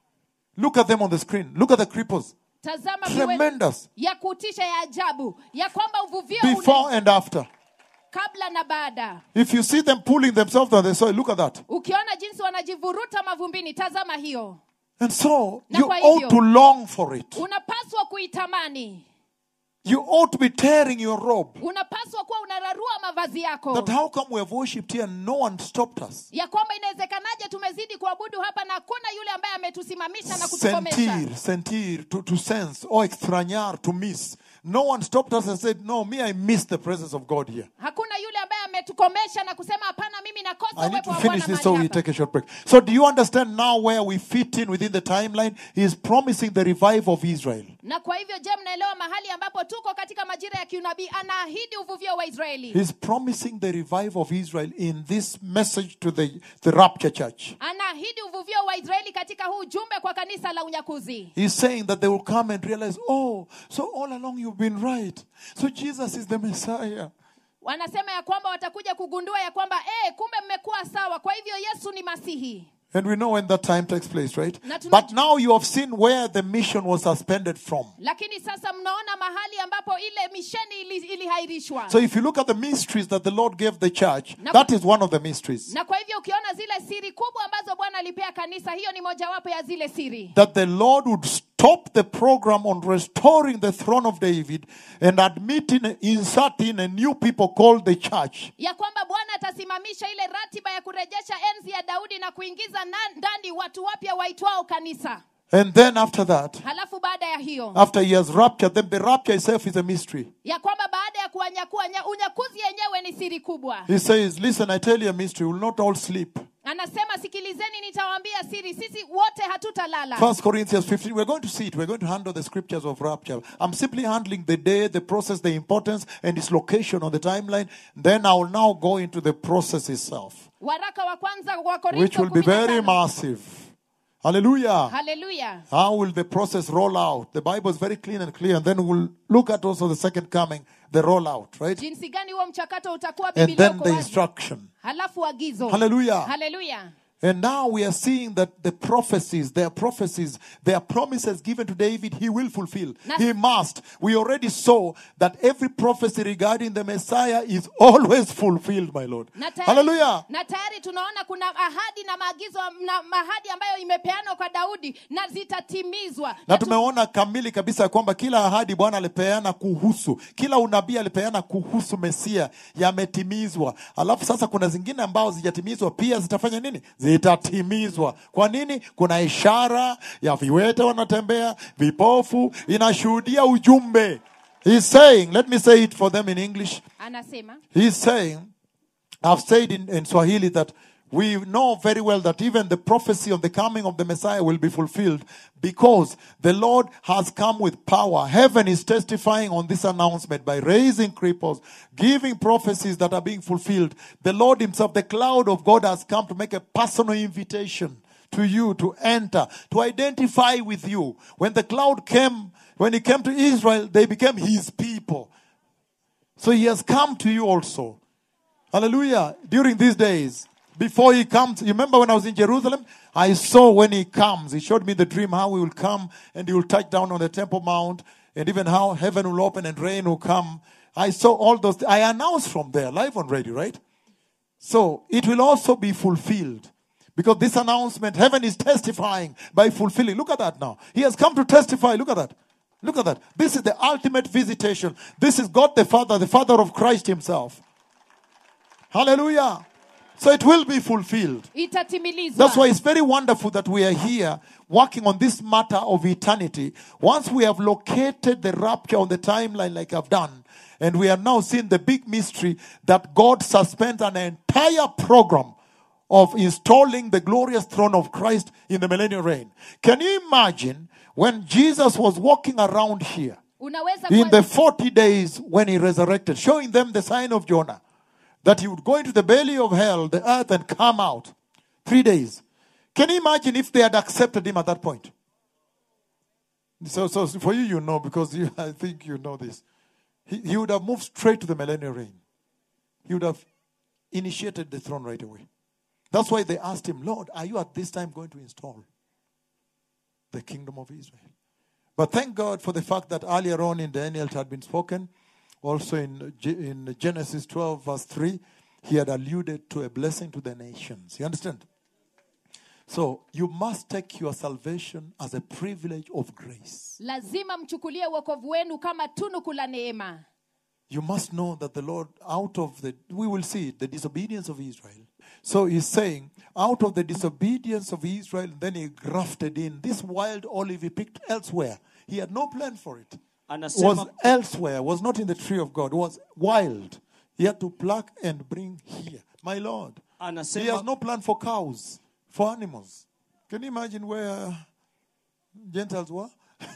Look at them on the screen. Look at the cripples. tazama viwe- Tremendous. ya kutisha ya ajabu ya kwamba uvuvio Before une, and after. kabla na baada If you see them pulling themselves on the soil, look at that. ukiona jinsi wanajivuruta mavumbini tazama hiyo And so Na you kwa ought hivyo- to long for it. unapaswa kuitamani You ought to be tearing your robe. unapaswa kuwa unararua mavazi yako That how come we have worshipped here and no one stopped us? ya kwamba inawezekanaje tumezidi kuabudu hapa na hakuna yule ambaye ametusimamisha na kutukomesha Sentir, sentir, to, to sense, or extrañar, to miss. No one stopped us and said, No, me, I miss the presence of God here. hakuna yule ambaye ametukomesha na kusema hapana mimi nakosa I need uwepo to wa finish Bwana this so mahali we hapa." take a short break. So, do you understand now where we fit in within the timeline? He is promising the revival of Israel. na kwa hivyo je mnaelewa mahali ambapo tuko katika majira ya kiunabii anaahidi uvuvio wa israeli He's promising the revival of Israel in this message to the, the rapture church. anaahidi uvuvio wa israeli katika huu ujumbe kwa kanisa la unyakuzi He's saying that they will come and realize, oh, so all along you've been right. So Jesus is the Messiah. wanasema ya kwamba watakuja kugundua ya kwamba eh, kumbe mmekuwa sawa kwa hivyo yesu ni masihi And we know when that time takes place, right? Na tuna- But now you have seen where the mission was suspended from. lakini sasa mnaona mahali ambapo ile misheni ili- ilihairishwa So if you look at the mysteries that the Lord gave the church, Na- that is one of the mysteries. na kwa hivyo ukiona zile siri kubwa ambazo bwana alipea kanisa hiyo ni mojawapo ya zile siri That the Lord would stop the program on restoring the throne of David and admitting, inserting a new people called the church. ya kwamba bwana atasimamisha ile ratiba ya kurejesha enzi ya daudi na kuingiza na- ndani watu wapya waitwao kanisa And then after that, halafu baada ya hiyo after he has raptured them, the rapture itself is a mystery. ya kwamba baada ya kuwanyakua nya- unyakuzi yenyewe ni siri kubwa He says, Listen, I tell you a mystery, we will not all sleep. anasema sikilizeni nitawaambia siri sisi wote hatutalala First Corinthians 15, we're going to see it. We're going to handle the scriptures of rapture. I'm simply handling the day, the process, the importance, and its location on the timeline. Then I will now go into the process itself, waraka wa kwanza wa which will be very korintho massive. Hallelujah. haleluya How will the process roll out? The Bible is very clean and clear. And then we'll look at also the second coming, the rollout, right? jinsi gani huo mchakato utakuwa And Biblia then uko the wazi. instruction. halafu agizo Hallelujah. haleluya And now we are seeing that the prophecies, their prophecies, their promises given to David, he will fulfill. Na- he must. We already saw that every prophecy regarding the Messiah is always fulfilled, my Lord. na tayari, Hallelujah. na tayari tunaona kuna ahadi na maagizo na mahadi ambayo imepeanwa kwa daudi na zitatimizwa Na Na tu- tumeona kamili kabisa ya kwamba kila ahadi Bwana alipeana kuhusu, kila unabii alipeana kuhusu Mesia yametimizwa. Alafu sasa kuna zingine ambao zijatimizwa pia zitafanya nini? Zitatimizwa. Kwa nini? Kuna ishara ya viwete wanatembea, vipofu, inashuhudia ujumbe. He's saying, let me say it for them in English. anasema He's saying, I've said in, in Swahili that we know very well that even the prophecy of the coming of the Messiah will be fulfilled because the Lord has come with power. Heaven is testifying on this announcement by raising cripples, giving prophecies that are being fulfilled. The Lord Himself, the cloud of God, has come to make a personal invitation to you to enter, to identify with you. When the cloud came, when He came to Israel, they became His people. So He has come to you also. Hallelujah. During these days, before he comes, you remember when I was in Jerusalem? I saw when he comes, he showed me the dream how he will come and he will touch down on the Temple Mount and even how heaven will open and rain will come. I saw all those. I announced from there, live on radio, right? So it will also be fulfilled. Because this announcement, heaven is testifying by fulfilling. Look at that now. He has come to testify. Look at that. Look at that. This is the ultimate visitation. This is God the Father, the Father of Christ Himself. Hallelujah. So it will be fulfilled. itatimilizwa That's why it's very wonderful that we are here working on this matter of eternity. Once we have located the rapture on the timeline, like I've done, and we are now seeing the big mystery that God suspends an entire program of installing the glorious throne of Christ in the millennial reign. Can you imagine when Jesus was walking around here? unaweza in the kuwa, 40 days when he resurrected, showing them the sign of Jonah, that he would go into the belly of hell, the earth, and come out. Three days. Can you imagine if they had accepted him at that point? So, so for you, you know, because you, I think you know this. He, he would have moved straight to the millennial reign. He would have initiated the throne right away. That's why they asked him, Lord, are you at this time going to install the kingdom of Israel? But thank God for the fact that earlier on in Daniel it had been spoken, also in, Ge- in Genesis 12, verse 3, he had alluded to a blessing to the nations. You understand? So you must take your salvation as a privilege of grace. lazima mchukulie uokovu wenu kama tunuku la neema You must know that the Lord, out of the, we will see it, the disobedience of Israel. So he's saying, out of the disobedience of Israel, then he grafted in this wild olive he picked elsewhere. He had no plan for it. was anasema elsewhere, was not in the tree of God, was wild. He had to pluck and bring here. My Lord. He has anasema no plan for cows, for animals. Can you imagine where Gentiles were?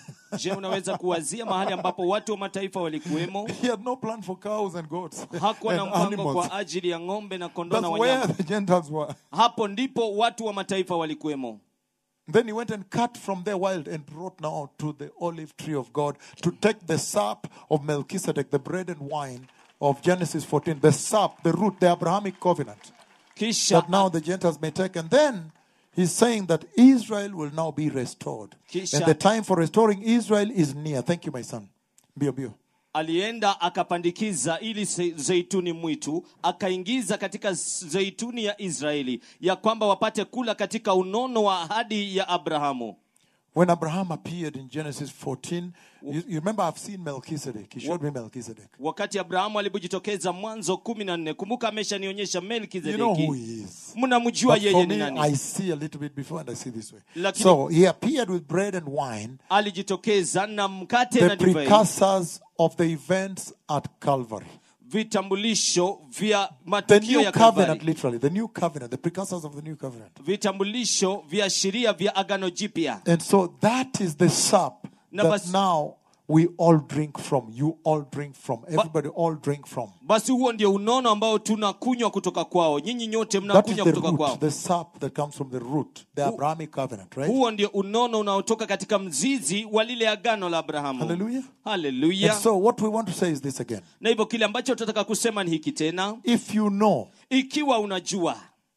je unaweza kuwazia mahali ambapo watu wa mataifa walikuwemo He had no plan for cows and goats hakuwa na and mpango animals. kwa ajili ya ng'ombe na kondoo That's na where wanyama the Gentiles were. hapo ndipo watu wa mataifa walikuwemo Then he went and cut from their wild and brought now to the olive tree of God to take the sap of Melchizedek, the bread and wine of Genesis 14, the sap, the root, the Abrahamic covenant. kisha that now the Gentiles may take. And then he's saying that Israel will now be restored. Kisha- And the time for restoring Israel is near. Thank you, my son. Bio, bio. alienda akapandikiza ili ze- zeituni mwitu akaingiza katika zeituni ya israeli ya kwamba wapate kula katika unono wa ahadi ya abrahamu When Abraham appeared in Genesis 14, you, you remember I've seen Melchizedek. He showed me Melchizedek. wakati abrahamu alipojitokeza mwanzo kumi na nne kumbuka ameshanionyesha You know who melkizedeki he is. mnamjua But yeye for ni me, nani I see a little bit before and I see this way. Lakini- So he appeared with bread and wine, alijitokeza na mkate na the divai precursors of the events at Calvary. vitambulisho vya The matukio new ya covenant, Kalvari. literally, the new covenant, the precursors of the new covenant. vitambulisho vya sheria vya agano jipya And so that is the sap Na that basi- now we all drink from. You all drink from. Everybody all drink from. basi huo ndio unono ambao tunakunywa kutoka kwao nyinyi nyote That is mnakunywa the kutoka kwao root, the sap that comes from the root, the Abrahamic covenant, right? huo ndio unono unaotoka katika mzizi wa lile agano la abrahamu Hallelujah. haleluya And so what we want to say is this again. na hivyo kile ambacho tunataka kusema ni hiki tena If you know, ikiwa unajua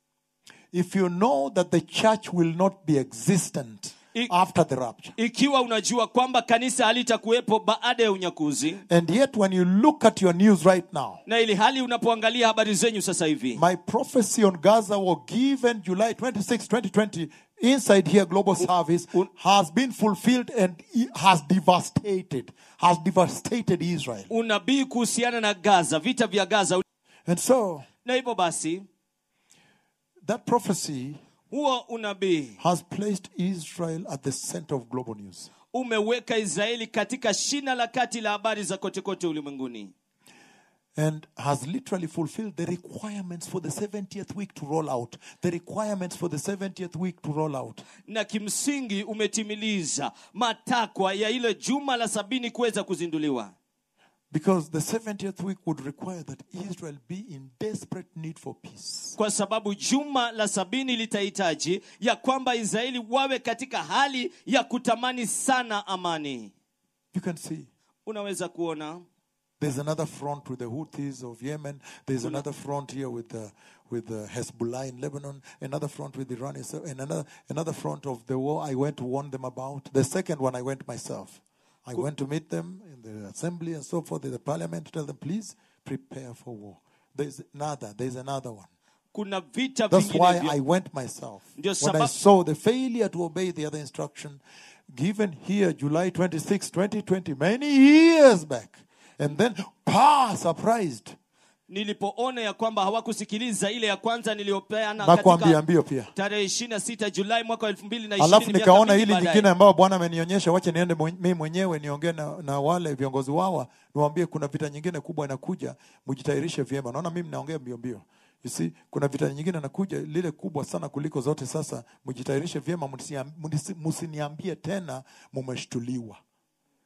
if you know that the church will not be existent I- after the rapture, ikiwa unajua kwamba kanisa halitakuwepo baada ya unyakuzi and yet when you look at your news right now, na ili hali unapoangalia habari zenyu sasa hivi my prophecy on Gaza was given July 26, 2020, inside here, global service, un- has been fulfilled and it has devastated, has devastated Israel. unabii kuhusiana na gaza vita vya gaza And so na hivyo basi that prophecy huo unabii has placed Israel at the center of global news. umeweka israeli katika shina la kati la habari za kotekote ulimwenguni And has literally fulfilled the requirements for the 70th week to roll out. The requirements for the 70th week to roll out. na kimsingi umetimiliza matakwa ya ile juma la sabini kuweza kuzinduliwa Because the 70th week would require that Israel be in desperate need for peace. kwa sababu juma la sabini litahitaji ya kwamba israeli wawe katika hali ya kutamani sana amani You can see unaweza kuona there's another front with the Houthis of Yemen. There's another front here with the with the Hezbollah in Lebanon. Another front with Iran, and another another front of the war I went to warn them about. The second one I went myself. I went to meet them in the assembly and so forth in the parliament to tell them, please prepare for war. There's another. There's another one. kuna vita That's why vingine I vya- went myself. Ndio When I sababu- saw the failure to obey the other instruction given here July 26, 2020, many years back. And then, pa, surprised. nilipoona ya kwamba hawakusikiliza ile ya kwanza niliyopeana Nakwambia katika mbio pia. tarehe 26 julai mwaka wa elfu mbili na Alafu ishirini nikaona hili nyingine ambayo Bwana amenionyesha, wache niende mwen- mimi mwenyewe niongee na, na wale viongozi wawa, niwaambie kuna vita nyingine kubwa inakuja, mjitayarishe vyema. Naona mimi naongea mbio mbio. You see, kuna vita nyingine inakuja lile kubwa sana kuliko zote. Sasa mjitayarishe vyema, msiniam- msiniambie tena mumeshtuliwa.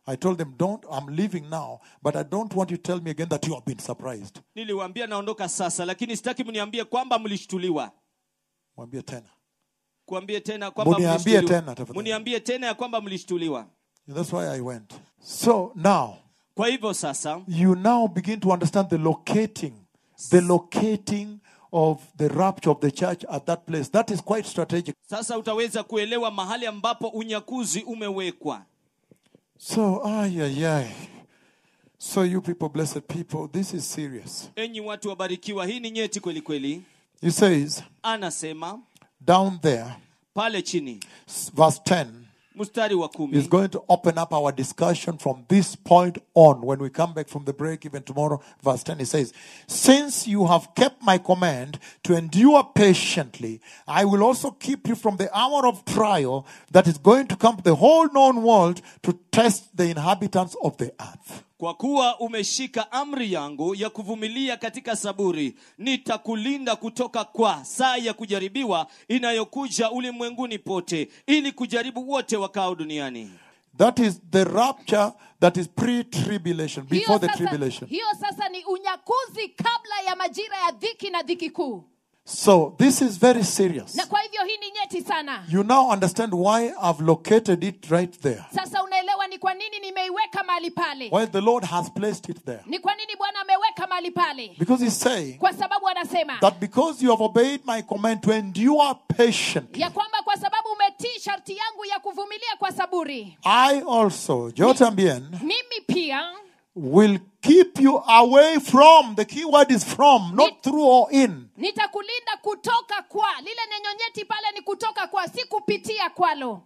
I told them, don't, I'm leaving now, but I don't want you to tell me again that you have been surprised. niliwaambia naondoka sasa lakini sitaki mniambie kwamba mlishtuliwa Mwambie tena. kuambie tena kwamba Muniambie mlishtuliwa. tena, tafadhali. muniambie tena ya kwamba mlishtuliwa That's why I went. So now, kwa hivyo sasa you now begin to understand the locating, the locating of the rapture of the church at that place. That is quite strategic. sasa utaweza kuelewa mahali ambapo unyakuzi umewekwa So, ay, ay, ay. So, you people, blessed people, this is serious. enyi watu wabarikiwa hii ni nyeti kweli kweli He says, anasema down there, pale chini s- verse 10, mstari wa is kumi going to open up our discussion from this point on. When we come back from the break, even tomorrow, verse 10, he says, Since you have kept my command to endure patiently, I will also keep you from the hour of trial that is going to come to the whole known world to test the inhabitants of the earth. kwa kuwa umeshika amri yangu ya kuvumilia katika saburi nitakulinda kutoka kwa saa ya kujaribiwa inayokuja ulimwenguni pote ili kujaribu wote wakao duniani That is the rapture that is pre tribulation, before hiyo the sasa, tribulation. hiyo sasa ni unyakuzi kabla ya majira ya dhiki na dhiki kuu So, this is very serious. na kwa hivyo hii ni nyeti sana You now understand why I've located it right there. sasa unaelewa ni kwa nini nimeiweka mahali pale Why the Lord has placed it there. ni kwa nini bwana ameweka mahali pale Because He's saying kwa sababu anasema that because you have obeyed my command to endure patiently, ya kwamba kwa sababu umetii sharti yangu ya kuvumilia kwa saburi I also, yo también, mimi pia will keep you away from. The key word is from, not through or in. nitakulinda kutoka kwa lile neno nyeti pale ni kutoka kwa si kupitia kwalo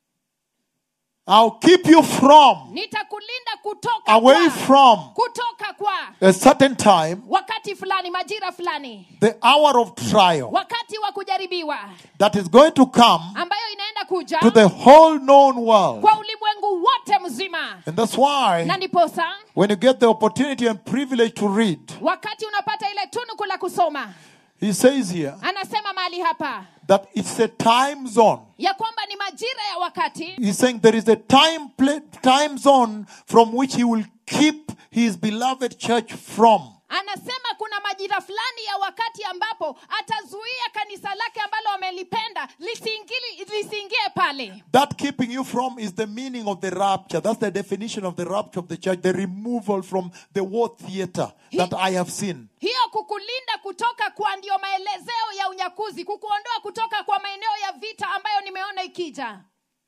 I'll keep you from, nitakulinda kutoka away kwa, from kutoka kwa a certain time, wakati fulani majira fulani the hour of trial wakati wa kujaribiwa that is going to come ambayo inaenda kuja to the whole known world. kwa ulimwengu wote mzima And that's why na ndiposa when you get the opportunity and privilege to read, wakati unapata ile tunuku la kusoma he says here anasema mahali hapa that it's a time zone. ya kwamba ni majira ya wakati He's saying there is a time pla- time zone from which he will keep his beloved church from. anasema kuna majira fulani ya wakati ambapo atazuia kanisa lake ambalo amelipenda lisiingili- lisiingie pale That keeping you from is the meaning of the rapture. That's the definition of the rapture of the church, the removal from the war theater that I have seen. hiyo kukulinda kutoka kwa ndio maelezeo ya unyakuzi kukuondoa kutoka kwa maeneo ya vita ambayo nimeona ikija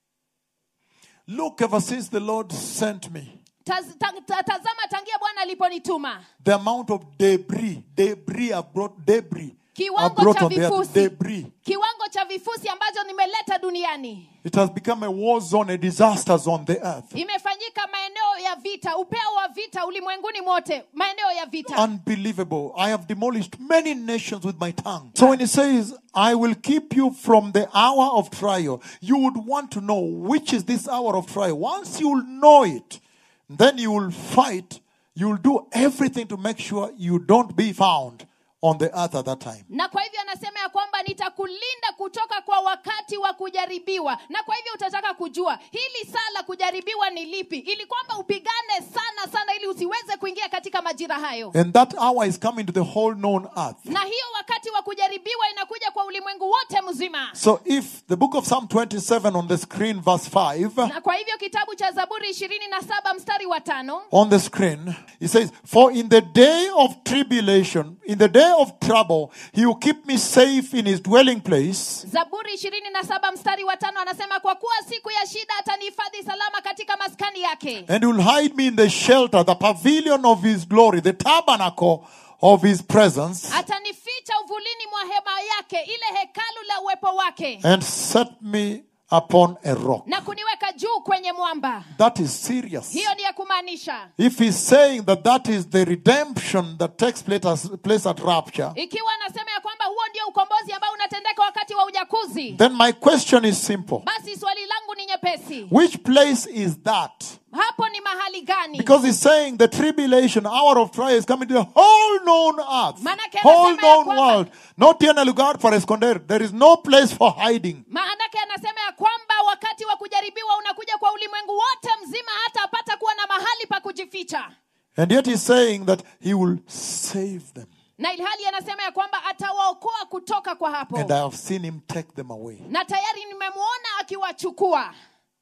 Look, ever since the Lord sent me, Taz, ta, ta, tazama tangia bwana aliponituma the amount of debris, debris I've brought, debris I've kiwango brought cha on the earth, vifusi debris. kiwango cha vifusi ambacho nimeleta duniani It has become a war zone, a disaster zone, the earth. imefanyika maeneo ya vita upeo wa vita ulimwenguni mote maeneo ya vita Unbelievable. I have demolished many nations with my tongue. So when he says, I will keep you from the hour of trial, you would want to know which is this hour of trial. Once you will know it, then you will fight. You will do everything to make sure you don't be found on the earth at that time. na kwa hivyo anasema ya kwamba nitakulinda kutoka kwa wakati wa kujaribiwa na kwa hivyo utataka kujua hili saa la kujaribiwa ni lipi ili kwamba upigane sana sana ili usiweze kuingia katika majira hayo And that hour is coming to the whole known earth. na hiyo wakati wa kujaribiwa inakuja kwa ulimwengu wote mzima So if the book of Psalm 27 on the screen, verse 5, na kwa hivyo kitabu cha zaburi ishirini na saba mstari wa tano on the screen, it says, For in the day of tribulation, in the day of trouble, he will keep me safe in his dwelling place. zaburi ishirini na saba mstari wa tano anasema kwa kuwa siku ya shida atanihifadhi salama katika maskani yake And he will hide me in the shelter, the pavilion of his glory, the tabernacle of his presence, atanificha uvulini mwa hema yake ile hekalu la uwepo wake and set me upon a rock. na kuniweka juu kwenye mwamba That is serious. hiyo ni ya kumaanisha If he's saying that that is the redemption that takes place at, place at rapture, ikiwa anasema ya kwamba huo ndio ukombozi ambao unatendeka wakati wa ujakuzi then my question is simple. basi swali langu ni nyepesi Which place is that? hapo ni mahali gani Because he's saying the tribulation, hour of trial is coming to the whole known earth, Manake whole anasema ya known kwamba- world. Not tiene lugar para esconder. There is no place for hiding. maanake anasema ya kwamba wakati wa kujaribiwa unakuja kwa ulimwengu wote mzima hata apata kuwa mahali pa kujificha And yet he's saying that he will save them. na ilhali anasema ya kwamba atawaokoa kutoka kwa hapo And I have seen him take them away. na tayari nimemwona akiwachukua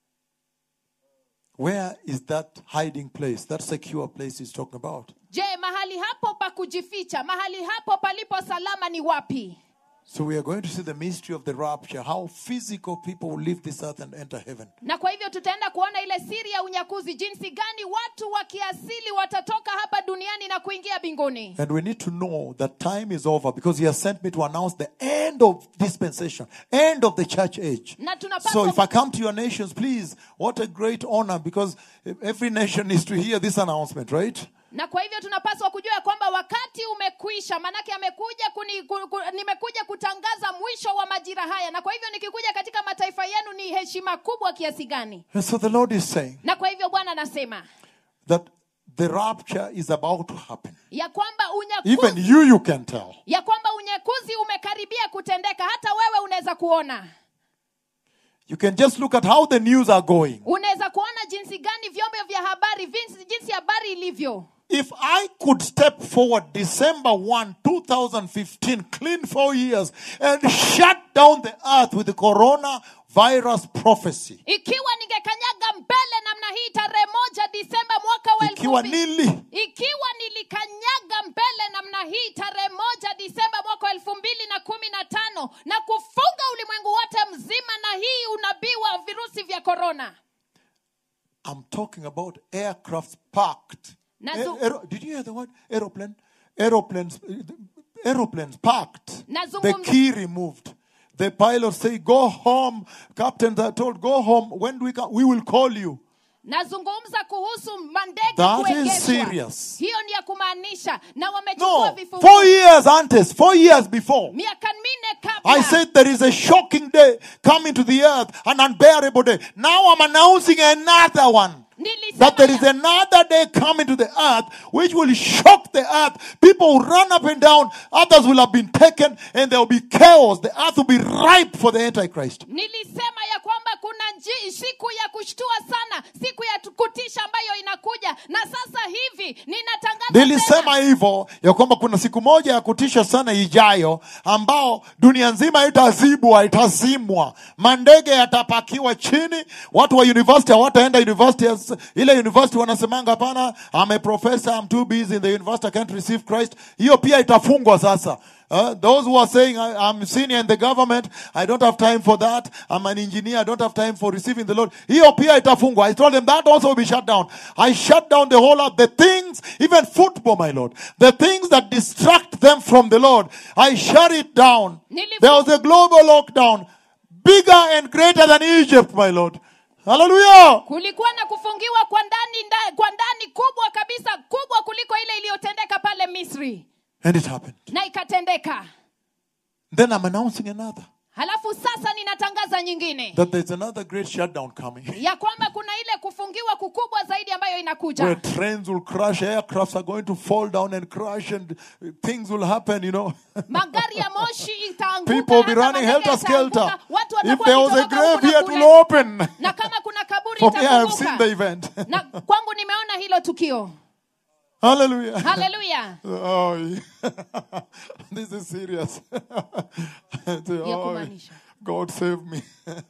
Where is that hiding place, that secure place he's talking about? je mahali hapo pa kujificha mahali hapo palipo salama ni wapi So we are going to see the mystery of the rapture, how physical people will leave this earth and enter heaven. na kwa hivyo tutaenda kuona ile siri ya unyakuzi jinsi gani watu wa kiasili watatoka hapa duniani na kuingia mbinguni And we need to know that time is over because he has sent me to announce the end of dispensation, end of the church age. na So tunapaswa if I come to your nations, please, what a great honor because every nation needs to hear this announcement, right? na kwa hivyo tunapaswa kujua ya kwamba wakati umekwisha maanake amekuja kuni, ku, ku, nimekuja kutangaza mwisho wa majira haya na kwa hivyo nikikuja katika mataifa yenu ni heshima kubwa kiasi gani And so the Lord is saying na kwa hivyo bwana anasema that the rapture is about to happen. ya kwamba Even unyakuzi, you, you can tell. ya kwamba unyakuzi umekaribia kutendeka hata wewe unaweza kuona You can just look at how the news are going. unaweza kuona jinsi gani vyombo vya habari jinsi, jinsi habari ilivyo If I could step forward December 1, 2015, clean four years, and shut down the earth with the coronavirus prophecy, ikiwa ningekanyaga mbele namna hii tarehe moja disemba mwaka wa elfu ikiwa mbili- nili ikiwa nilikanyaga mbele namna hii tarehe moja disemba mwaka wa elfu mbili na kumi na tano na kufunga ulimwengu wote mzima na hii unabii wa virusi vya korona I'm talking about aircrafts parked. Nazu- Aer- aero- did you hear the word aeroplane? Aeroplanes, aeroplanes parked. The Nazungumza- key removed. The pilots say, "Go home." Captains are told, "Go home. When do we come? We will call you." nazungumza kuhusu mandege That is kuegeshwa. serious. hiyo ni ya kumaanisha na wamechukua No, vifungu four years antes, four years before. miaka minne kabla I said there is a shocking day coming to the earth, an unbearable day. Now I'm announcing another one. Nilisema That there is ya- another day coming to the earth which will shock the earth. People will run up and down, others will have been taken, and there will be chaos. The earth will be ripe for the Antichrist. nilisema ya kwamba kuna nji, siku ya kushtua sana siku ya tu- kutisha ambayo inakuja na sasa hivi ninatangaza nilisema tena, hivyo ya kwamba kuna siku moja ya kutisha sana ijayo ambao dunia nzima itazibwa itazimwa mandege yatapakiwa chini watu wa university hawataenda university as- ile university wanasemanga hapana I'm a professor I'm too busy in the university I can't receive Christ hiyo pia itafungwa sasa Uh, those who are saying I, I'm senior in the government, I don't have time for that. I'm an engineer, I don't have time for receiving the Lord. Hiyo pia itafungwa. I told them that also will be shut down. I shut down the whole of the things, even football, my Lord. The things that distract them from the Lord. I shut it down. Nilifu- There was a global lockdown, bigger and greater than Egypt, my Lord. Hallelujah. kulikuwa na kufungiwa kwa ndani nda, kwa ndani kubwa kabisa kubwa kuliko ile iliyotendeka pale misri And it happened. na ikatendeka Then I'm announcing another. halafu sasa ninatangaza nyingine That there's another great shutdown coming. ya kwamba kuna ile kufungiwa kukubwa zaidi ambayo where inakuja trains will crash, aircrafts are going to fall down and crash, and things will happen, you know. magari ya moshi itaanguka People will be hata running mandege helter skelter. yataanguka, watu If watakuwa there was a wakitoroka grave huku na here, it kule. will open. na kama kuna kaburi For me, I have seen the itafunguka event. na kwangu nimeona hilo tukio Hallelujah. haleluya Oh, yeah. this is serious. Oh, kumaanisha. God save me.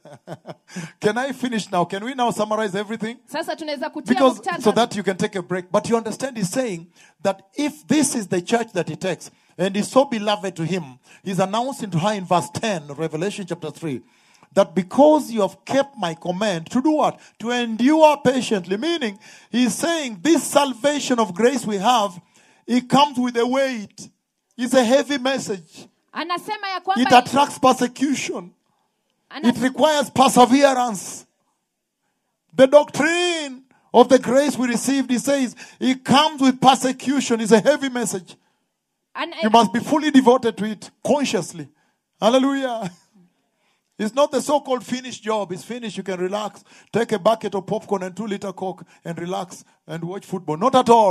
can I finish now? Can we now summarize everything? sasa tunaweza kutia Because muktadha. so that you can take a break. But you understand, he's saying that if this is the church that he takes and is so beloved to him, he's announcing to her in verse 10, Revelation chapter 3, that because you have kept my command to do what? To endure patiently. Meaning, he's saying this salvation of grace we have, it comes with a weight. It's a heavy message. anasema ya It kwamba attracts persecution. ana- It requires perseverance. The doctrine of the grace we received, he says, it comes with persecution. It's a heavy message. ana- You must be fully devoted to it consciously. Hallelujah. It's not the so called finished job. It's finished. You can relax. Take a bucket of popcorn and two liter Coke and relax and watch football. Not at all.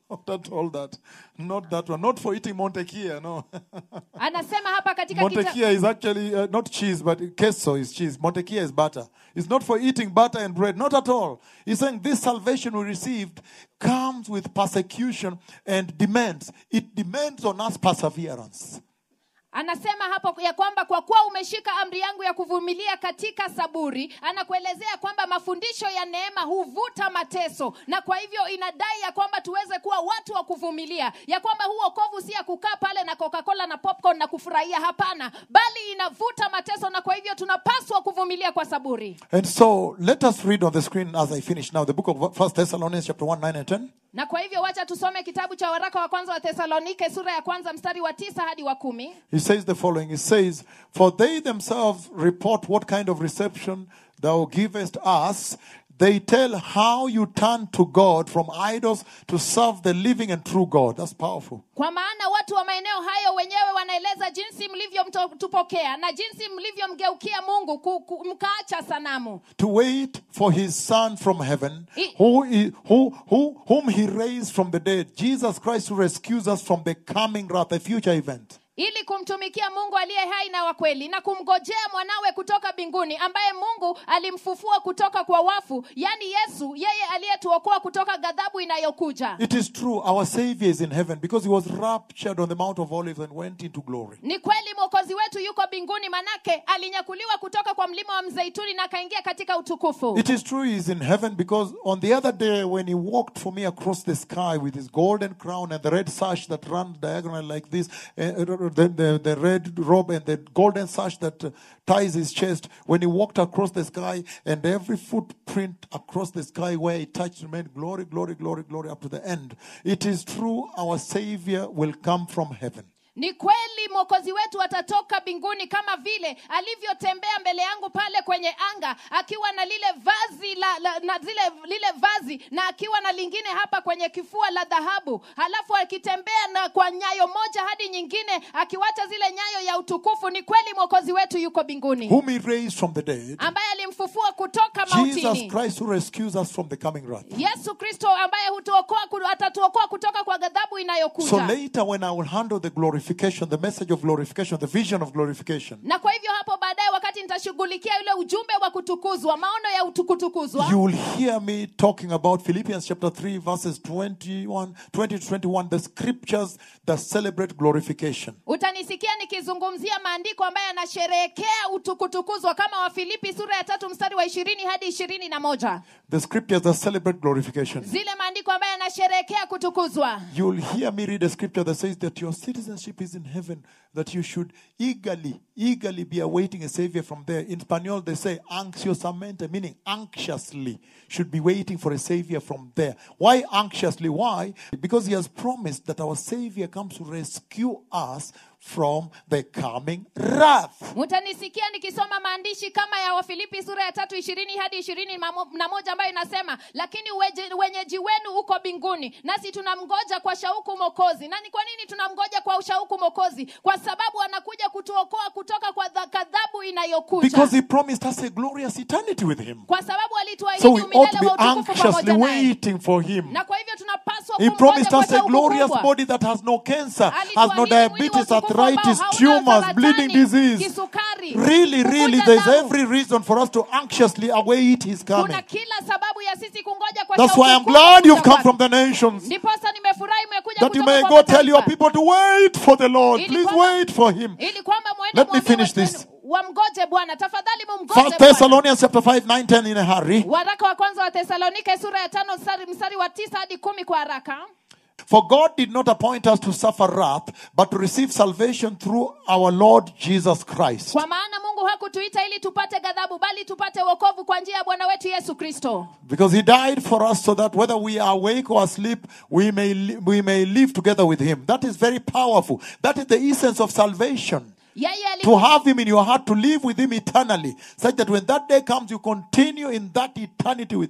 Not at all that. Not that one. Not for eating Montekia, no. anasema hapa katika kita, Montekia is actually uh, not cheese, but queso is cheese. Montekia is butter. It's not for eating butter and bread. Not at all. He's saying this salvation we received comes with persecution and demands. It demands on us perseverance. anasema hapo ya kwamba kwa kuwa umeshika amri yangu ya kuvumilia katika saburi anakuelezea kwamba mafundisho ya neema huvuta mateso na kwa hivyo inadai ya kwamba tuweze kuwa watu wa kuvumilia ya kwamba huu okovu si ya kukaa pale na coca-cola na popcorn na kufurahia hapana bali inavuta mateso na kwa hivyo tunapaswa kuvumilia kwa saburi And so let us read on the screen as I finish now the book of First Thessalonians chapter 1, 9 and 10. na kwa hivyo wacha tusome kitabu cha waraka wa kwanza wa thesalonike sura ya kwanza mstari wa tisa hadi wa kumi He says the following He says, For they themselves report what kind of reception thou givest us. They tell how you turn to God from idols to serve the living and true God. That's powerful. kwa maana watu wa maeneo hayo wenyewe wanaeleza jinsi mlivyomtupokea na jinsi mlivyomgeukia mungu ku, ku, mkaacha sanamu To wait for his Son from heaven, I- who, i- who, who, whom he raised from the dead, Jesus Christ, who rescues us from the coming wrath, a future event. ili kumtumikia mungu aliye hai na wa kweli na kumgojea mwanawe kutoka mbinguni ambaye mungu alimfufua kutoka kwa wafu yaani yesu yeye aliyetuokoa kutoka ghadhabu inayokuja It is true, our Savior is in heaven because he was raptured on the Mount of Olives and went into glory. ni kweli mwokozi wetu yuko mbinguni manake alinyakuliwa kutoka kwa mlima wa mzeituni na akaingia katika utukufu It is true he is in heaven because on the other day when he walked for me across the sky with his golden crown and the red sash that runs diagonal like this, uh, the, the, the red robe and the golden sash that uh, ties his chest, when he walked across the sky and every footprint across the sky where he touched remained glory, glory, glory, glory up to the end. It is true our Savior will come from heaven. ni kweli mwokozi wetu atatoka mbinguni kama vile alivyotembea mbele yangu pale kwenye anga akiwa na lile vazi la, la, na zile, lile vazi na akiwa na lingine hapa kwenye kifua la dhahabu halafu akitembea na kwa nyayo moja hadi nyingine akiwacha zile nyayo ya utukufu ni kweli mwokozi wetu yuko mbinguni Whom he raised from the dead, ambaye alimfufua kutoka Jesus mautini Christ who rescues us from the coming wrath. yesu kristo ambaye hutuokoa ku- atatuokoa kutoka kwa ghadhabu So inayokuja later, when I will handle the glorification, the message of glorification, the vision of glorification, na kwa hivyo hapo baadaye wakati nitashughulikia yule ujumbe wa kutukuzwa maono ya utukutukuzwa you will hear me talking about Philippians chapter 3, verses 21, 20 to 21, the scriptures that celebrate glorification. utanisikia nikizungumzia maandiko ambayo yanasherehekea utukutukuzwa kama wafilipi sura ya tatu mstari wa ishirini hadi ishirini na moja The scriptures that celebrate glorification. zile maandiko ambayo yanasherehekea kutukuzwa You will hear me read a scripture that says that your citizenship is in heaven, that you should eagerly, eagerly be awaiting a savior from there. In Spanish, they say anxiosamente, meaning anxiously, should be waiting for a savior from there. Why anxiously? Why? Because he has promised that our savior comes to rescue us from the coming wrath. mtanisikia nikisoma maandishi kama ya wafilipi sura ya tatu ishirini hadi ishirini na moja ambayo inasema lakini uweje- wenyeji wenu uko mbinguni nasi tunamgoja kwa shauku mokozi na ni kwa nini tunamgoja kwa shauku mokozi kwa sababu anakuja kutuokoa kutoka kwa dha- ghadhabu inayokuja Because he promised us a glorious eternity with him. kwa sababu alituahidi So we ought to umilele be wa utukufu anxiously pamoja naye waiting for him. na kwa hivyo tunapaswa He kumngoja promised kwa us a shauku glorious kubwa. body that has no cancer, has no Alituahidi mwili wa diabetes, utukufu ambao arthritis, hauna tumors, saratani, bleeding disease. kisukari, Really, really, kuvuja there's damu. every reason for us to anxiously await his coming. kuna kila sababu ya sisi kungoja kwa That's shauku why I'm kubwa glad you've kuja come kwake. from the nations. ndiposa nimefurahi umekuja That you kutoka may kwa go tell your mataifa. people to wait for the Lord. Ili Please kwamba- wait for him. ili kwamba mwende Let me mwambie finish watu wenu, this. wamgoje bwana tafadhali mumgoje First Bwana. Thessalonians chapter 5, 9, 10 in a hurry. waraka wa kwanza wa thesalonike sura ya tano mstari, mstari wa tisa hadi kumi kwa haraka For God did not appoint us to suffer wrath, but to receive salvation through our Lord Jesus Christ. kwa maana mungu hakutuita ili tupate ghadhabu bali tupate wokovu kwa njia ya bwana wetu yesu kristo Because he died for us so that whether we are awake or asleep, we may, li- we may live together with him. That is very powerful. That is the essence of salvation. yeye ali- To have him in your heart, to live with him eternally, such that when that day comes, you continue in that eternity with him.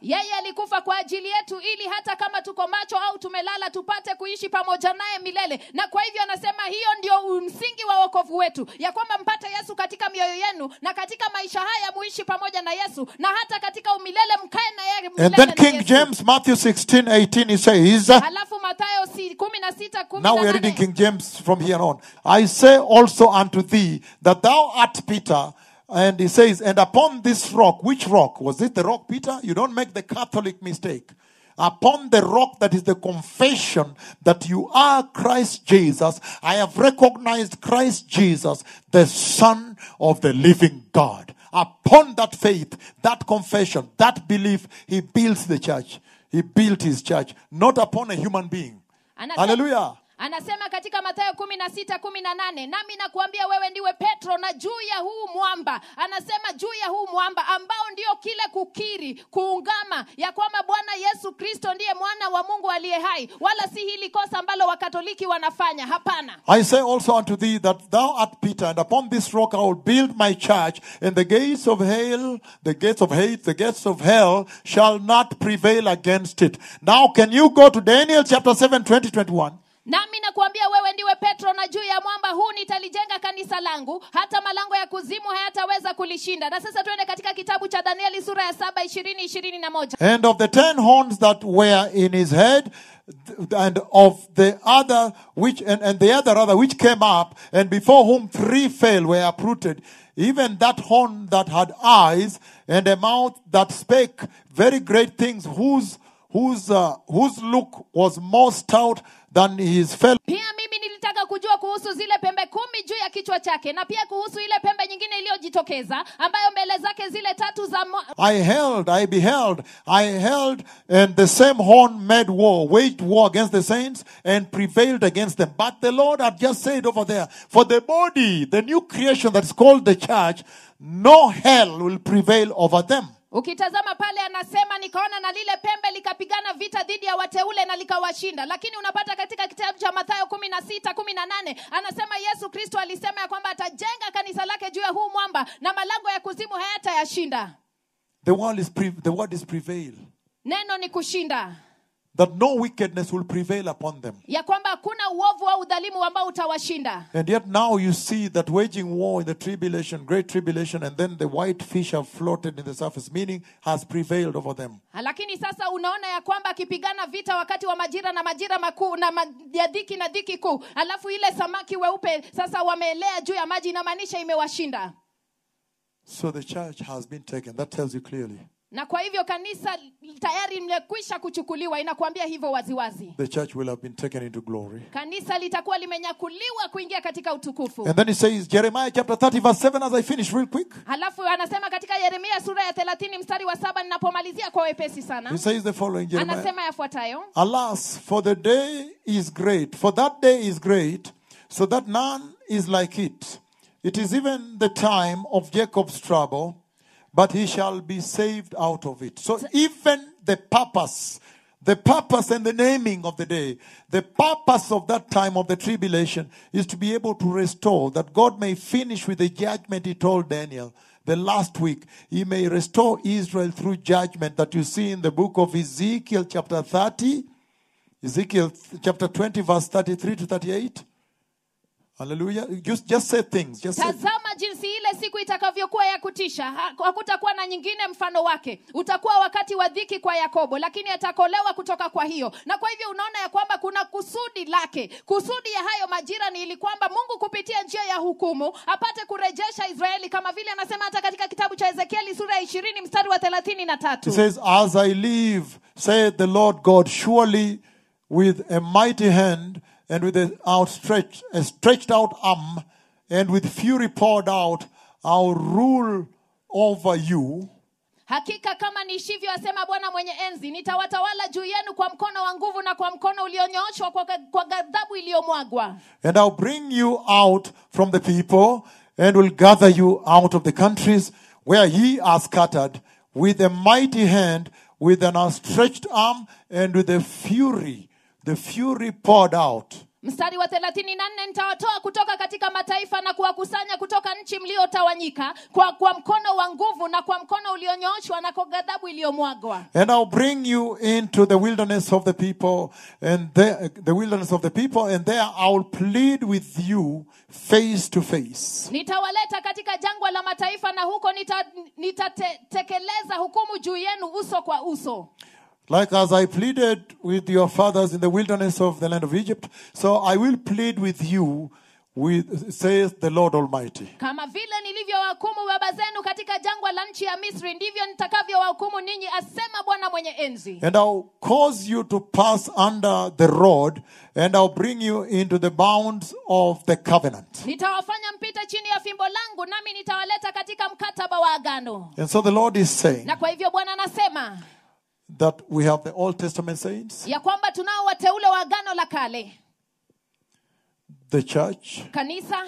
yeye alikufa kwa ajili yetu ili hata kama tuko macho au tumelala tupate kuishi pamoja naye milele na kwa hivyo anasema hiyo ndio msingi wa wokovu wetu ya kwamba mpate yesu katika mioyo yenu na katika maisha haya muishi pamoja na yesu na hata katika umilele mkae na yeye milele And then na King Yesu. James, Matthew 16, 18, he says, halafu mathayo si- kumi na sita kumi Now na we are reading nane. King James from here on. I say also unto thee that thou art Peter, and he says, and upon this rock, which rock? Was it the rock, Peter? You don't make the Catholic mistake. Upon the rock that is the confession that you are Christ Jesus, I have recognized Christ Jesus, the Son of the living God. Upon that faith, that confession, that belief, he builds the church. He built his church, not upon a human being. Anasema- Hallelujah. anasema katika mathayo kumi na sita kumi na nane nami nakuambia wewe ndiwe petro na juu ya huu mwamba anasema juu ya huu mwamba ambao ndio kile kukiri kuungama ya kwamba bwana yesu kristo ndiye mwana wa mungu aliye hai wala si hili kosa ambalo wakatoliki wanafanya hapana I say also unto thee that thou art Peter, and upon this rock I will build my church, and the gates of hell, the gates of hate, the gates of hell shall not prevail against it. Now, can you go to Daniel chapter 7, 20, 21? nami nakuambia wewe ndiwe petro na juu ya mwamba huu nitalijenga kanisa langu hata malango ya kuzimu hayataweza kulishinda na sasa tuende katika kitabu cha danieli sura ya saba ishirini ishirini na moja And of the ten horns that were in his head, th- and of the other which, and, and the other rather which came up, and before whom three fell were uprooted, even that horn that had eyes and a mouth that spake very great things, whose whose uh, whose look was more stout than his fellow. pia mimi nilitaka kujua kuhusu zile pembe kumi juu ya kichwa chake na pia kuhusu ile pembe nyingine iliyojitokeza ambayo mbele zake zile tatu za mo- I held, I beheld, I held, and the same horn made war, waged war against the saints, and prevailed against them. But the Lord had just said over there, for the body, the new creation that's called the church, no hell will prevail over them. ukitazama pale anasema nikaona na lile pembe likapigana vita dhidi ya wateule na likawashinda lakini unapata katika kitabu cha mathayo kumi na sita kumi na nane anasema yesu kristo alisema ya kwamba atajenga kanisa lake juu ya huu mwamba na malango ya kuzimu hayatayashinda The word is, pre- the word is prevail. neno ni kushinda That no wickedness will prevail upon them. ya kwamba hakuna uovu au udhalimu ambao utawashinda And yet now you see that waging war in the tribulation, great tribulation, and then the white fish have floated in the surface, meaning has prevailed over them. lakini sasa unaona ya kwamba akipigana vita wakati wa majira na majira makuu na ma, ya dhiki na dhiki kuu alafu ile samaki weupe sasa wameelea juu ya maji inamaanisha imewashinda So the church has been taken. That tells you clearly. na kwa hivyo kanisa tayari limekwisha kuchukuliwa inakuambia hivyo waziwazi The church will have been taken into glory. kanisa litakuwa limenyakuliwa kuingia katika utukufu And then he says, Jeremiah chapter 30, verse 7, as I finish real quick. halafu anasema katika yeremia sura ya thelathini mstari wa saba ninapomalizia kwa wepesi He sana says the following Jeremiah. anasema yafuatayo Alas, for the day is great, for that day is great, so that none is like it. It is even the time of Jacob's trouble, but he shall be saved out of it. So even the purpose, the purpose and the naming of the day, the purpose of that time of the tribulation is to be able to restore, that God may finish with the judgment he told Daniel the last week. He may restore Israel through judgment that you see in the book of Ezekiel, chapter 30, Ezekiel chapter 20, verse 33 to 38. Hallelujah. Just, just say things. Just say tazama jinsi ile siku itakavyokuwa ya kutisha Ha- hakutakuwa na nyingine mfano wake utakuwa wakati wa dhiki kwa yakobo lakini atakolewa kutoka kwa hiyo na kwa hivyo unaona ya kwamba kuna kusudi lake kusudi ya hayo majira ni ili kwamba mungu kupitia njia ya hukumu apate kurejesha israeli kama vile anasema hata katika kitabu cha ezekieli sura ya ishirini mstari wa thelathini na He tatu says, As I live, saith the Lord God, surely with a mighty hand and with an outstretched, a stretched out arm and with fury poured out, I'll rule over you. hakika kama niishivyo asema bwana mwenye enzi nitawatawala juu yenu kwa mkono wa nguvu na kwa mkono ulionyooshwa kwa, kwa ghadhabu iliyomwagwa And I'll bring you out from the people and will gather you out of the countries where ye are scattered with a mighty hand, with an outstretched arm, and with a fury, the fury poured out. mstari wa thelathini na nne nitawatoa kutoka katika mataifa na kuwakusanya kutoka nchi mliotawanyika kwa, kwa mkono wa nguvu na kwa mkono ulionyooshwa na kwa ghadhabu iliyomwagwa And I'll bring you into the wilderness of the people, and there, the wilderness of the people, and there I'll plead with you face to face. nitawaleta katika jangwa la mataifa na huko nitatekeleza nita hukumu juu yenu uso kwa uso Like as I pleaded with your fathers in the wilderness of the land of Egypt, so I will plead with you, with, says the Lord Almighty. kama vile nilivyowahukumu baba zenu katika jangwa la nchi ya misri ndivyo nitakavyowahukumu ninyi asema bwana mwenye enzi And I'll cause you to pass under the rod, and I'll bring you into the bounds of the covenant. nitawafanya mpite chini ya fimbo langu nami nitawaleta katika mkataba wa agano And so the Lord is saying na kwa hivyo bwana anasema that we have the Old Testament saints, ya kwamba tunao wateule wa agano la kale the church, kanisa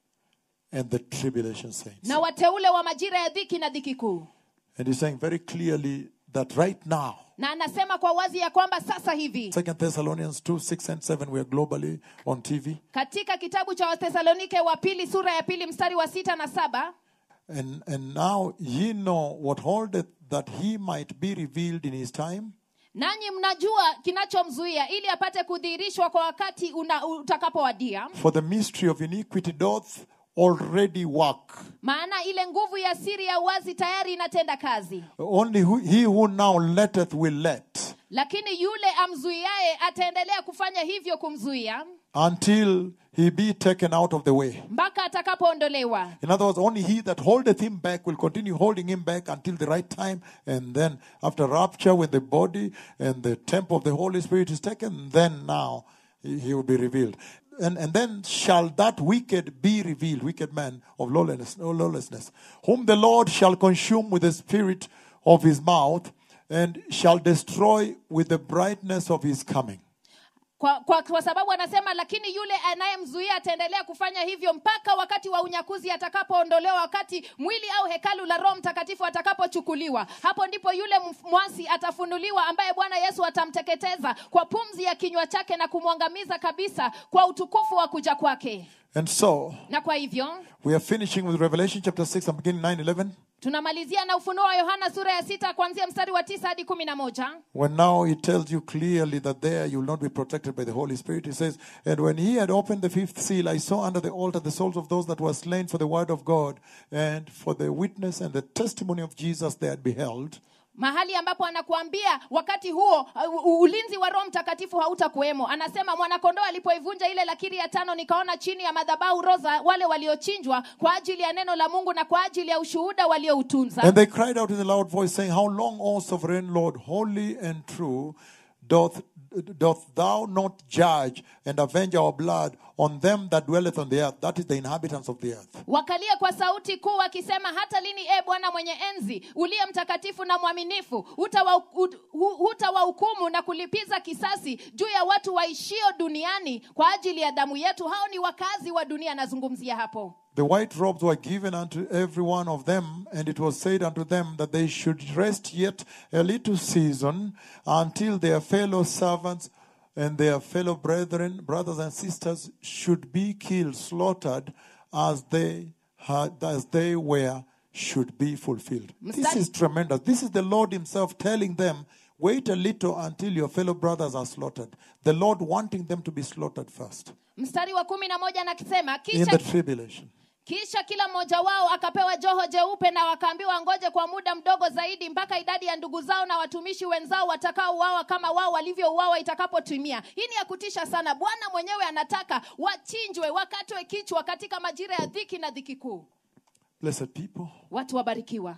and the tribulation saints. na wateule wa majira ya dhiki na dhiki kuu And he's saying very clearly that right now, na anasema kwa wazi ya kwamba sasa hivi Second Thessalonians 2, 6 and 7, we are globally on TV. katika kitabu cha wathesalonike wa pili sura ya pili mstari wa sita na saba And, and now ye know what holdeth that he might be revealed in his time. nanyi mnajua kinachomzuia ili apate kudhihirishwa kwa wakati una- utakapowadia For the mystery of iniquity doth already work. maana ile nguvu ya siri ya uwazi tayari inatenda kazi Only who, he who now letteth will let lakini yule amzuiaye ataendelea kufanya hivyo kumzuia until he be taken out of the way. mpaka atakapoondolewa In other words, only he that holdeth him back will continue holding him back until the right time. And then, after rapture, when the body and the temple of the Holy Spirit is taken, then now he, he will be revealed. And, and then shall that wicked be revealed, wicked man of lawlessness, lawlessness, whom the Lord shall consume with the spirit of his mouth, and shall destroy with the brightness of his coming. kwa, kwa, kwa sababu anasema lakini yule anayemzuia ataendelea kufanya hivyo mpaka wakati wa unyakuzi atakapoondolewa wakati mwili au hekalu la roho mtakatifu atakapochukuliwa hapo ndipo yule mf- mwasi atafunuliwa ambaye bwana yesu atamteketeza kwa pumzi ya kinywa chake na kumwangamiza kabisa kwa utukufu wa kuja kwake And so, na kwa hivyo we are finishing with Revelation chapter 6 and beginning 9 11. tunamalizia na ufunuo wa yohana sura ya sita kuanzia mstari wa tisa hadi kumi na moja When now he tells you clearly that there you will not be protected by the Holy Spirit, he says, And when he had opened the fifth seal, I saw under the altar the souls of those that were slain for the word of God and for the witness and the testimony of Jesus they had beheld. mahali ambapo anakuambia wakati huo uh, u- ulinzi wa roho mtakatifu hautakuwemo anasema mwanakondoo alipoivunja ile lakiri ya tano nikaona chini ya madhabahu roza wale waliochinjwa kwa ajili ya neno la mungu na kwa ajili ya ushuhuda walioutunza And they cried out in a loud voice, saying, How long, O sovereign Lord, holy and true, doth, doth thou not judge and avenge our blood on them that dwelleth on the earth? That is the inhabitants of the earth. wakalia kwa sauti kuu wakisema hata lini e bwana mwenye enzi uliye mtakatifu na mwaminifu hutawa- hut- hu- hutawahukumu na kulipiza kisasi juu ya watu waishio duniani kwa ajili ya damu yetu hao ni wakazi wa dunia anazungumzia hapo The white robes were given unto every one of them, and it was said unto them that they should rest yet a little season until their fellow servants and their fellow brethren, brothers and sisters, should be killed, slaughtered, as they had, as they were, should be fulfilled. This Mstari- is tremendous. This is the Lord Himself telling them, wait a little until your fellow brothers are slaughtered. The Lord wanting them to be slaughtered first mstari wa kumi na moja nakisema in kisha, the tribulation. kisha kila mmoja wao akapewa joho jeupe na wakaambiwa ngoje kwa muda mdogo zaidi mpaka idadi ya ndugu zao na watumishi wenzao watakaouawa kama wao walivyouawa itakapotimia hii ni ya kutisha sana bwana mwenyewe anataka wachinjwe wakatwe kichwa katika majira ya dhiki na dhiki kuu Blessed people. watu wabarikiwa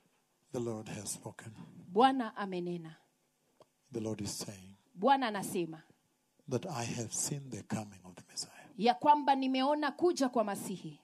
The Lord has spoken. bwana amenena The Lord is saying bwana anasema that I have seen the coming of the Messiah. ya kwamba nimeona kuja kwa masihi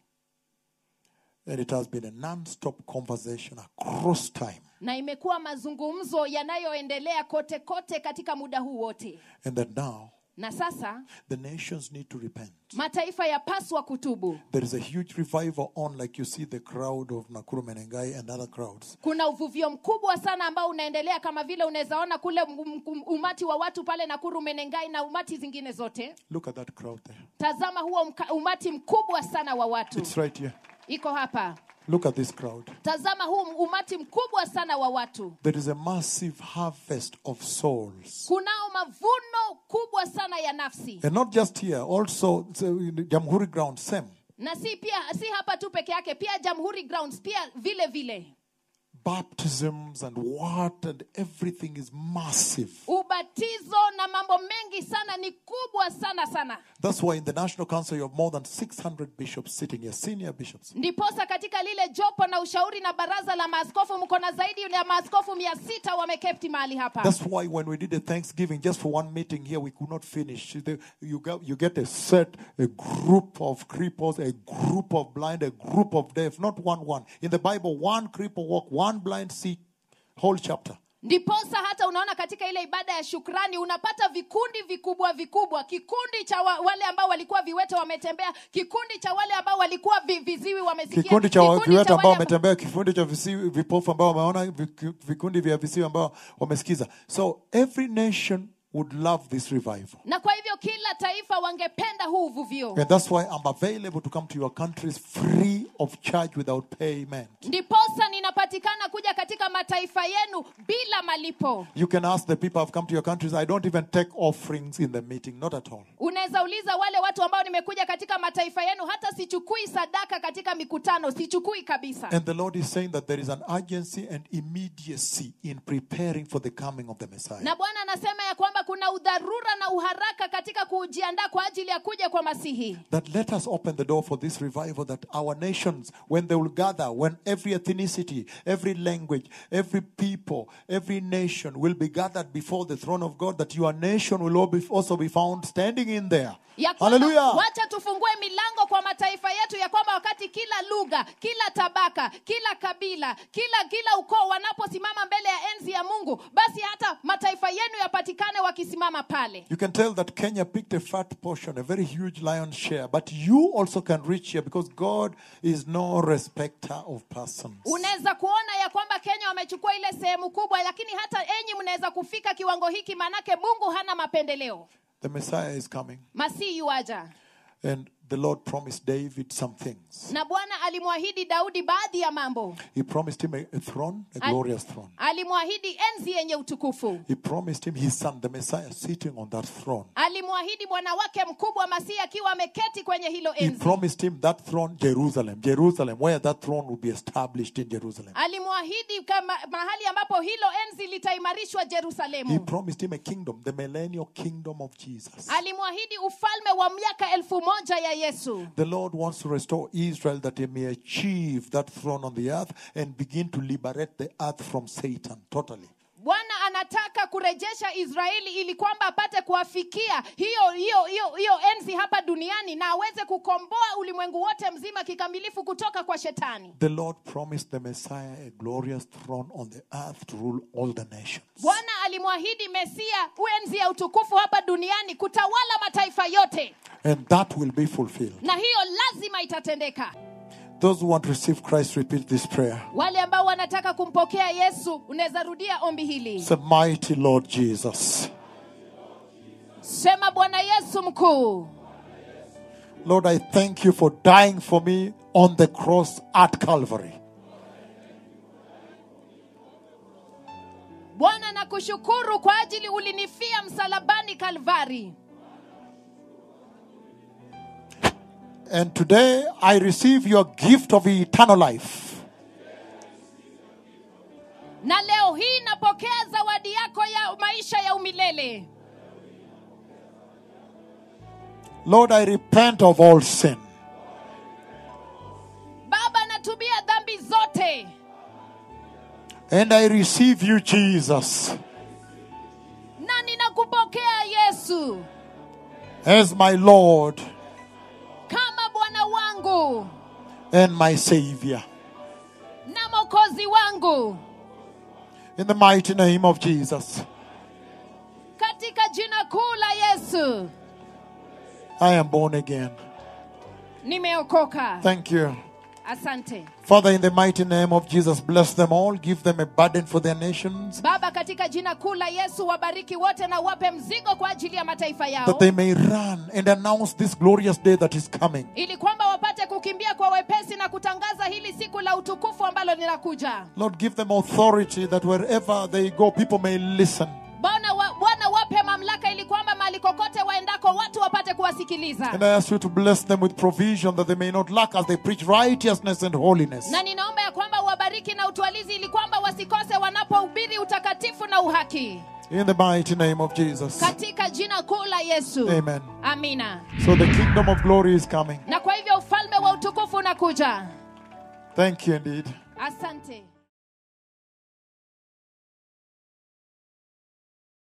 And it has been a non stop conversation across time. na imekuwa mazungumzo yanayoendelea kote kote katika muda huu wote And that now na sasa the nations need to repent. mataifa yapaswa kutubu There is a huge revival on, like you see the crowd of Nakuru Menengai and other crowds. kuna uvuvio mkubwa sana ambao unaendelea kama vile unawezaona kule m- m- umati wa watu pale nakuru menengai na umati zingine zote Look at that crowd there. tazama huo mka, umati mkubwa sana wa watu It's right here. iko hapa Look at this crowd. tazama huu umati mkubwa sana wa watu There is a massive harvest of souls. kunao mavuno kubwa sana ya nafsi And not just here, also so in the Jamhuri ground, same. na si pia si hapa tu peke yake pia jamhuri grounds pia vile vile Baptisms and what and everything is massive. ubatizo na mambo mengi sana ni kubwa sana sana That's why in the National Council you have more than 600 bishops sitting here, senior bishops. ndiposa katika lile jopo na ushauri na baraza la maaskofu mko na zaidi ya maaskofu mia sita wameketi mahali hapa That's why when we did a Thanksgiving just for one meeting here, we could not finish. The- You get, you get a set, a group of cripples, a group of blind, a group of deaf, not one one. In the Bible, one cripple walk, one blind see, whole chapter. ndiposa hata unaona katika ile ibada ya shukrani unapata vikundi vikubwa vikubwa kikundi cha wa, wale ambao walikuwa viwete wametembea kikundi cha wale ambao walikuwa vi, viziwi wamesikia Kikundi cha kikundi viwete ambao wale- wametembea, kikundi cha visi- vipofu ambao wameona, viku- vikundi vya visiwi ambao wamesikiza. So every nation would love this revival. na kwa hivyo kila taifa wangependa huu uvuvio And that's why I'm available to come to your countries free of charge without payment. ndiposa ninapatikana kuja katika mataifa yenu bila malipo You can ask the people I've come to your countries. I don't even take offerings in the meeting, not at all. unaweza uliza wale watu ambao nimekuja katika mataifa yenu hata sichukui sadaka katika mikutano sichukui kabisa And the Lord is saying that there is an urgency and immediacy in preparing for the coming of the Messiah. na bwana anasema ya kwamba kuna udharura na uharaka katika kujiandaa kwa ajili ya kuja kwa masihi That let us open the door for this revival that our nations, when they will gather, when every ethnicity, every language, every people, every nation will be gathered before the throne of God, that your nation will all be- also be found standing in there. ya kwamba Hallelujah. wacha tufungue milango kwa mataifa yetu ya kwamba wakati kila lugha kila tabaka kila kabila kila kila ukoo wanaposimama mbele ya enzi ya mungu basi hata mataifa yenu yapatikane wakisimama pale You can tell that Kenya picked a fat portion, a very huge lion's share, but you also can reach here because God is no respecter of persons. unaweza kuona ya kwamba kenya wamechukua ile sehemu kubwa lakini hata enyi mnaweza kufika kiwango hiki maanake mungu hana mapendeleo The Messiah is coming, masihi yuaja and the Lord promised David some things. na bwana alimwahidi daudi baadhi ya mambo He promised him a, a throne, a Al- glorious throne. alimwahidi enzi yenye utukufu He promised him his son, the Messiah, sitting on that throne. alimwahidi bwana wake mkubwa masihi akiwa ameketi kwenye hilo He enzi promised him that throne, Jerusalem, Jerusalem, where that throne will be established in Jerusalem. alimwahidi kama mahali ambapo hilo enzi litaimarishwa He jerusalemu promised him a kingdom, the millennial kingdom of Jesus. alimwahidi ufalme wa miaka elfu moja ya yesu The Lord wants to restore Israel that he may achieve that throne on the earth and begin to liberate the earth from Satan totally. bwana anataka kurejesha israeli ili kwamba apate kuwafikia hiyo hiyo hiyo hiyo enzi hapa duniani na aweze kukomboa ulimwengu wote mzima kikamilifu kutoka kwa shetani The Lord promised the Messiah a glorious throne on the earth to rule all the nations. bwana alimwahidi mesia enzi ya utukufu hapa duniani kutawala mataifa yote And that will be fulfilled. na hiyo lazima itatendeka Those who want to receive Christ, repeat this prayer. wale ambao wanataka kumpokea yesu unaweza rudia ombi hili Say, Mighty Lord Jesus. sema bwana yesu mkuu Lord, I thank you for dying for me on the cross at Calvary. bwana nakushukuru kwa ajili ulinifia msalabani kalvari And today I receive your gift of eternal life. na leo hii napokea zawadi yako ya maisha ya umilele Lord, I repent of all sin. baba natubia dhambi zote And I receive you, Jesus, na ninakupokea yesu as my Lord kama bwana wangu and my Savior. na mokozi wangu In the mighty name of Jesus. katika jina kuu la yesu yesu I am born again. nimeokoka Thank you. asante Father, in the mighty name of Jesus, bless them all. Give them a burden for their nations baba katika jina kuu la yesu wabariki wote na wape mzigo kwa ajili ya mataifa yao that they may run and announce this glorious day that is coming. ili kwamba wapate kukimbia kwa wepesi na kutangaza hili siku la utukufu ambalo linakuja Lord, give them authority that wherever they go, people may listen. bwana wa, bwana wape mamlaka ili kwamba mahali kokote waendako watu wapate kuwasikiliza And I ask you to bless them with provision that they may not lack as they preach righteousness and holiness. na ninaomba ya kwamba uwabariki na utwalizi ili kwamba wasikose wanapohubiri utakatifu na uhaki In the mighty name of Jesus. katika jina kuu la yesu Amen. amina So the kingdom of glory is coming. na kwa hivyo ufalme wa utukufu unakuja Thank you indeed. asante